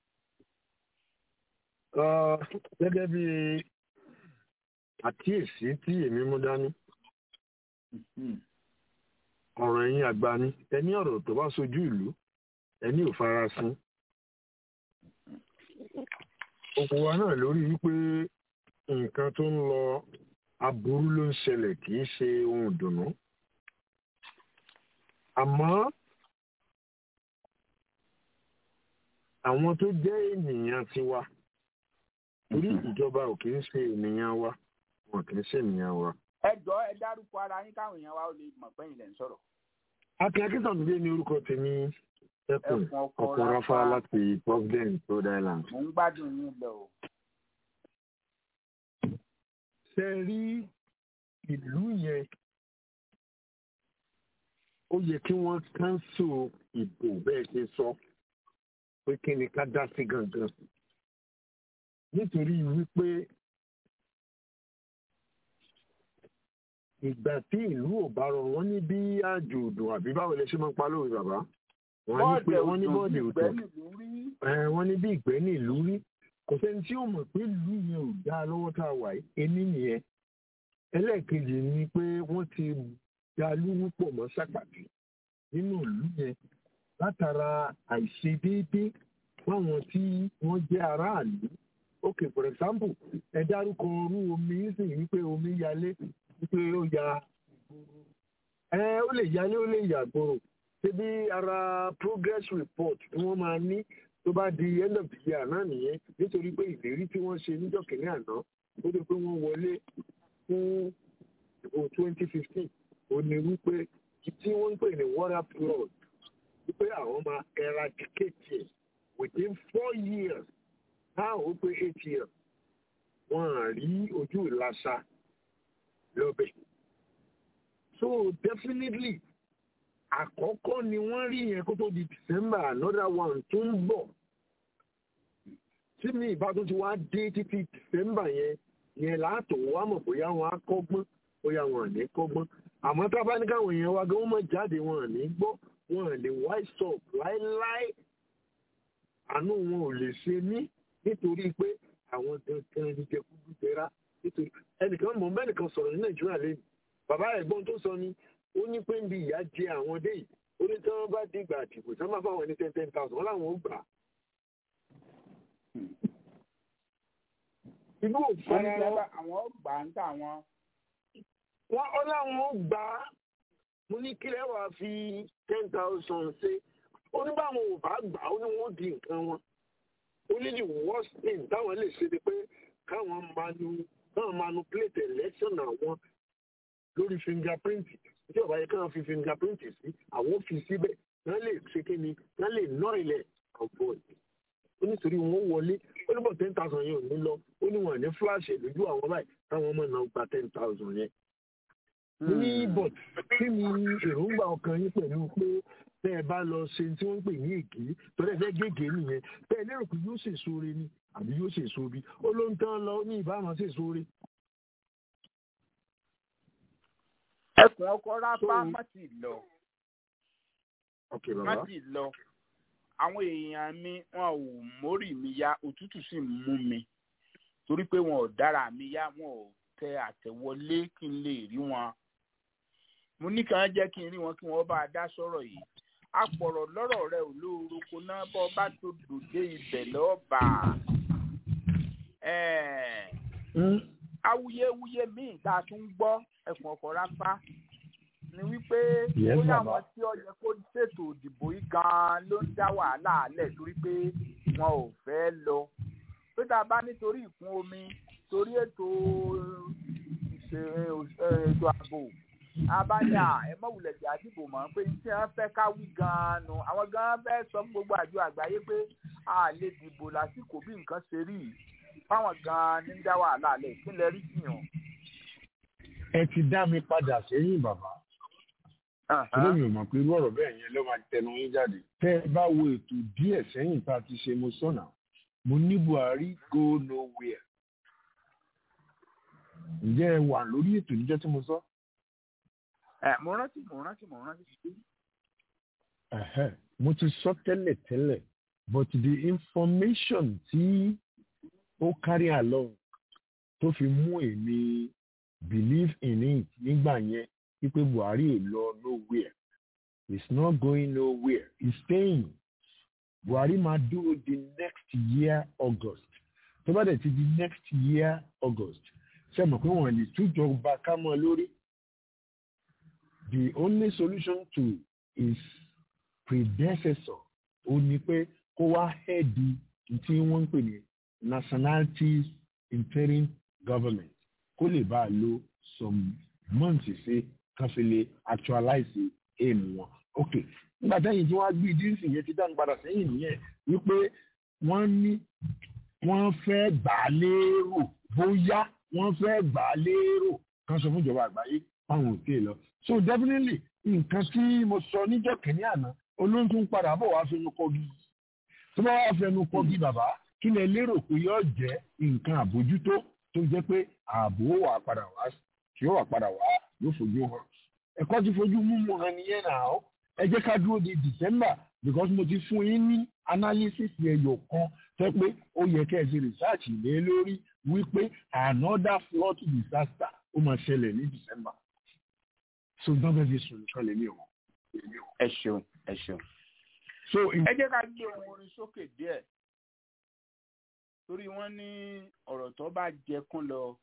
gẹ́gẹ́ bí àkíyèsí tí èmi mú dání ọ̀rọ̀ ẹ̀yin àgbà ni ẹni ọ̀rọ̀ tó bá sojú ìlú ẹni ò farasin òkú wa náà lórí wípé nǹkan tó ń lọ aburú ló ń ṣẹlẹ̀ kì í ṣe ohun ìdùnnú àmọ́ àwọn tó jẹ́ ènìyàn tiwa torí ìjọba ò kì í ṣe ènìyàn wa wọn kì í ṣe ènìyàn wa. ẹ jọ ẹ dárúkọ ara yín káwọn èèyàn wa ó lè mọ̀ pé ilẹ̀ ń sọ̀rọ̀. akin akíntàndínlé ní orúkọ tèmi ẹkùn ọkọ rafa láti providence rhode island. mo ń gbádùn yín lọ o. ṣe rí ìlú yẹn ó yẹ kí wọ́n kánsù ìbò bẹ́ẹ̀ ṣe sọ pé kí ni ká dá sí gangan nítorí wípé ìgbà tí ìlú ò bá rọrùn wọ́n ní bí àjò òdò àbí báwo lè ṣe máa ń pa lóore bàbá wọ́n ní pé wọ́n ní bọ́ọ̀dì òdò wọ́n ní bí ìgbẹ́ ní ìlú rí kò sẹ́ni tí ó mọ̀ pé ìlú yẹn ò dá lọ́wọ́ tá a wà yìí ení nìyẹn ẹlẹ́ẹ̀kejì ni pé wọ́n ti dá lúrú pọ̀ mọ́ sàpàtì nínú ìlú yẹn látara àìṣedéédé fáwọn tí wọ́n jẹ́ aráàlú ok for example ẹ dárúkọ orú omi sì wípé omi yalé wípé ó ya ẹ ó lè yalé ó lè yàgbòrò ṣebí ara progress report tí wọ́n máa ní tó bá di end of the year náà nìyẹn nítorí pé ìlérí tí wọ́n ṣe níjọ́ kìíní àná ó dé pé wọ́n wọlé fún ìbò twenty fifteen ó ní wípé tí wọ́n ń pè ní water flood wípé àwọn máa eradicate it within four years náà ó pé eight years wọ́n á rí ojú ìlàsà lọ́bẹ̀. so definitely àkọ́kọ́ ni wọ́n rí yẹn kó tó di december another one tó ń bọ̀ tí mi ìbátan ti wá dé títí december yẹn yẹn láàtò wá mọ̀ bóyá wọn á kọ́gbọ́n bóyá wọn à ní kọ́gbọ́n àmọ́ tá a bá ní káwọn èèyàn wa gan wọ́n mọ̀ jáde wọn à ní gbọ́ wọn à lè wise up láéláé àánú wọn ò lè ṣe mí nítorí pé àwọn dandan ní jẹkúdú jẹrá nítorí ẹnìkan mọ̀ mẹ́nìkan sọ̀rọ̀ ní nàìjíríà lẹ́nu bàbá ẹ̀gbọ́n tó sọ ni ó ní pé ń bi ìyá jẹ àwọn dé yìí ó ní tí wọ́n bá dìgbà àdìbò tí wọ́n máa fáwọn ní ten ten thousand wọ́n láwọn ó gbà á. ìlú òfin wọ́n ní sábà àwọn gbà ń tà wọn. wọ́n ọ láwọn ó gbà á mo ní kílẹ̀ wàá fi ten thousand ṣe ó ní báwọn ò bá gbà ó ní wọ́n di nǹkan wọn ó ní the worst thing táwọn lè ṣe ni pé káwọn manu káwọn manipulate election àwọn lórí fingerprint tí ọba yẹ káwọn fi fingerprint sí àwọn fi síbẹ̀ wọ́n lè ṣe kí ni wọ́n lè ná ilẹ̀ ọ̀pọ̀ ó nítorí wọn wọlé ó ní bọ̀ ten thousand yẹn ò ní lọ ó ní wọn ní flash lójú àwọn báyìí táwọn ọmọ náà gba ten thousand yẹn. mo ní but kí ni èròǹgbà ọkàn yín pẹ̀lú pé tẹ́ ẹ bá lọ ṣe tí wọ́n ń pè ní èké tọ́lẹ̀ fẹ́ gègé nìyẹn tẹ́ ẹ lérò pé yóò ṣèso re ni àbí yóò ṣèso bí ó ló ń tán lọ ní ìbámu ṣèso re. ẹkùn ọkọ rábà má ti lọ má ti lọ àwọn èèyàn mi wọn ò mórí mi yá òtútù sì ń mú mi torí pé wọn ò dára mi yá wọn ò tẹ àtẹ̀wọlé kí n lè rí wọn mo ní kàn jẹ́ kí n rí wọn kí wọ́n bá a dá sọ̀rọ̀ yìí apọ̀rọ̀ lọ́rọ̀ rẹ ò lóoroko náà bọ́ bá tó dòde ibẹ̀ lọ́ọ̀bà awuyewuye míì tá a tún gbọ́ ẹ̀kùn ọ̀kọ̀ rápá ni wípé ó láwọn tí ó yẹ kó ṣètò òdìbò yìí gan-an ló ń dá wàhálà alẹ̀ torí pé wọn ò fẹ́ lọ pé tá a bá nítorí ìkún omi torí ètò ètò ààbò abáyà ẹ mọ wulẹ̀ jà dìbò mọ́ pé tí wọ́n fẹ́ ká wí gan-an nu àwọn gan-an fẹ́ sọ fún gbogbo àjọ àgbáyé pé a lè dìbò lásìkò bí nǹkan ṣe rí fáwọn gan-an ní dá wàhálà alẹ̀ kí lẹ rí jiyàn. ẹ ti dá mi padà sẹ́yìn bàbá olómi ò mọ̀ pé irú ọ̀rọ̀ bẹ́ẹ̀ yẹn ló máa tẹnu yín jáde. tẹ́ ẹ bá wo ètò díẹ̀ sẹ́yìn tá a ti ṣe mo sọ̀nà mo ní buhari go nowhere. ǹjẹ́ ẹ wà lórí ètò níjọ́ tí mo sọ. ẹ mo rántí mo rántí mo rántí. mo ti sọ tẹ́lẹ̀ tẹ́lẹ̀ but the information tí ó carry along tó fi mú èmi believe in it nígbà yẹn wípé buhari ò lọ nowhere it's not going nowhere it's staying buhari máa dúró di next year august tó bá dẹ̀ ti di next year august ṣe mọ̀ pé wọ́n lè tújọba ká mọ́ lórí the only solution to his predecessor ó ní pé kó wá hẹ́ẹ̀dì tí wọ́n ń pè ní nationalities interim government kó lè bá a lo some months sí kan fi lè actualize aim wọn. ok nígbà táyìn tí wọ́n á gbé dínsì yẹn ti dáhùn padà sẹ́yìn nìyẹn wípé wọ́n ní wọ́n fẹ́ gbà á lérò bóyá wọ́n fẹ́ gbà á lérò kan sọ fún ìjọba àgbáyé fáwọn òkè lọ. so definitely nǹkan tí mo sọ níjọ́ kìíní àná olóńtún padà bọ̀ wá fẹnu kọgi tó bá wá fẹnu kọgi bàbá kí lẹ lérò pé yóò jẹ́ nǹkan àbójútó tó jẹ́ pé ààbò wà padà wá tí ó wà padà wá yóò fojú hàn ẹ̀kọ́ ti fojú múmu hàn nìyẹn náà ó ẹ jẹ́ ká dúró di december because mo ti fún yín ní analysis ẹyọ kan tẹ́ pé ó yẹ kẹ́ ẹ ṣe research lé lórí wípé another flood disaster ó máa ṣẹlẹ̀ ní december so dábẹ́ fi sùn nìkan lèmi ò. ẹ ṣeun ẹ ṣeun. so ẹ jẹ́ ká gbé ohun orin sókè díẹ̀ torí wọ́n ní ọ̀rọ̀ tó bá jẹ kún lọ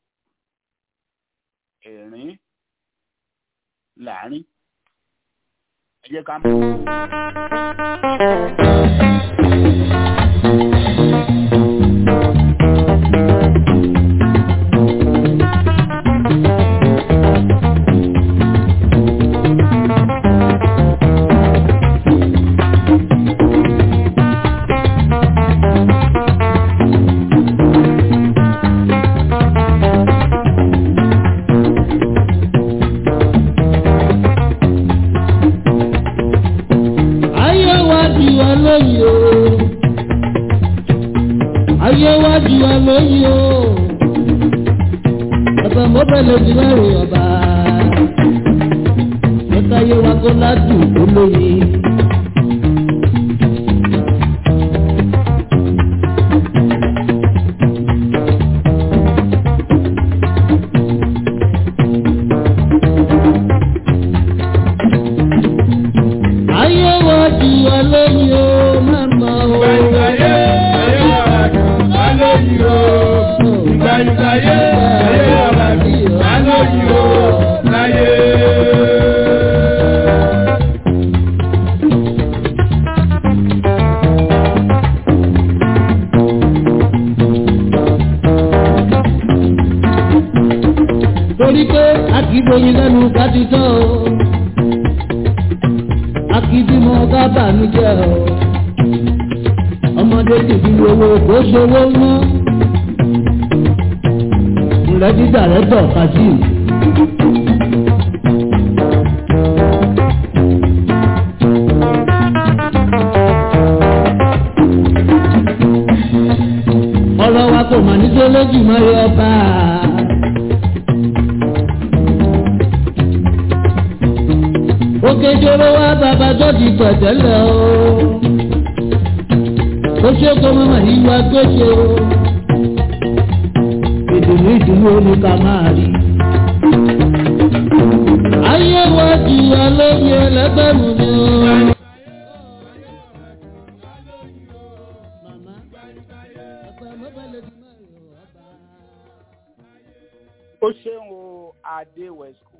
ẹ̀rín láàrin ẹ jẹ́ ká mọ̀. ayé wa di wa lóyìn o ayé wa di wa lóyìn o ọba mọ́bẹ̀lẹ̀ ti lẹ́rù ọba ẹ̀ka ayé wa kó ládùn ó lóyìn. ayé torí pé a kì í bóyin lẹ́nu ká ti tọ́ o a kì í bímọ ká bànújẹ́ o ọmọdé tèmi owó kò ṣòwò mọ́ ìrẹ́dí dàrẹ́tọ̀ kazeem. ọ̀rọ̀ wa kò mà ní tó lójú mọ́ rí ọba. òkè jọrọ wa bàbá tó ti pẹ̀tẹ́lẹ̀ o. ó ṣe kó mọ́mọ́ yìí wá gbèsè o. ìdùnnú ìdùnnú ni ká máa rí. ayé wa jù wá lóye ẹlẹgbẹ̀rún ni o. ó ṣeun o adé wesco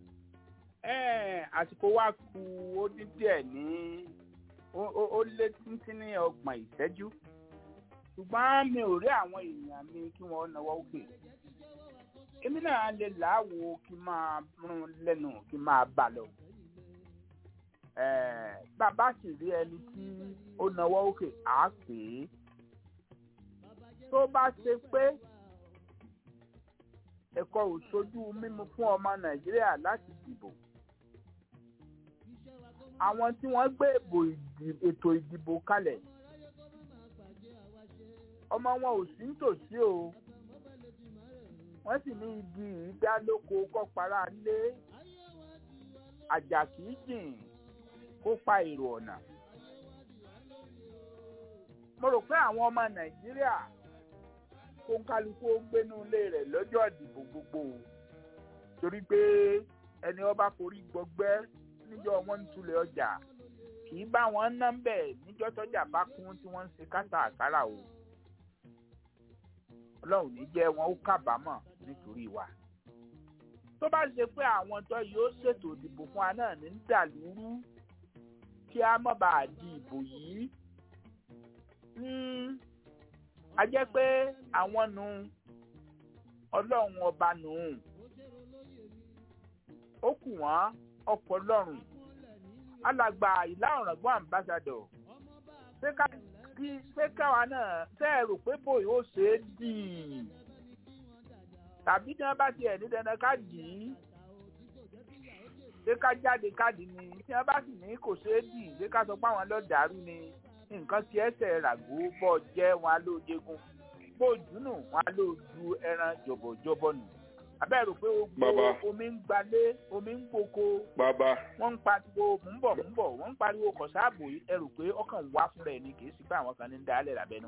àsìkò wa kù ó dín díẹ̀ ní ó lé títí ní ọgbọ̀n ìṣẹ́jú ṣùgbọ́n mi ò rí àwọn èèyàn mi kí wọ́n náwó òkè èmi náà lè láwo kí n máa rún lẹ́nu kí n máa bà lọ bàbá sì rí ẹni tí ó náwó òkè á pè é tó bá ṣe pé ẹ̀kọ́ òṣojú mímu fún ọmọ nàìjíríà láti dìbò àwọn tí wọ́n gbé ètò ìdìbò kalẹ̀ ọmọ wọn ò sí nítòsí o wọ́n sì ní igi ìdálóko kọ́para lé àjà kìí jìn kó pa èrò ọ̀nà mo rò pé àwọn ọmọ nàìjíríà kó ń kálukú ó gbénú ilé rẹ̀ lọ́jọ́ ìdìbò gbogbo torí pé ẹni ọba forí gbọgbẹ́ níjọ́ wọn ń tulẹ̀ ọjà kì í bá wọn ná bẹ́ẹ̀ níjọ́ tọ́jà bá kún tí wọ́n ń ṣe kátàkárà o ọlọ́run ní jẹ́ wọn ó kábàámọ̀ nítorí wa tó bá ṣe pé àwọn tó yóò ṣètò ìdìbò fún wa náà ní dàlúrú kí a má bàa di ìbò yìí a jẹ́ pé àwọn nù ọlọ́run ọba nù ó kù wọ́n ọkọ̀ lọ́rùn alàgbà ìlà ọ̀ràngún ambassador ṣé káwa náà ṣe é rò pé bòyí ó ṣe é dì í tàbí tí wọ́n bá tiẹ̀ ní dandan ká dì í ṣé ká jáde káàdì ni tí wọ́n bá sì ní kò ṣe é dì í ṣé ká sọ pé àwọn lọ́ọ́ ni nǹkan tí ẹsẹ̀ ràgó bọ́ jẹ́ wọn á ló jẹgun bó dùnú wọn á ló ju ẹran jọ̀bọ̀jọ̀bọ̀ nù abẹ́rù pé gbogbo omi ń gbalé omi ń gboko wọ́n ń pariwo mò ń bọ̀ mò ń bọ̀ wọ́n ń pariwo kọ̀sáàbò ẹrù pé ọkàn wá fúnra ẹ̀ ní kì í sí pé àwọn kan ní ń dálẹ̀ lábẹ́nu.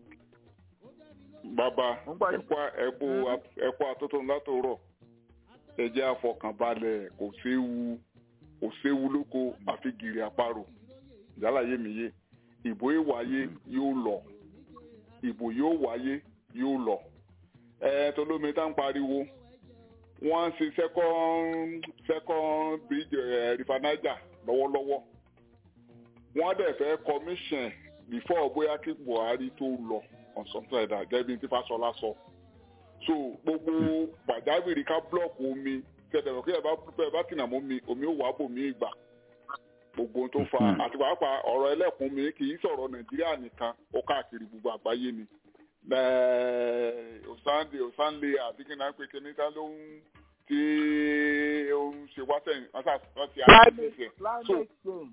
bàbá ẹ̀kọ́ atótónu látòrọ̀ ẹ̀jẹ̀ àfọkànbalẹ̀ kò séwu kò séwu lóko àfi gìrì àparò ìjálàyé mi yé ìbò yóò wáyé yóò lọ ìbò yóò wáyé yóò lọ ẹ tolómi tá ń pariwo wọ́n ń ṣe second second bridge ẹ rifanaja lọ́wọ́lọ́wọ́ wọ́n dẹ̀ fẹ́ commission before bóyá kí buhari tó lọ on something like that gẹ́gẹ́ bí tí fásọlá sọ so gbogbo pàjáwìrì ká blọọkù omi tẹ̀tẹ̀rọ̀ kí ẹ bá tìǹà mọ́ mi omi ó wà bò mí ìgbà gbogbo tó fa àti pàápàá ọ̀rọ̀ ẹlẹ́kùn mi kì í sọ̀rọ̀ nàìjíríà nìkan ó káàkiri gbogbo àgbáyé ni osande osanle àti kí náà pé kíní ká ló ń tí ó ń ṣe wá sẹ́yìn wọ́n ti àṣìṣe so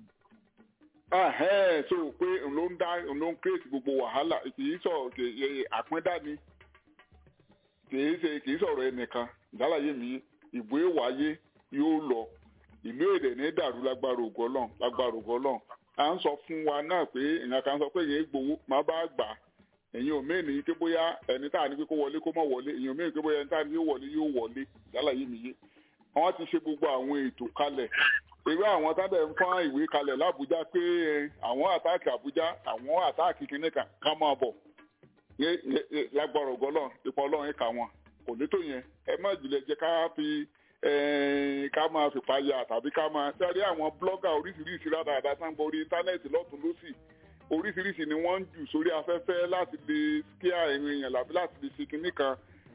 so pé ló ń dá ló ń create gbogbo wàhálà kì í sọ̀rọ̀ àpíndá ni kì í ṣe kì í sọ̀rọ̀ ẹnìkan ìdálàyé mi ìbò èwáyé yóò lọ ìlú èdè ní dàrú lágbára ògo Ọlọ́run lágbára ògo Ọlọ́run à ń sọ fún wa náà pé èèyàn kan sọ pé èèyàn gbowó má bá gbà èèyàn ò mẹ́rin pé bóyá ẹni tá à ní pé kó wọlé kó má wọlé èèyàn ò mẹ́rin pé bóyá ẹni tá à ní yóò wọlé yóò wọlé yálàyé mi yé wọ́n ti ṣe gbogbo àwọn ètò kalẹ̀ irú àwọn tá dẹ̀ ń fọ́n ìwé kalẹ̀ lábújá pé àwọn àtáàkì Àbújá àwọn àtáàkì kìnìún kan ká máa bọ̀ lágbára ògo Ọlọ́run ipò Ọlọ́run ẹ̀ka wọn kò ní tó yẹn ẹ má jùlẹ̀ jẹ́ ká fi ká máa fìpa ya tàbí ká máa sẹ́rí àwọn blọ́gà oríṣiríṣi ládàáda sáńgbọ́ orí íńtánẹ́ẹ̀tì lọ́tún lọ́sì oríṣiríṣi ni wọ́n ń jù sórí afẹ́fẹ́ láti lè kíá ẹ̀rìn èèyàn làbí láti lè ṣe kinní kan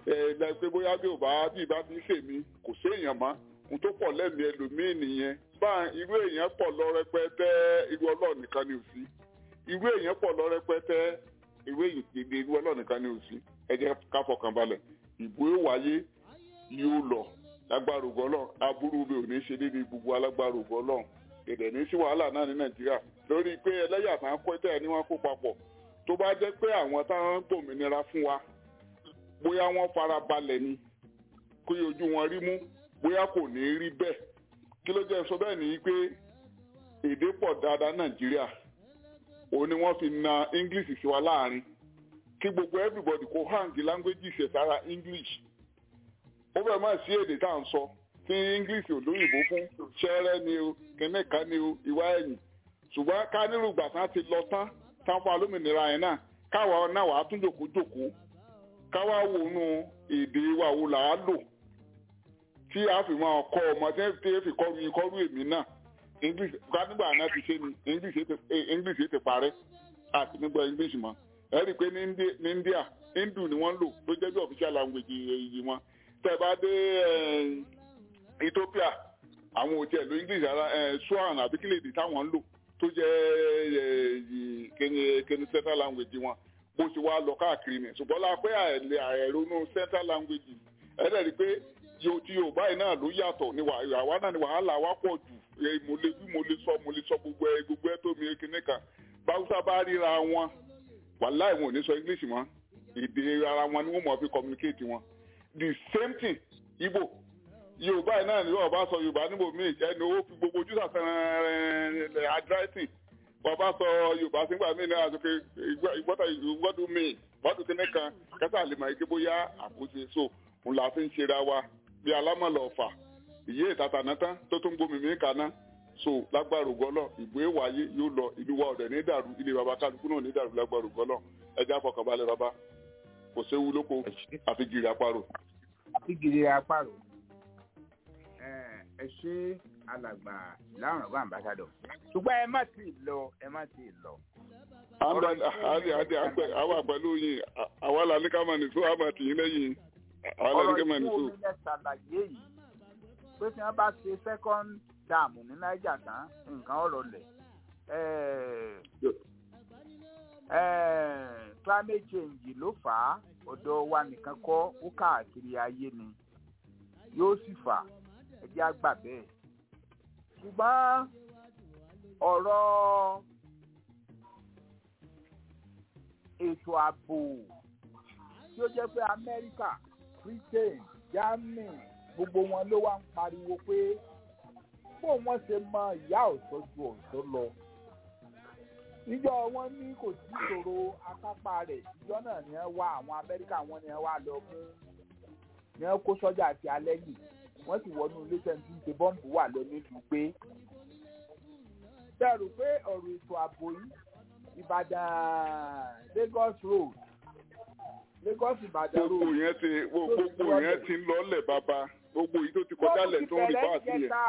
ẹ pé bóyá bí ò bá bí ìbá bí sèmi kò séèyàn mọ́ ohun tó pọ̀ lẹ́mìí ẹlòmíì nìyẹn bá irú èèyàn pọ̀ lọ rẹpẹtẹ irú ọlọ́ọ̀ nìkan ni ò sí irú èèyàn pọ̀ lọ rẹpẹtẹ irú èèyàn irú ọlọ́ọ̀ nìkan ni ò sí ẹ jẹ́ ká fọkàn balẹ̀ ìbò yóò wáyé yóò lọ lágbára ògbọ́ lọ aburú mi ò ní ṣe déédéé gbogbo alágbára ògbọ́ lọ èdè ní sí wàhálà náà ní nàìjíríà lórí pé ẹlẹ́yà tá ń kó tẹ̀ ní wọ́n kó papọ̀ tó bá jẹ́ pé àwọn táwọn ń gbòmìnira fún wa bóyá wọ́n fara balẹ̀ ni kó yẹ ojú wọn rí mú bóyá kò ní rí bẹ́ẹ̀ kí ló jẹ́ sọ bẹ́ẹ̀ ni pé èdè pọ̀ dáadáa nàìjíríà òun ni wọ́n fi na english sí wa láàrin kí gbogbo everybody kó hang language ṣe sára english ó bẹ̀rẹ̀ máa sí èdè tá à ń sọ tí english ò lóyìnbó fún ṣẹ́rẹ́ ni o kẹ́nẹ́ka ni o ìwá ẹ̀yìn ṣùgbọ́n ká nírú ìgbà tán ti lọ tán tán fún alómìnira yẹn náà káwa náà wàá tún jòkó jòkó káwa wò nù èdè wa wo là á lò tí a fi máa kọ́ ọmọ tí a fi kọ́ru yín kọ́ru èmi náà english ká nígbà náà ti ṣe ni english ti parẹ́ àti nígbà english mọ́ ẹ rí i pé ní india hindu ni wọ́n lò ló jẹ́ bí official language yìí wọn tẹ́ bá dé ethiopia àwọn òtí ẹ̀ ló english ara swan àbí kílè èdè táwọn ń lò tó jẹ́ kẹ́ni central language wọn bó ti wá lọ káàkiri ni ṣùgbọ́n la pé àìrónú central language ẹ̀ dẹ̀ rí i pé yóò tí yorùbá yìí náà ló yàtọ̀ ní àwa náà ni wàhálà wa pọ̀ jù mo lè wí mo lè sọ mo lè sọ gbogbo ẹ gbogbo ẹ tó mi kíní kan báwùsá bá ríra wọn wàhálà ìwọ̀n ò ní sọ english mọ́ èdè ara wọn ni wọ́n mọ̀ fi communicate wọn the same thing ibo yorùbá yìí náà ni wọn bá sọ yorùbá níbo míì ẹni owó fi gbogbo ojú sàfẹ́rẹ́ adrẹ́sìn wọn bá sọ yorùbá sígbà míì náà sọ pé ìgbọ́tà ìgbọ́dún míì bọ́dún kíní kan kẹsà lè mọ̀ ike bóyá àkóso so òun là fi ń ṣera wa bí alámọ̀lọ̀ ọ̀fà ìyé ìtata náà tán tó tún gbomi mi kaná so lágbára ògbọ́lọ̀ ìbò èwáyé yóò lọ ìlú wa ọ̀dẹ̀ ní dàrú ilé baba kálukú náà ní dàrú lágbára ògbọ́lọ̀ ẹjẹ́ àfọkànbalẹ̀ baba kò séwu lóko àfi gìrì àparò. àfi gìrì àparò ẹ ṣe alàgbà láwọn bá àmbásádọ̀ ṣùgbọ́n ẹ má ti lọ ẹ má ti lọ. àdì àdì àwa pẹ̀lú yìí àwa là ní ká máa nìṣó àmà tì yín lẹ́yìn àwa là ní ká máa nìṣó. ọ̀rọ̀ ìfún omi lẹ ṣàlàyé yìí pé tí wọ́n bá ṣe second dam ní niger tán nǹkan ọ̀rọ̀ lẹ̀ climate change ló fà á ọ̀dọ̀ wa nìkan kọ́ ó káàkiri ayé ni yóò sì fà ẹjẹ́ àgbà bẹ́ẹ̀ ṣùgbọ́n ọ̀rọ̀ ètò ààbò tí ó jẹ́ pé amẹ́ríkà britain germany gbogbo wọn ló wá ń pariwo pé bó wọn ṣe mọ ìyá ọ̀sọ́ ju ọ̀sọ́ lọ níjọ wọn ní kò sí ìṣòro akápá rẹ̀ ìjọ náà ni wọ́n wá àwọn amẹ́ríkà wọn ni wọ́n wá lọ mú ni wọ́n kó sọ́jà àti alẹ́ yìí wọ́n sì wọnú ilé tẹ́ǹtì ń ṣe bọ́ǹbù wà lọ nílùú pé bẹ́ẹ̀rù pé ọ̀rọ̀ ètò ààbò yìí ìbàdàn lagos road lagos ìbàdàn road. gbogbo yẹn ti gbogbo yẹn ti ń lọlẹ̀ bàbá gbogbo yìí tó ti kọjá lẹ̀ tó ń rí bá àti yẹn.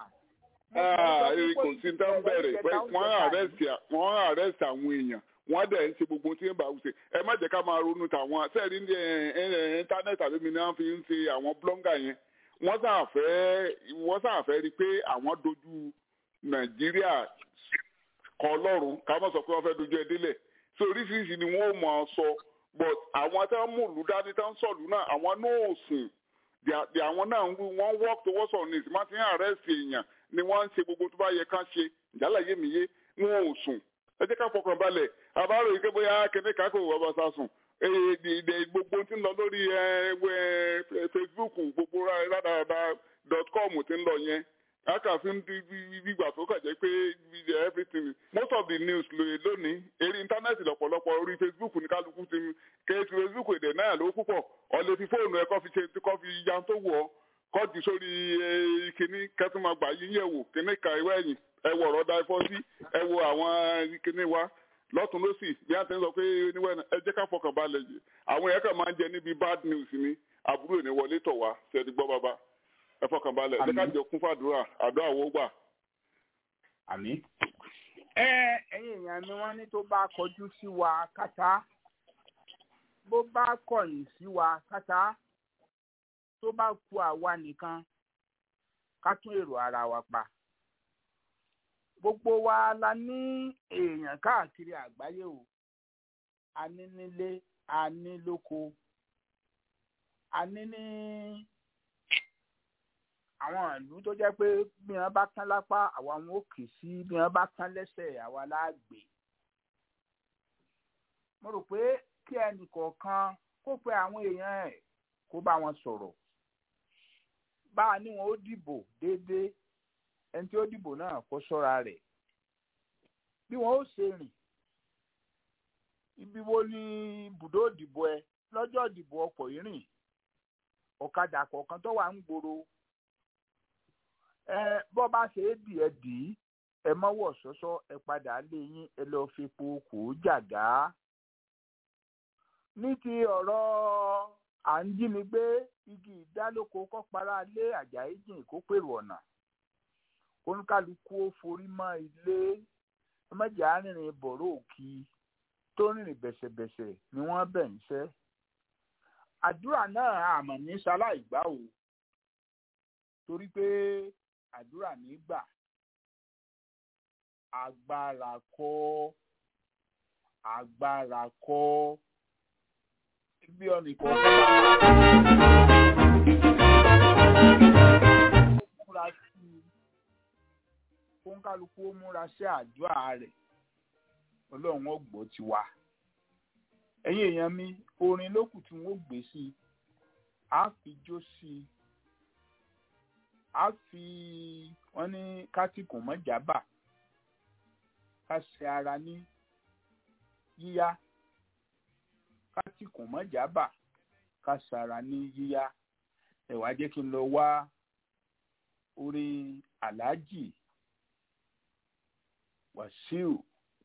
èrè kò sí dá ń bẹ̀rẹ̀ pé wọ́n àrẹ́sì wọ́n àrẹ́sì àwọn èèyàn wọ́n dẹ̀ ń ṣe gbogbo tí ń bá wùsẹ̀ ẹ má jẹ́ ká máa ronú tàwọn sẹ́ẹ̀rí ní íńtánẹ́ẹ̀tì àbí mi náà fi ń ṣe àwọn blọ́ngà yẹn wọ́n sàfẹ́ wọ́n sàfẹ́ rí i pé àwọn dojú nàìjíríà kọ ọlọ́run ká má sọ pé wọ́n fẹ́ dojú ẹ délẹ̀ so oríṣiríṣi ni wọ́n mọ̀ ọ́ sọ but àwọn tí wọ́n mú ìlú dání tí wọ́n sọ̀lú náà àwọn náà ò sùn di àwọn náà ń wí wọ́n work towards on this má ti ń àrẹ́sì èèyàn ni wọ́n ń ṣe gbogbo tó bá yẹ ká ṣe ìjálàyé mi yé wọn ò sùn ẹ jẹ́ ká fọkàn balẹ̀ àbárò yìí kébé yá kéde kákò bàbá sá sùn gbogbo tí ń lọ lórí facebook gbogbo rádaràda dot com ti ń lọ yẹn akàfin gbígbà tó kà jẹ́ pé everything most of the news lónìí eré íńtánẹ́ẹ̀tì lọ́pọ̀lọpọ̀ orí facebook ní kálukú ti kéésì facebook èdè náà ló púpọ̀ ọ̀lẹ́ fi fóònù ẹ̀ kọ́ fi ṣe kọ́ fi yan tó wọ̀ ọ́ kọ́ọ̀dù sórí kínní kẹ́tùmágbà yín yẹ̀ wò kínní ka ìwé ẹ̀yìn ẹ wọ ọ̀rọ̀ da ẹ̀fọ́ sí ẹ wo àwọn kínní wa lọ́tún lọ́sì bí a ti ń sọ pé níwẹ̀ ẹ jẹ́ ká fọkàn balẹ̀ yìí àwọn yẹn kàn máa ń jẹ níbi bad news ni àbúrò ní wọlé tọ̀ wá ṣẹ́ni gbọ́ bàbá ẹ fọkàn balẹ̀ ẹ ká jọ kún fàdúrà àdúrà wo gbà. àmì. ẹ ẹyin èèyàn mi wọn ní tó bá kọjú sí wa kátá bó bá kọ̀yìn sí wa kátá bá ku àwa nìkan ká tún èrò ara wa pa gbogbo wa la ní èèyàn káàkiri àgbáyé o a ní nílé a ní lóko a ní ní àwọn ìlú tó jẹ́ pé bí wọ́n bá tán lápá àwa wọn ò kì sí bí wọ́n bá tán lẹ́sẹ̀ àwa láàgbé mo rò pé kí ẹnì kọ̀ọ̀kan kó pe àwọn èèyàn ẹ̀ kó bá wọn sọ̀rọ̀ bá a ní wọn ó dìbò déédéé ẹni tí ó dìbò náà kó ṣọ́ra rẹ̀ bí wọn ó ṣe rìn ibi wo ni ibùdó ìdìbò ẹ lọ́jọ́ ìdìbò ọkọ̀ yìí rìn ọ̀kadà kọ̀ọ̀kan tó wà ń gbòòrò ẹ bọ́ bá ṣe é dì ẹ dì í ẹ mọ́wọ́ ṣọ́ṣọ́ ẹ padà lé yín ẹ lọ́ọ́ fi po kò jàgá ní ti ọ̀rọ̀ à ń jí mi gbé igi ìdálóko kọ́para lé àjàyí jìn kó pèrò ọ̀nà oníkálukú ó forí mọ́ ilé ọmọdé arìnrìn bọ̀rọ̀ òkì tó rìnrìn bẹ̀sẹ̀bẹ̀sẹ̀ ni wọ́n bẹ̀ ń ṣẹ́ àdúrà náà àmọ̀ ní ṣaláìgbá o torí pé àdúrà nígbà agbára kọ́ agbára kọ́ bí ọ̀nìkan múra sí i kóńkálukú ó múra sí àdúrà rẹ̀ ọlọ́run ó gbọ́ ti wá ẹ̀yin èèyàn mi orin lókù tí wọ́n gbé sí i á fi jó sí i á fi wọ́n ní kátìkùn mọ́jàbà ká ṣe ara ní yíyá kátìkùn mọ́jàbà ká ṣara ní yíyá ẹ wá jẹ́ kí n lọ wá orin aláàjì wàsíù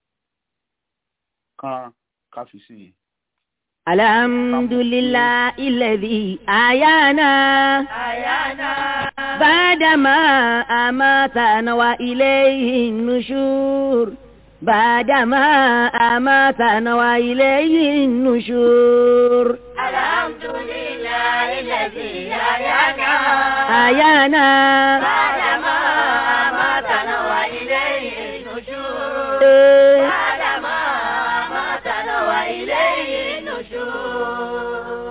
kan ká fi sí i. alhamdulillah ilẹ̀dí àyànà àyànà bàdàmà àmàtànà wa ilayhi nushur. بعدما أماتنا وإليه النشور الحمد لله الذي أحيانا أيانا بعدما أماتنا وإليه النشور بعدما أماتنا وإليه النشور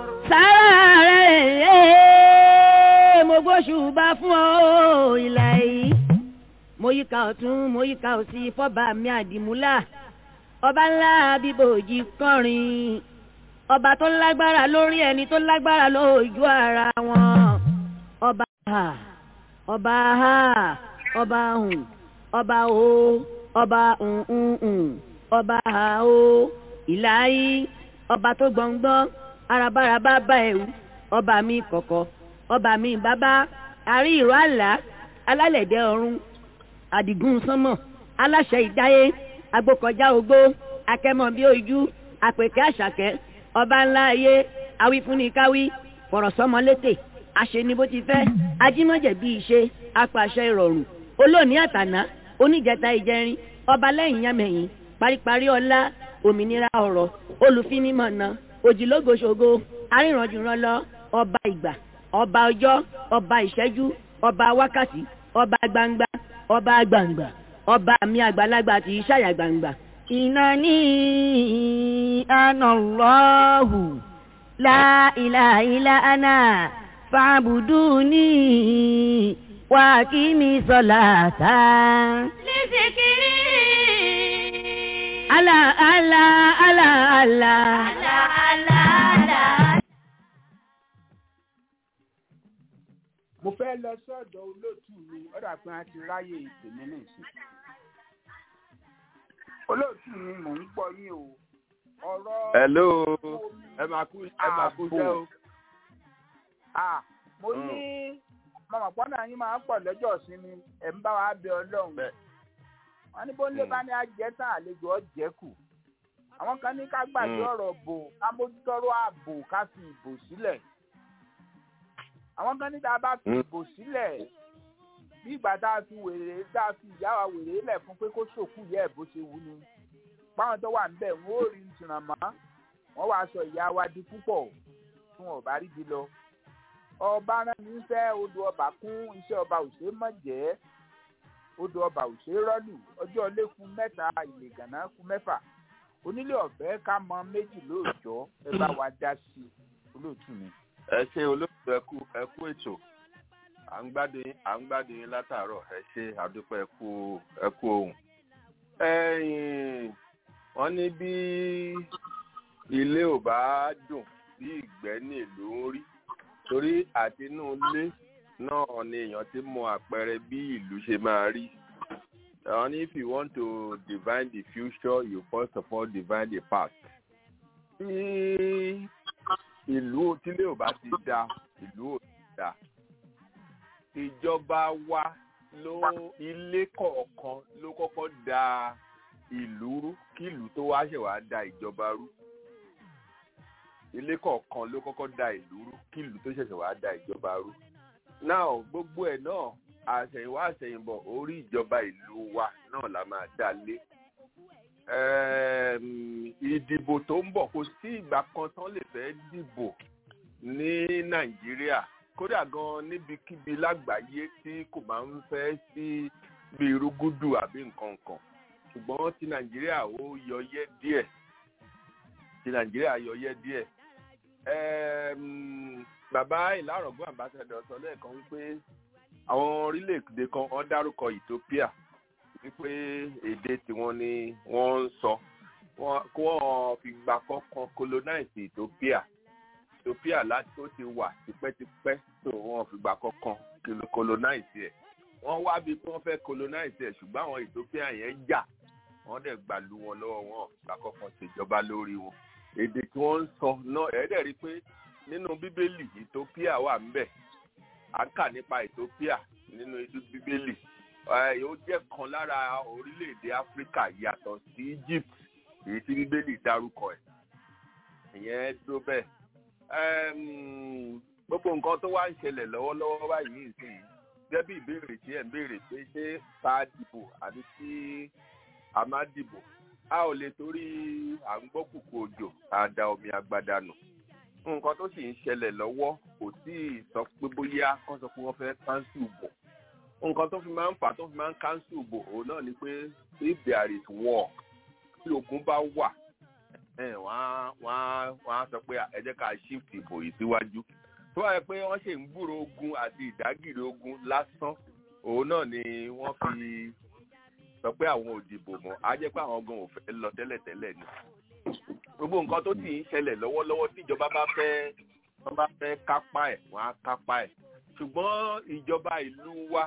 sáré mo gbóṣùbà fún ọ ìlà yìí mo yíká ọ̀tún mo yíká òsì fọ́ba mi àdìmúlà ọba ńlá bíbòjì kọrin ọba tó lágbára lórí ẹni tó lágbára lójú ara wọn ọba ha ọba ha ọba hùn ọba o ọba hùn ọba ha o ìlàyé ọba tó gbọ̀ngbọ́n arabaraba bá ẹ̀wù ọba mi kọ̀kọ̀ ọba mi bàbá àrí ìró àlá alálẹ̀dẹ̀ ọ̀run àdìgún sánmọ̀ aláṣẹ ìdáyé agbókọjá ogbó akẹ́mọ̀ bí ojú àpèkẹ́ àṣàkẹ́ ọba ńlá ayé awífúnnikáwí fọ̀rọ̀sọ́mọlétè àṣeni bó ti fẹ́ ajímọ̀jẹ̀ bí ìṣe apàṣẹ ìrọ̀rùn olóòní àtàná oníjẹta ìjẹrin ọba lẹ́yìn yámẹ̀yìn paríparí ọlá òmìnira ọ̀rọ̀ olùfinimọ̀nà òjìlógoṣogo arìnrànjùrànlọ ọba ìgbà ọba ọjọ́ ọba ìṣẹ́jú ọba wákàtí ọba gbangba ọba gbangba ọba mi àgbàlagbà tí í ṣàyà gbangba. ìnáni anallahu la ilaha illa ana fa'buduni wa aqimi salata. لذكري ala ala ala ala. لا لا لا mo fẹ́ lọ sọ́dọ̀ olóòtú mi ọ̀dà pé a ti ráyè ìpèmí nìsín. olóòtú mi mò ń gbọ́ yín o ọ̀rọ̀ hello ẹ máa kú ẹ máa kú iṣẹ́ o. Ah, mo ní mọ̀mọ́ pọ́nà yín máa ń pọ̀ lọ́jọ́ ìsinmi ẹ̀ ń bá wa bẹ ọlọ́run wọ́n ní bó ń lé bá ní ajẹ́ tán àlejò ọ̀jẹ́ kù àwọn kan ní ká gbàgbé Mm. ọ̀rọ̀ bò ká mójútọ́rọ̀ ààbò ká fi ìbò sílẹ̀ àwọn kan ní tá a bá fi Mm. ìbò sílẹ̀ bí ìgbà tá a fi wèrè tá a fi ìyá wa wèrè lẹ̀ fún pé kó ṣòkú yẹ bó ṣe wù ni báwọn tó wà níbẹ̀ wọ́n ò rí ìtìràn mọ́ wọ́n wàá sọ ìyá wa di púpọ̀ tí wọn ò bá rí di lọ ọba rán ní fẹ́ odò ọba kún iṣẹ́ ọba òṣè mọ̀jẹ́ odò ọba òṣè rọ́lù ọjọ́ ilé kù mẹ́ta ìlẹ̀gànná kù mẹ́fà onílé ọ̀fẹ́ ká mọ méjì lóòjọ́ ẹ bá wa dá sí i olóòtú mi. ẹ ṣe olóòtú ẹkú ẹkú ètò à ń gbádùn yín à ń gbádùn yín látàárọ̀ ẹ ṣe àdúpẹ́ ẹkú ẹkú ohun. ẹ̀yin wọ́n ní bí ilé ò bá dùn bí ìgbẹ́ ní ìlú ń rí torí àti inú ilé náà ni èèyàn ti mọ àpẹẹrẹ bí ìlú ṣe máa rí. And if you want to divine the future, you first of all divine the past. Tí ìlú tílé ò bá ti da, ìlú ò ti da. Ìjọba wa ló ilé kọ̀ọ̀kan ló kọ́kọ́ da ìlú rú kí ìlú tó wá ṣẹ̀ wá da ìjọba rú. Ilé kọ̀ọ̀kan ló kọ́kọ́ da ìlú rú kí ìlú tó ṣẹ̀ṣẹ̀ wá da ìjọba rú. Now gbogbo ẹ̀ náà àṣẹ̀yìnwá àṣẹ̀yìnbọ̀ orí ìjọba ìlú wa náà la máa dá lé. ìdìbò tó ń bọ̀ kò sí ìgbà kan tán lè fẹ́ dìbò ní nàìjíríà kódà gan níbikíbi lágbàáyé tí kò máa ń fẹ́ sí bí irúgúdù àbí nǹkan kan ṣùgbọ́n ti nàìjíríà ó yọyẹ díẹ̀ ti nàìjíríà yọyẹ díẹ̀. bàbá ìlàrọ̀gbọ́n àbáṣẹ́dọ̀ sọ lẹ́ẹ̀kan wípé àwọn orílẹ̀-èdè kan wọ́n dárúkọ ethiopia wípé èdè tiwọn ni wọ́n ń sọ kó wọ́n fi gbà kọ́kàn colonize ethiopia ethiopia láti ó ti wà tipẹ́tipẹ́ tó wọ́n fi gbà kọ́kàn colonize ẹ̀ wọ́n wá bí wọ́n fẹ́ colonize ẹ̀ ṣùgbọ́n àwọn ethiopia yẹn jà wọ́n dẹ̀ gbà lu wọn lọ́wọ́ wọn gbà kọ́kàn ṣèjọba lórí wọn èdè tí wọ́n ń sọ náà ẹ̀ẹ́dẹ̀ rí i pé nínú bíbélì ethiopia wà ń bẹ̀ à ń kà nípa ethiopia nínú bíbélì ó jẹ́ kan lára orílẹ̀-èdè áfíríkà yàtọ̀ sí egypt èyí tí bíbélì dárúkọ ẹ̀ ìyẹn tó bẹ́ẹ̀ gbogbo nǹkan tó wá ń ṣẹlẹ̀ lọ́wọ́lọ́wọ́ báyìí nìsín gẹ́gẹ́ bí ìbéèrè tí ẹ̀ ń béèrè pé ṣé ká dìbò àbí tí a má dìbò a ò lè torí à ń gbọ́ kùkù òjò àdá omi àgbàdà nù nǹkan tó sì ń ṣẹlẹ̀ lọ́wọ́ kò tí ì sọ pé bóyá kán sọ pé wọ́n fẹ́ káńsù bò nǹkan tó fi máa ń fà tó fi máa ń káńsù bò òun náà ni pé if there is war tí ogun bá wà wọ́n á sọ pé ẹ jẹ́ ká shift ìbò yìí síwájú tó wáyé pé wọ́n ṣe ń gbúrò ogun àti ìdágìrì ogun lásán òun náà ni wọ́n fi sọ pé àwọn ò dìbò mọ́ á jẹ́ pé àwọn gan ò fẹ́ lọ tẹ́lẹ̀tẹ́lẹ̀ ni gbogbo nǹkan tó sì ń ṣẹlẹ̀ lọ́wọ́lọ́wọ́ tí ìjọba bá fẹ́ wọ́n bá fẹ́ kápá ẹ̀ wọ́n á kápá ẹ̀ ṣùgbọ́n ìjọba ìlú wa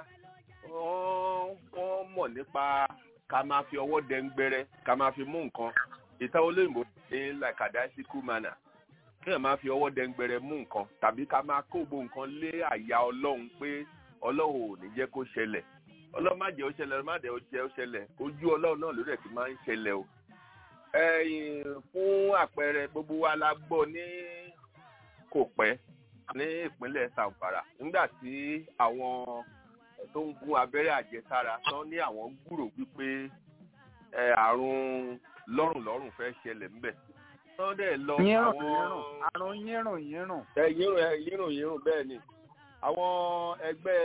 wọ́n mọ̀ nípa ká máa fi ọwọ́ dẹ́ngbẹ́rẹ́ ká máa fi mú nǹkan ìta olóyìnbó ní làkàdásíkú mánà kí ẹ̀ máa fi ọwọ́ dẹ́ngbẹ́rẹ́ mú nǹkan tàbí ká máa kó gbogbo nǹkan lé àyà ọlọ́run pé ọlọ́run ò ní jẹ́ kó ṣẹlẹ̀ ọlọ́run má jẹ́ ó ṣẹlẹ̀ ọlọ́run má jẹ́ ó ṣẹlẹ̀ ojú ọlọ́run náà lórí ẹ̀ ti máa ń ṣẹlẹ̀ o fún àpẹẹrẹ gbogbo wa la gbọ́ ní kò pẹ́ ní ìpínlẹ̀ Zamfara nígbà tí àwọn tó ń gún abẹ́rẹ́ àjẹsára tán ní àwọn gbúrò wípé àrùn lọ́rùnlọ́rùn fẹ́ ṣẹlẹ̀ ńbẹ̀ tán dẹ̀ lọ àwọn àrùn yírùn yírùn. ẹ yírùn yírùn yírùn bẹ́ẹ̀ ni àwọn ẹgbẹ́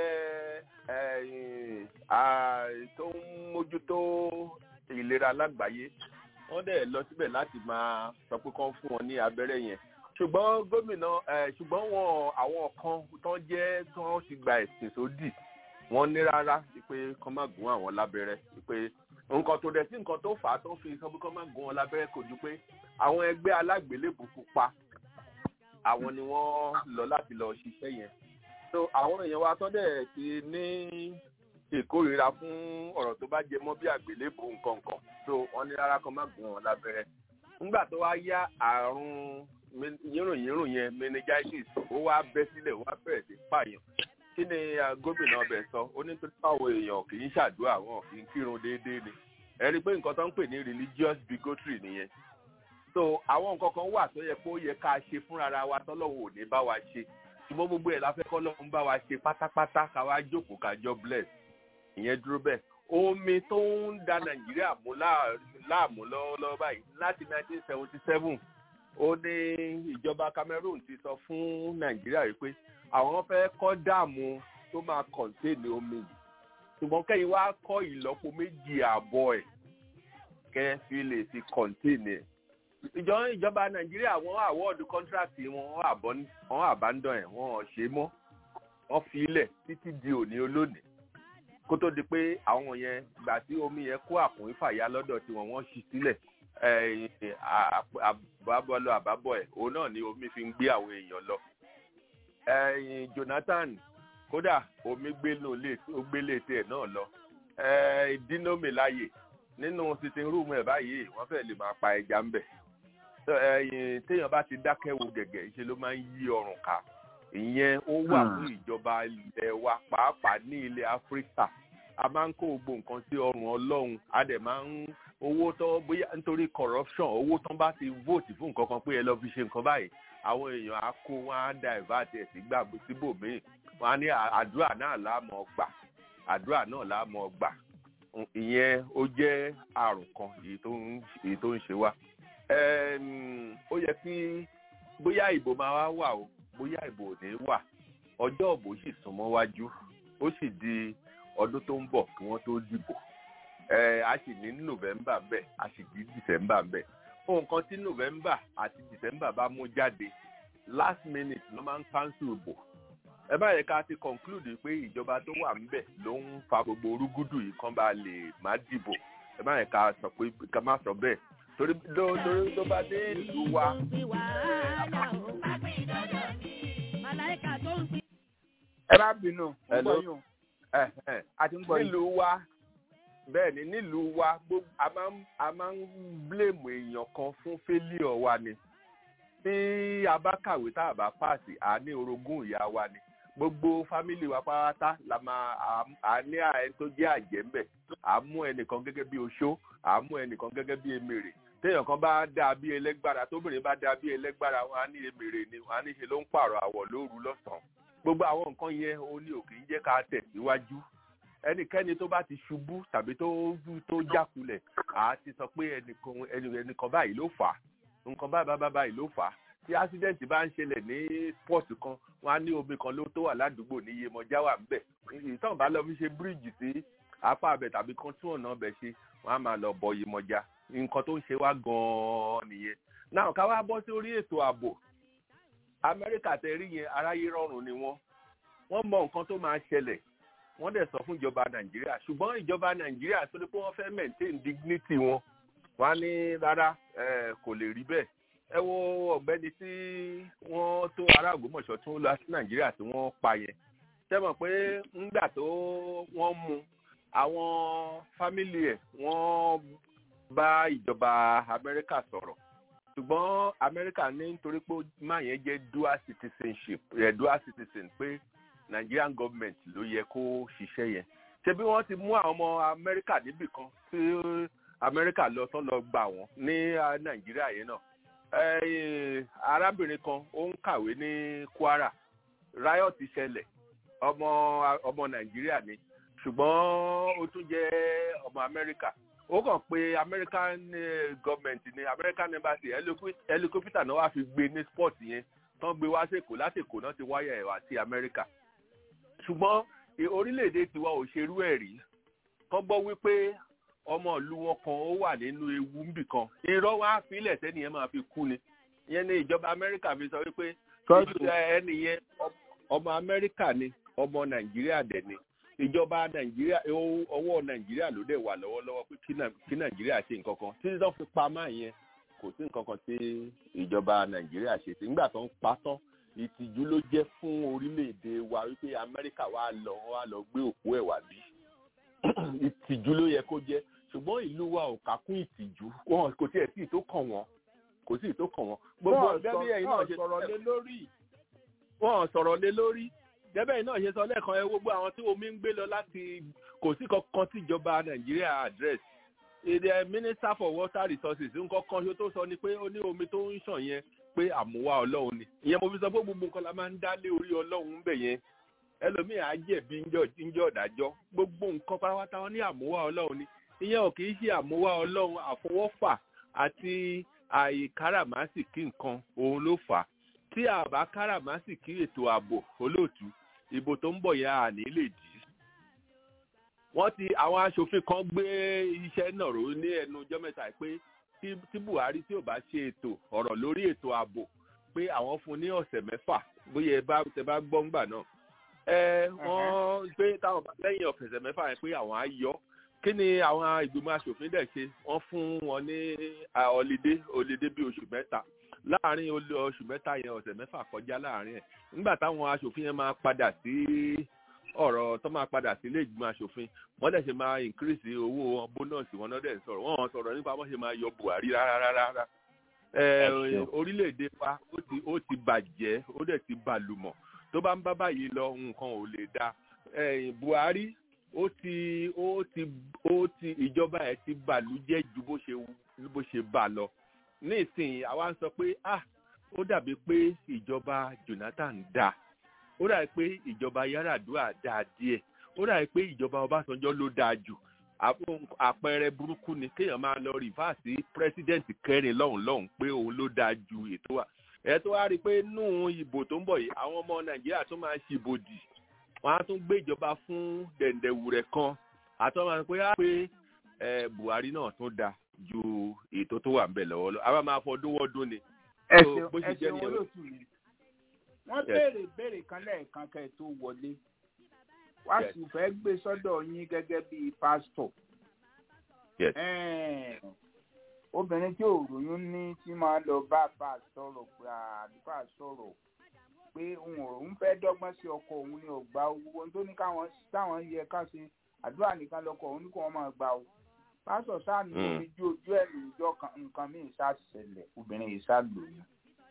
tó ń mójútó ìlera lágbàáyé wọ́n dẹ̀ lọ síbẹ̀ láti máa sọ pé kán fún wọn ní abẹ́rẹ́ yẹn ṣùgbọ́n gómìnà ṣùgbọ́n wọn àwọn kan tán jẹ́ tán ti gba ẹ̀sìn sódì wọ́n ní rárá pé kán má gún àwọn lábẹ́rẹ́ pé nǹkan tó dẹ̀ sí nǹkan tó fà á tó fi sọ pé kán má gún wọn lábẹ́rẹ́ kò ju pé àwọn ẹgbẹ́ alágbélébù pupa àwọn ni wọ́n lọ láti lọ ṣiṣẹ́ yẹn so àwọn èèyàn wa tán dẹ̀ ti ní ìkórìíra fún ọ̀rọ̀ tó bá jẹ mọ́ bí àgbélébù nǹkan kan so wọ́n ní rárá kan má gún wọn lábẹ́rẹ́ nígbà tó wá yá àrùn yírùnyírùn yẹn meningitis ó wá bẹ́ sílẹ̀ ó wá bẹ̀rẹ̀ sí pààyàn kí ni gómìnà ọbẹ̀ sọ ó ní pé báwo èèyàn kì í ṣàdúrà wọn kì í kírun déédéé ni ẹ rí i pé nǹkan tó ń pè ní religious bigotry nìyẹn so àwọn nǹkan kan wà tó yẹ pé ó yẹ ká ṣe fúnra wa tọ́lọ́hún ò ní bá wa ṣe ṣùgbọ́n gbogbo ẹ̀ la fẹ́ kọ́ lọ́hún bá wa ṣe pátápátá ká wá jókòó ká jọ bless ìyẹn dúró bẹ́ẹ̀ omi tó ń da nàìjíríà mú láàmú lọ́wọ́lọ́wọ́ báyìí láti 1977 ó ní ìjọba Cameroon ti sọ fún nàìjíríà wípé àwọn fẹ́ kọ́ dáàmù tó máa kọ̀ǹtéènì omi yìí ṣùgbọ́n kẹ́yìn wá kọ́ ìlọ́po méjì ààbọ̀ ẹ̀ kẹ́ fi lè fi kọ̀ǹtéènì ẹ̀ ìjọ ìjọba nàìjíríà wọ́n àwọ́ọ̀dù kọ́ńtrákì wọn wọ́n àbándọ̀ ẹ̀ wọ́n ṣe mọ́ wọ́n fi ilẹ̀ títí di òní olónìí kó tó di pé àwọn yẹn gbà tí omi yẹn kó àkùnrin fàyà lọ́dọ̀ tí wọ́n wọ́n ṣí sílẹ̀ àbábọ́lọ́ àbábọ̀ ẹ̀ òun náà ni omi fi ń gbé àwọn èèyàn lọ. Jonathan kódà omi gbé létí ẹ̀ náà lọ dínómi láàyè nínú sitting room ẹ̀ báyìí wọ́n fẹ́ lè máa pa ẹja ńbẹ̀ téèyàn bá ti dákẹ́ wo gẹ̀gẹ̀ ṣe ló máa ń yí ọrùn ká ìyẹn ó wà fún ìjọba ilẹ̀ wa pàápàá ní ilẹ̀ áfíríkà a máa ń kó gbogbo nǹkan sí ọrùn ọlọ́run a dẹ̀ máa ń owó tó bóyá nítorí corruption owó tán bá ti vote fún nǹkan kan pé ẹ lọ fi ṣe nǹkan báyìí àwọn èèyàn á kó wọn á divert ẹ̀ sí gbàgbé síbòmíì wọn á ní àdúrà náà láàmú gbà àdúrà náà láàmú gbà ìyẹn ó jẹ́ àrùn kan èyí tó ń ṣe wá ó yẹ kí bóyá ìbò máa wá wà o bóyá ìbò ò ní wà ọjọ́ ìbò sì súnmọ́ wájú ó sì di ọdún tó ń bọ̀ kí wọ́n tó dìbò a sì ní november bẹ́ẹ̀ a sì ní december bẹ́ẹ̀ ohun kan tí november àti december bá mú jáde last minute ló máa ń cancel ìbò ẹ bá yẹ ká ti conclude pé ìjọba tó wà ńbẹ̀ ló ń fa gbogbo orúgúdù yìí kán bá lè má dìbò ẹ bá yẹ ká sọ pé ká má sọ bẹ́ẹ̀ torí torí tó bá dé ìlú wa. ẹ bá bínú Hello. gbọ́ yín a ti ń gbọ́ yín. nílùú wa bẹ́ẹ̀ ni nílùú wa gbogbo a máa ń a máa ń blame èèyàn kan fún failure wa ni tí a bá kàwé tá a bá pàṣẹ à ní orogún ìyá wa ni gbogbo fámìlì wa pátá la máa à- à ní ẹni tó jẹ́ àjẹ́ ńbẹ̀ à mú ẹnìkan gẹ́gẹ́ bí oṣó à mú ẹnìkan gẹ́gẹ́ bí emèrè téèyàn kan bá dáa bí ẹlẹ́gbára tóbìnrin bá dáa bí ẹlẹ́gbára wọn á ní emèrè ni wọn á ní ṣe ló ń pààrọ̀ àwọ̀ lóru lọ́sàn-án gbogbo àwọn nǹkan yẹn ó ní òkè ń jẹ́ ká tẹ̀síwájú ẹnikẹ́ni tó bá ti ṣubú tàbí tó tó jákulẹ̀ à á ti sọ pé ẹnìkan ẹnì- ẹnìkan báyìí ló fà á nǹkan báyìí báyìí báyìí ló fà á tí accident bá ń ṣẹlẹ̀ ní sport kan wọn á ní omi kan ló tó wà ládùúgbò ní iyemọjá wà ńbẹ̀ ìtàn bá lọ fi ṣe bíríìjì sí apá abẹ tàbí kan tún ọ̀nà ọbẹ̀ ṣe wọn á máa lọ bọ iyemọjá nǹkan tó ń ṣe wá gan-an nìyẹn náà ká wá bọ́ sí orí ètò ààbò amẹ́ríkà tẹ rí yẹn aráyé rọrùn ni wọ́n wọ́n mọ nǹkan tó máa ṣẹlẹ̀ wọ́n dẹ̀ sọ fún ìjọba nàìjíríà ṣùgbọ́n ìjọba nàìjíríà tó ní pé wọ́n fẹ́ maintain dignity wọn wọ́n á ní rárá eh, kò lè rí bẹ́ẹ̀ ẹ wo ọ̀gbẹ́ni tí wọ́n tó ará ògbómọ̀ṣọ́ tó lọ sí nàìjíríà tí wọ́n pa yẹn ṣé mọ̀ pé ńgbà tó wọ́n mú àwọn fámìlì ẹ̀ wọ́n bá ìjọba amẹ́ríkà sọ̀rọ̀ ṣùgbọ́n amẹ́ríkà ní nítorí pé máa yẹn jẹ́ dual citizenship ẹ̀ dual citizen pé nigerian government ló yẹ kó ṣiṣẹ́ yẹn ṣé bí wọ́n ti mú àwọn ọmọ amẹ́ríkà níbì kan tí amẹ́ríkà lọ tán lọ gbà wọ́n ní ah, nàìjíríà yẹn náà Eh, arábìnrin kan ó ń kàwé ní kwara riot ṣẹlẹ̀ ọmọ ọmọ nàìjíríà ni ṣùgbọ́n ó tún jẹ́ ọmọ amẹ́ríkà ó kàn pé american eh, government ní american embassy helico- helicopter náà wá fi gbé ní sport yẹn tán gbé wá sèkó lásìkò náà ti wáyà ẹ̀ wá sí amẹ́ríkà ṣùgbọ́n eh, orílẹ̀-èdè tiwa ò ṣerú ẹ̀ rí kán gbọ́ wípé ọmọ ìlú wọn kan ó wà nínú ewu níbì kan irọ́ wá fílẹ̀ sẹ́ni yẹn máa fi kú ni ìyẹn ní ìjọba amẹ́ríkà fi sọ wípé ìjọba ẹni yẹn ọmọ amẹ́ríkà ni ọmọ nàìjíríà dẹ̀ ni ìjọba nàìjíríà owó- ọwọ́ nàìjíríà ló dẹ̀ wà lọ́wọ́lọ́wọ́ pé kí Nà- kí nàìjíríà ṣe nǹkan kan títí tó fi pa máa yẹn kò sí nǹkan kan tí ìjọba nàìjíríà ṣe sí nígbà tó ń pa tán ìtìjú ló jẹ́ fún orílẹ̀-èdè wa wípé amẹ́ríkà wà lọ wà lọ gbé òkú ẹ̀ wá bí ìtìjú ló yẹ kó jẹ́ ṣùgbọ́n ìlú wa ò kà kún ìtìjú wọn kò tiẹ̀ sí ìtó kàn wọ́n kò sí ìtó kàn wọ́n gbogbo Wọ́n gẹ́gẹ́ bí sọ- ẹ̀yin náà wọ́n ṣe sọ̀rọ̀ lé lórí. wọn sọ̀rọ̀ lé lórí gẹ́gẹ́ yìí náà ṣe sọ lẹ́ẹ̀kan ẹ gbogbo àwọn tí omi ń gbé lọ láti kò sí kankan tí ìjọba nàìjíríà address èdè minister for water resources nǹkan kan ṣo tó sọ ni pé ó ní omi tó ń ṣàn yẹn pé àmúwá ọlọ́run ni ìyẹn mo fi sọ pé gbogbo nǹkan la máa ń dá lé orí ọlọ́run ń bẹ̀ yẹn ẹlòmíì á jẹ̀bi ńjọ́ ìdájọ́ gbogbo nǹkan pátápátá wọn ní àmúwá ọlọ́run ni ìyẹn ò kì í ṣe àmúwá ọlọ́run àfọwọ́fà àti àìkáràmásìkí nǹkan òun ló fà á tí a bá káràmásìkí ètò ààbò olóòtú ìbò tó ń bọ̀ yẹn à ní lè dì í wọ́n ti àwọn aṣòfin kan gbé iṣẹ́ náà ró ní ẹnu ọjọ́ mẹ́ta yìí pé tí tí buhari tí ò bá ṣe ètò ọ̀rọ̀ lórí ètò ààbò pé àwọn fún ní ọ̀sẹ̀ mẹ́fà bóyá ẹ bá tẹ bá gbọ́ ńgbà náà ẹ wọ́n pé táwọn bá lẹ́yìn ọ̀sẹ̀ mẹ́fà yẹn pé àwọn á yọ kí ni àwọn ìgbìmọ̀ aṣòfin dẹ̀ ṣe wọ́n fún wọn ní ọ̀lídé ọ̀lídé bíi oṣù mẹ́ta láàárín oṣù mẹ́ta yẹn ọ̀sẹ̀ mẹ́fà kọjá láàárín ẹ̀ nígbà táwọn aṣòfin yẹn máa padà sí ọ̀rọ̀ tó máa padà sí ilé ìgbìmọ̀ aṣòfin wọ́n dẹ̀ ṣe máa increase owó bónọ́ọ̀sì wọn náà dẹ̀ sọ̀rọ̀ wọ́n sọ̀rọ̀ nípa wọ́n ṣe máa yọ buhari rárá rárá orílẹ̀-èdè wa ó ti bàjẹ́ ó dẹ̀ ti bàlùmọ̀ tó bá ń bá báyìí lọ nǹkan ò lè da buhari ó ti ó ti ó ti ìjọba ẹ̀ ti bàlújẹ́ ju bó ṣe bó ṣe bà lọ nísìnyí àwa ń sọ pé ah ó dàbí pé ìjọba jonathan dáa ó dàbí pé ìjọba yaradua dáa díẹ̀ ó dàbí pé ìjọba ọbásanjọ́ ló dáa jù àpẹẹrẹ burúkú ni kéèyàn máa lọ rìfáàsì pírẹsidẹ́ǹtì kẹrin lọ́hùn lọ́hùn pé òun ló dáa ju ètò wa ẹ tó wá rí i pé nù ìbò tó ń bọ̀ yìí àwọn ọmọ nàìjíríà tó máa ń ṣìbòdì wọn á tún gbé ìjọba fún dẹ̀ǹdẹ̀wùrẹ̀ kan àtọ́ máa ń pé á pé buhari náà tún dáa ju ètò tó wà ń bẹ̀ lọ́wọ́ lọ àbá máa fọdún wọ́dún ni. ẹsẹ̀ ẹsẹ̀ olóòtú mi wọ́n béèrè béèrè kan lẹ́ẹ̀kan kẹ́ ẹ̀ tó wọlé wá sì fẹ́ gbé sọ́dọ̀ yín gẹ́gẹ́ bí pásítọ̀. obìnrin tí ò ròyún ní tí máa lọ bá bá a sọ̀rọ̀ pé àdúrà sọ̀rọ̀ pé òun ò ń fẹ́ dọ́gbọ́n sí ọkọ òun ní ọgbà owó ohun tó ní káwọn táwọn yẹ ká ṣe àdúrà nìkan lọkọ òun ní kó wọn máa gbà ó pásítọ̀ sáà ní omi ju ojú ẹ̀ lójọ́ nǹkan míì sá ṣẹlẹ̀ obìnrin yìí sá lòyún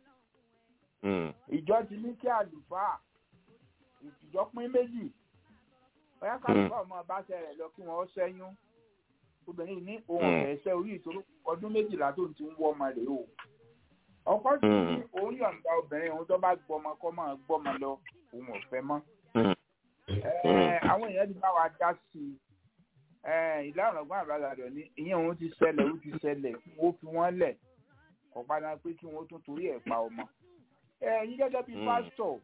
ìjọ ti ní kí àlùfáà ìtìjọ pín méjì bóyá kálùfáà ọmọ báṣẹ rẹ lọ kí wọn ṣẹ́yún obìnrin ní ohun ẹsẹ orí ìṣòro ọdún méjìlá tó ti ń wọ ọmọ rẹ o ọkọ sì ní òun yọ̀ǹda obìnrin òun tó bá gbọmọ kọ́ máa gbọmọ lọ òun ò fẹ́ mọ́ àwọn èèyàn ti bá wa dá sí i ìlànà ọgbọ́n àbálàdọ̀ ní ìyẹn òun ti ṣẹlẹ̀ òun ti ṣẹlẹ̀ wọ́n fi wọ́n lẹ̀ kọ́ padà pé kí wọ́n tún torí ẹ̀ pa ọmọ ẹ̀yin gẹ́gẹ́ bíi pásítọ̀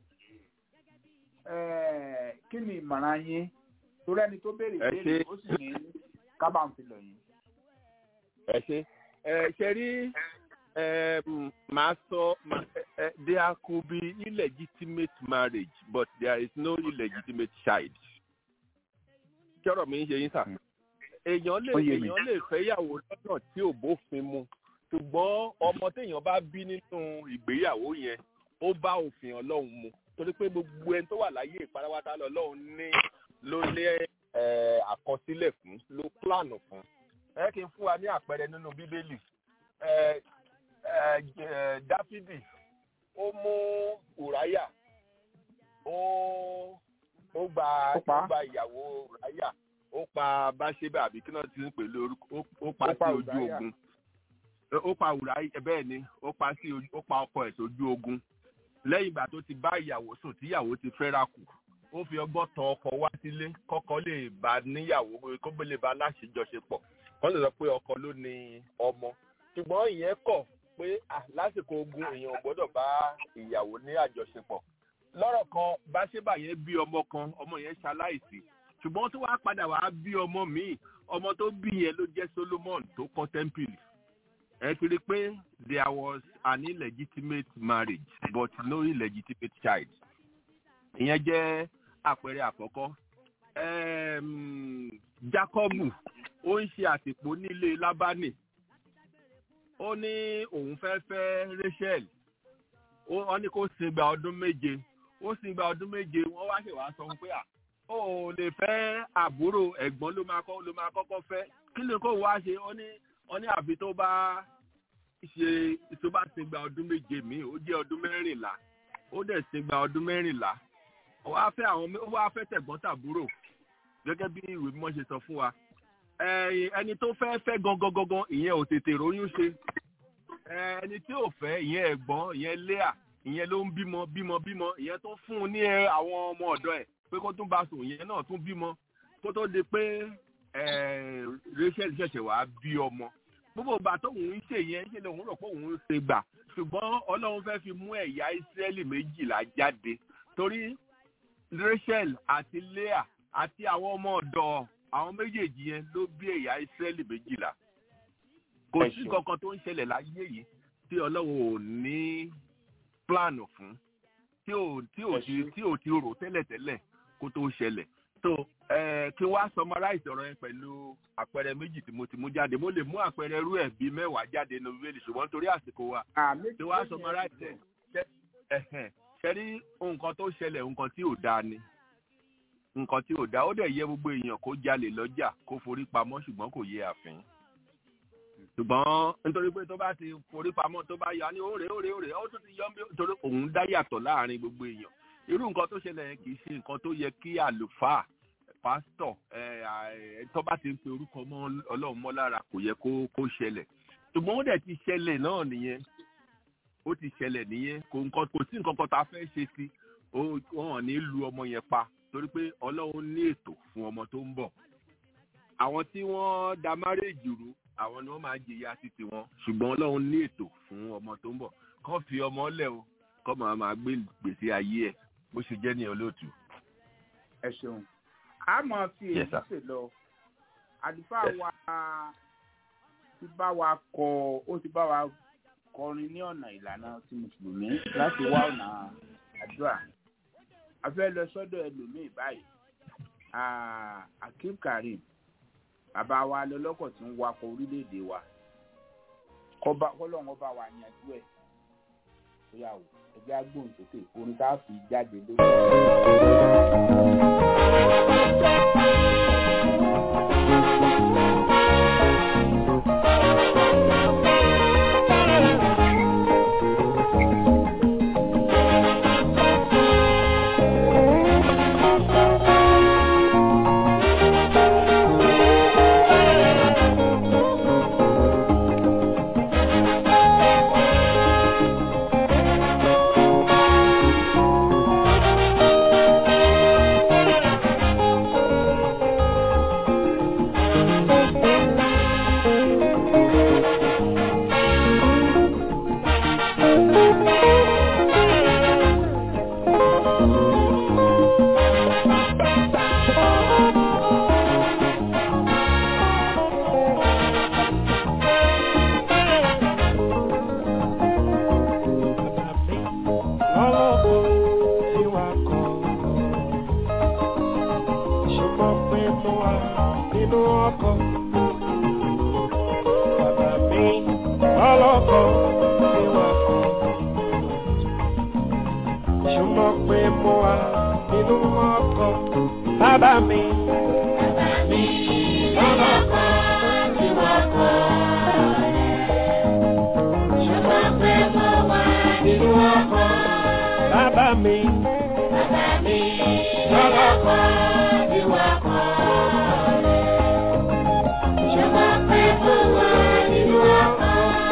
kí ni ìmọ̀ràn yín torí ẹni tó béèrè béèrè ó sì ní kábàámfilọ̀ yín. ẹ ṣe ẹ ṣe rí màá sọ there could be illegitimate marriage but there is no illegitimate child. kọ́rọ̀ mi ń ṣe yín sà. èèyàn lè èèyàn lè fẹ́yàwó lọ́nà tí ò bófin mu ṣùgbọ́n ọmọ téèyàn bá bí nínú ìgbéyàwó yẹn ó bá òfin ọlọ́run mu torí pé gbogbo ẹni tó wà láyé ìparawátá lọ́lọ́run ní ló lé àkọsílẹ̀ fún ló plánù fún. ẹ kí n fún wa ní àpẹẹrẹ nínú bíbélì dáfídì ó mú ùráyà ó ó gba ó gba ìyàwó ùráyà ó pa báṣẹ́bà àbí kí náà ti ń pè lórúkọ ó pa sí ojú ogun ó pa ùráyà bẹ́ẹ̀ ni ó pa sí ó pa ọkọ ẹ̀ sójú ogun lẹ́yìn ìgbà tó ti bá ìyàwó sùn tíyàwó ti fẹ́ra kù ó fi ọgbọ́n tọ ọkọ wá sílé kọ́kọ́ lè bá níyàwó kó lè bá láṣejọṣepọ̀ wọ́n lè sọ pé ọkọ ló ní ọmọ ṣùgbọ́n ìyẹn kọ̀ pé lásìkò ogun èèyàn gbọ́dọ̀ bá ìyàwó ní àjọṣepọ̀ lọ́rọ̀ kan báṣẹ́bà yẹn bí ọmọ kan ọmọ yẹn ṣaláìsí ṣùgbọ́n tó wàá padà wàá bí ọmọ míì ọmọ tó bí yẹn ló jẹ́ solomon tó kọ́ tẹ́ḿpìlì ẹ ti rí i pé there was an illegitimate marriage but no illegitimate child ìyẹn jẹ́ àpẹẹrẹ àkọ́kọ́ jacobu ó ń ṣe àtìpó nílé lábánì ó ní òun fẹ́ fẹ́ rachel ó ní kó sin gba ọdún méje ó sin gba ọdún méje wọ́n wá ṣèwà sọ fún pé à ó lè fẹ́ àbúrò ẹ̀gbọ́n ló máa kọ́ ló máa kọ́kọ́ fẹ́ kí ni kó wá ṣe ó ní wọ́n ní àfi tó bá ṣe tó bá sin gba ọdún méje míì ó jẹ́ ọdún mẹ́rìnlá ó dẹ̀ sin gba ọdún mẹ́rìnlá ó wá fẹ́ àwọn ó wá fẹ́ tẹ̀gbọ́n tàbúrò gẹ́gẹ́ bí ìwé mímọ́ ṣe sọ fún wa ẹni tó fẹ́ fẹ́ gangan gangan ìyẹn ò tètè róyún ṣe ẹni tí ò fẹ́ ìyẹn ẹ̀gbọ́n ìyẹn léà ìyẹn ló ń bímọ bímọ bímọ ìyẹn tó fún un ní àwọn ọmọ ọ̀dọ́ ẹ̀ pé kó tún bá sùn ìyẹn náà tún bímọ kó tó di pé rachel ṣẹ̀ṣẹ̀ wá bí ọmọ gbogbo ìgbà tóun ń ṣe yẹn ṣe lòun rò pé òun ń ṣe gbà ṣùgbọ́n ọlọ́run fẹ́ fi mú ẹ̀yà ìsírẹ́lì méjìlá jáde torí rachel àti leah àti àwọn ọmọ ọ̀dọ̀ àwọn méjèèjì yẹn ló bí ẹ̀yà ìsírẹ́lì méjìlá kò Ẹ sí ṣeun. kankan tó ń ṣẹlẹ̀ láyé yìí tí ọlọ́run ò ní plan fún tí ò tí ò ti tí ò ti rò tẹ́lẹ̀tẹ́lẹ̀ kó tó ṣẹlẹ̀ so eh, kí wá summarize ọ̀rọ̀ yẹn pẹ̀lú àpẹẹrẹ méjì tí mo ti mú jáde mo lè mú àpẹẹrẹ irú ẹ̀ bíi mẹ́wàá jáde nínú bíbélì ṣùgbọ́n torí àsìkò wa kí wá summarize ẹ̀ ṣe- ẹ̀hẹ̀n, ṣe rí nǹkan tó ṣẹlẹ̀ nǹkan tí ò dáa ni nǹkan tí ò dáa ó dẹ̀ yẹ gbogbo èèyàn kó jalè lọ́jà kó forí pamọ́ ṣùgbọ́n kò yẹ àfín ṣùgbọ́n nítorí pé tó bá ti forí pamọ́ tó bá yọ á ní òrè òrè òrè ó tún ti yọ bí torí òun dá yàtọ̀ láàrin gbogbo èèyàn irú nǹkan tó ṣẹlẹ̀ yẹn kì í ṣe nǹkan tó yẹ kí àlùfáà pásítọ̀ ẹ, ẹ, tó bá ti ń pe orúkọ mọ́ ọlọ́run mọ́ lára kò yẹ kó kó ṣẹlẹ̀ ṣùgbọ́n ó dẹ̀ ti ṣẹlẹ̀ náà nìyẹn ó ti ṣẹlẹ̀ nìyẹn kò nǹkan kò sí nǹkan kan tá a fẹ́ ṣe sí ó wọn ò ní lu ọmọ yẹn pa torí pé ọlọ́run ní ètò fún ọmọ tó ń bọ̀ àwọn tí wọ́n da márèèjì rú àwọn ni wọ́n máa jìyà títí wọn ṣùgbọ́n ọlọ́run ní ètò fún ọmọ tó ń bọ̀ kọ́ fi ọmọ lẹ̀ o kọ́ máa máa gbé gbèsè ayé ẹ̀ bó ṣe jẹ́ ní olóòtú. ẹ ṣeun a máa fi èyí Yes, sir. ṣe lọ àlùfáà wa ti bá wa kọ ó ti bá wa kọrin ní ọ̀nà ìlànà ti mùsùlùmí láti wá ọ̀nà àdúrà a fẹ́ lọ sọ́dọ̀ ẹlòmíì báyìí Ah, akeem karim bàbá wa lọlọ́kọ̀ tí ń wakọ̀ orílẹ̀-èdè wa kọ́ba kọ́lọ́run ọba wa yanjú ẹ̀ ó yà wò ẹgbẹ́ agbóhùnsókè orin tá a fi jáde lórí. lọ́lọ́kọ̀ tí wà kọ́ ṣùgbọ́n pé mo wà nínú ọkọ̀ bàbá mi lọ́lọ́kọ̀ tí wà kọ́ ṣùgbọ́n pé mo wà nínú ọkọ̀ bàbá mi. Bàbá mi lọ́lọ́kọ̀ tí wà kọ́ ṣùgbọ́n pé mo wà nínú ọkọ̀ bàbá mi. Bàbá mi lọ́lọ́kọ̀ tí wà kọ́ ṣùgbọ́n pé mo wà nínú ọkọ̀.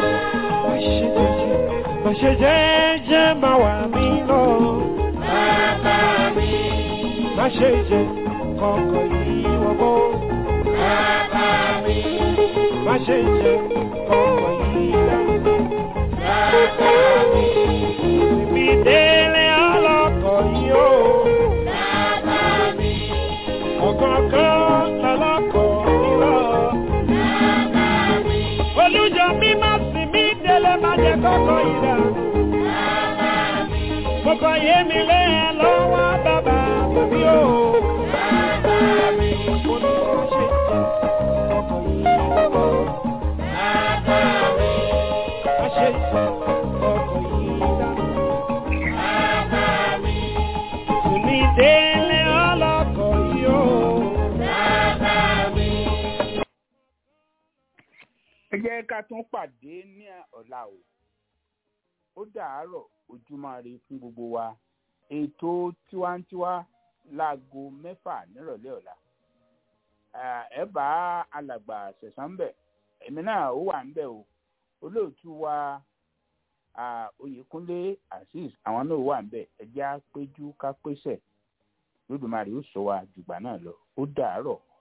Bàṣẹ jẹ́jẹ́ máa wà mí lọ. Bàbá mi. Má ṣe jẹ kọ̀ọ̀kan yìí wọ́pọ̀. Bàbá mi. Má ṣe jẹ kọ̀ọ̀kan yìí dá. Bàbá mi. Ibi délé ọlọ́kọ̀ yìí o. Bàbá mi. Ọ̀kọ̀ọ̀kan lọ́lọ́kọ̀ yìí lọ. Bàbá mi. Olújọ mi má sì mí délé má jẹ kọ́kọ́ yìí dá. Bàbá mi. Kọ́kọ́ yé mi lé ẹ lọ́wọ́ bàbá mi o. Bàbá mi. Mo ní má ṣe jẹ kọ́kọ́ yìí lọ́wọ́. Bàbá mi. Má ṣe jẹ kọ́kọ́ yìí dá. Bàbá mi. Tùmí délé ọlọ́kọ̀ yìí o. Bàbá mi. ẹ jẹ́ ká tún pàdé ní ọ̀la o ó dàárọ̀ ojúmọ́ ire fún gbogbo wa ètò tiwantiwa láago mẹ́fà nírọ̀lẹ́ ọ̀la Ah, ẹ bá alàgbà ṣẹ̀sán ń bẹ̀ èmi náà ó wà ń bẹ̀ o olóòtú wa ah, oyèkúnlé azeez àwọn náà wà ń bẹ̀ ẹ jẹ́ á péjú ká pèsè lódùmarè ó sọ wa jùgbà náà lọ ó dàárọ̀